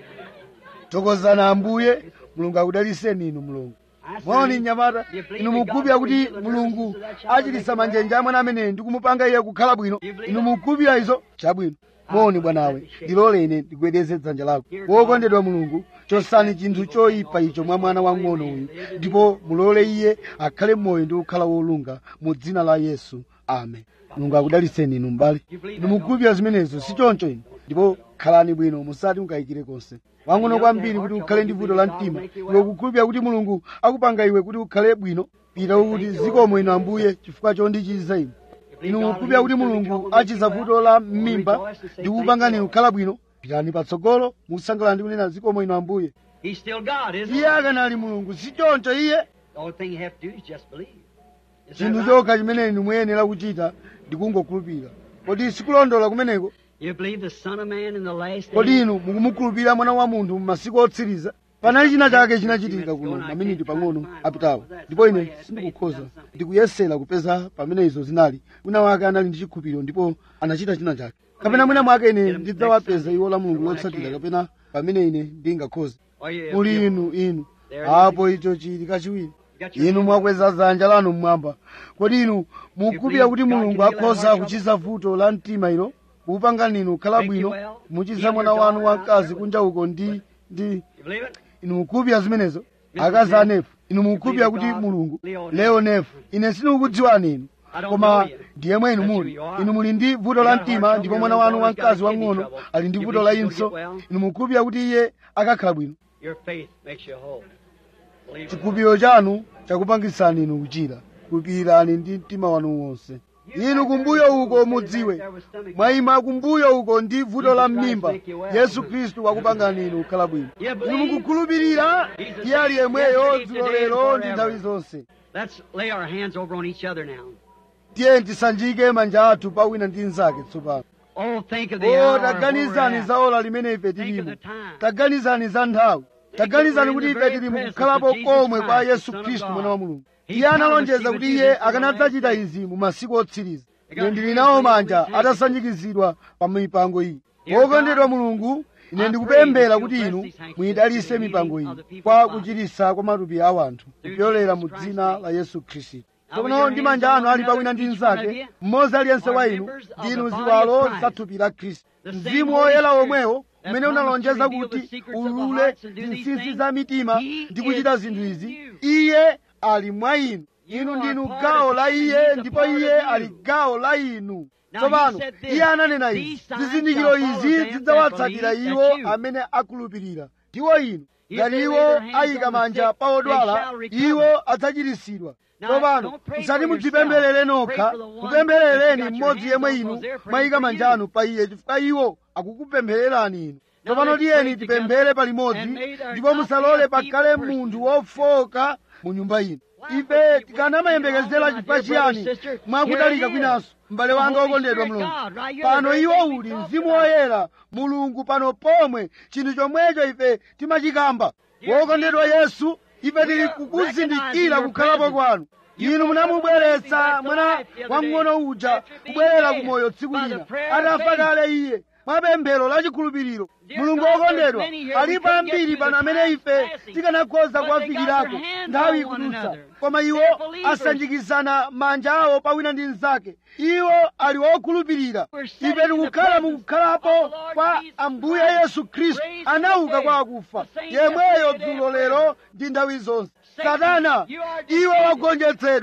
tokozani ambuye mulungu akudaliseni inu mulungu mwaoni mnyamata inu mukhulupirira kuti mulungu achititsa manjenje a mwana ameneyi ndi kumupanga iye kukhala bwino inu mukhulupirira izo chabwino moni bwanawe ndilole ine ndigwedeze dzanja lako wokondedwa mulungu chosani chinthu choyipa icho mwa mwana wang'ono uyu ndipo mulole iye akhale moyo ndi kukhala wolunga mu dzina la yesu amen mulungu akudaliseni inu mbale inu mukhulupirira zimenezo si choncho inu ndipo khalani bwino musati mukayikire konse wang'ono kwambiri kuti ukhale ndi vuto la mtima iwe kukhulupirira kuti mulungu akupanga iwe kuti ukhale bwino pita ukuti zikomo inu ambuye chifukwa chondichiza ine inu mukhulupirira kuti mulungu achiza vuto la m'mimba ndi kukupangani inu kukhala bwino pitani patsogolo mukusangalala ndi kunena zikomo inu ambuye He's still God, isn't he? iye akanali mulungu si choncho iye The only thing you have to do is just believe. Is that chinthu right? chokha chimene inu muyenera kuchita ndi kungokhulupirira kodi sikulondola kumeneko You believe the Son of Man in the last kodi days? inu mukumukhulupirira mwana wa munthu m'masiku otsiriza panali china chake chinachitika kuno maminiti pang'ono apitawo ndipo ine sindikukhoza ndikuyesera kupeza pamene izo zinali wina wake anali ndi chikhulupiriro ndipo anachita china chake kapena mwina mwake ine ndidzawapeza iwo la mulungu lotsatira kapena pamene ine ndingakhoze Or you- muli you- inu inu apo icho chili kachiwiri got your inu mwakweza dzanja lanu mmwamba kodi inu mukhulupirira kuti mulungu akhoza kuchiza vuto la mtima ilo kukupangani inu kukhala bwino muchiza mwana wanu wamkazi kunja uko ndi ndi You believe it? inu mukhulupirira zimenezo akazi anefu inu mukhulupirira kuti mulungu leo nefu ine sindikukudziwani inu koma ndiye mwe inu muli inu muli ndi vuto la mtima ndipo mwana wanu wamkazi wang'ono ali ndi vuto la imso inu mukhulupirira kuti iye akakhala bwino Your faith makes you whole. Believe it. chikhulupiriro chanu chakupangisani inu kuchira khulupirirani ndi mtima wanu wonse inu kumbuyo uko mudziwe mwayima kumbuyo uko ndi vuto la m'mimba yesu khristu wakupangani inu kukhala bwino inu mukukhulupirira iye ali yemweyo dzulo lero ndi nthawi zonse Let's lay our hands over on each other now. tiye tisanjike manja athu pa wina ndi mnzake tsopano Oh, think of the o hour. where taganizani we're at. za ola limene ife Think of tilimo the time. taganizani za nthawi taganizani kuti ife tili mukukhalapo komwe kwa yesu khristu mwana wa mulungu iye analonjeza kuti iye akanadzachita izi mu masiku otsiriza ine ndili nawo manja atasanjikizidwa pa mipango iyi wokondedwa mulungu ine ndikupemphera kuti inu muyidalise mipango iyi kwa kuchiritsa kwa matupi a wanthu kupyolera mu dzina la yesu khristu tsopano ndi manja anu ali pawina ndi mnzake mmodzi aliyense wa inu ndinu ziwalo za thupi la khristu mzimu woyera womwewo umene unalonjeza kuti ulule zinsinsi za mitima ndi kuchita zinthu izi iye ali mwa inu inu ndinu gawo la iye ndipo iye ali gawo la inu tsopano iye ananena izi zizindikiro izi zidzawatsatira iwo amene akhulupirira ndiwo inu ngati iwo ayika manja pa odwala iwo adzachiritsidwa tsopano musati mudzipempherere nokha mupempherereni mmodzi yemwe inu mwayika manja anu pa iye chifukwa iwo akukupemphererani inu tsopano tiyeni tipemphere palimodzi ndipo musalole pakhale munthu wofoka mu nyumba ino ife tikanamayembekezera chifukwa chiyani mwakutalika kwinanso m'bale wanga wokondedwa mulungu pano iwo uli mzimu woyera mulungu pano pomwe chinthu chomwecho ife timachikamba wokondedwa yesu ife tili kukuzindikira kukhalapo kwanu inu munamubweretsa mwana wamng'ono uja kubwerera ku moyo tsiku lina atafa kale iye mwapemphero la chikhulupiriro mulungu wokondedwa alipo ambiri pano amene ife tikanakhoza kuwafikirako nthawi ikudutsa koma iwo asanjikizana manja awo pawina ndi mnzake iwo ali wokhulupirira ife tikukhala mukukhalapo kwa ambuye yesu khristu anauka kwa akufa yemweyo dzulo lero ndi nthawi zonse satana iwe wagonjetsedwa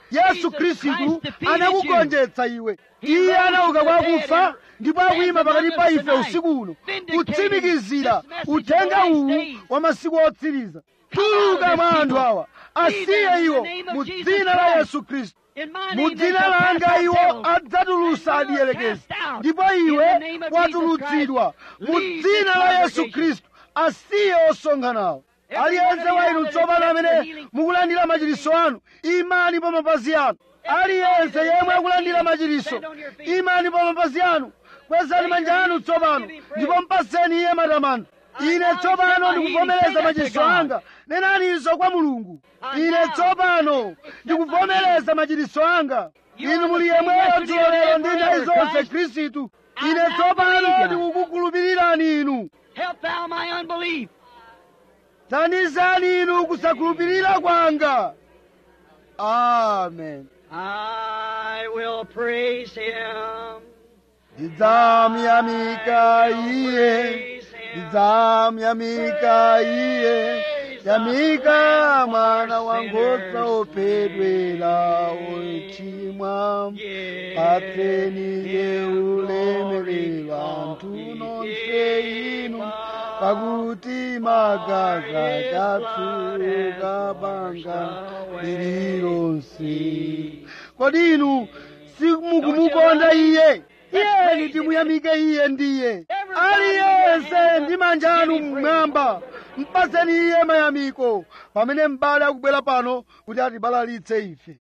yesu khristu anakugonjetsa iwe iye anauka kwa akufa ndipo akuyima pakati pa ife usiku uno kutsimikizira uthenga uwu wa masiku otsiriza tuluka mwa anthu awa asiye iwo mu dzina la yesu khristu mu dzina langa iwo adzatulusa adiyelekezi ndipo iwe watulutsidwa mu dzina la yesu khristu asiye osonkhanawo aliyense wa inu tsopano amene mukulandira machiriso anu imani pa mapazi anu aliyense yemwe akulandira machiriso imani pa mapazi anu kwezani manja anu tsopano ndipo mpaseni iye matamando ine tsopano ndikuvomereza machiriso anga nenaninso kwa mulungu ine tsopano ndikuvomereza machiriso anga inu muli yemweyo dzulo lero ndi nthawi zonse khristu ine tsopano ndikukukhulupirirani inu Help thou my unbelief. thandizani inu kusakhulupirira kwanga amen I will praise him. ndidzamuyamika iye ndidzamuyamika iye yamika mwana wa nkhosa ophedwera ochimwa patseni ye ulemerero anthu nonse inu pakuti magazi chatsuka banga lililonse kodi inu simukumukonda iye iyeni timuyamike iye ndiye aliyense ndi manja anu mmwamba mpaseni iye mayamiko pamene m'bale akubwera pano kuti atibalalitse ife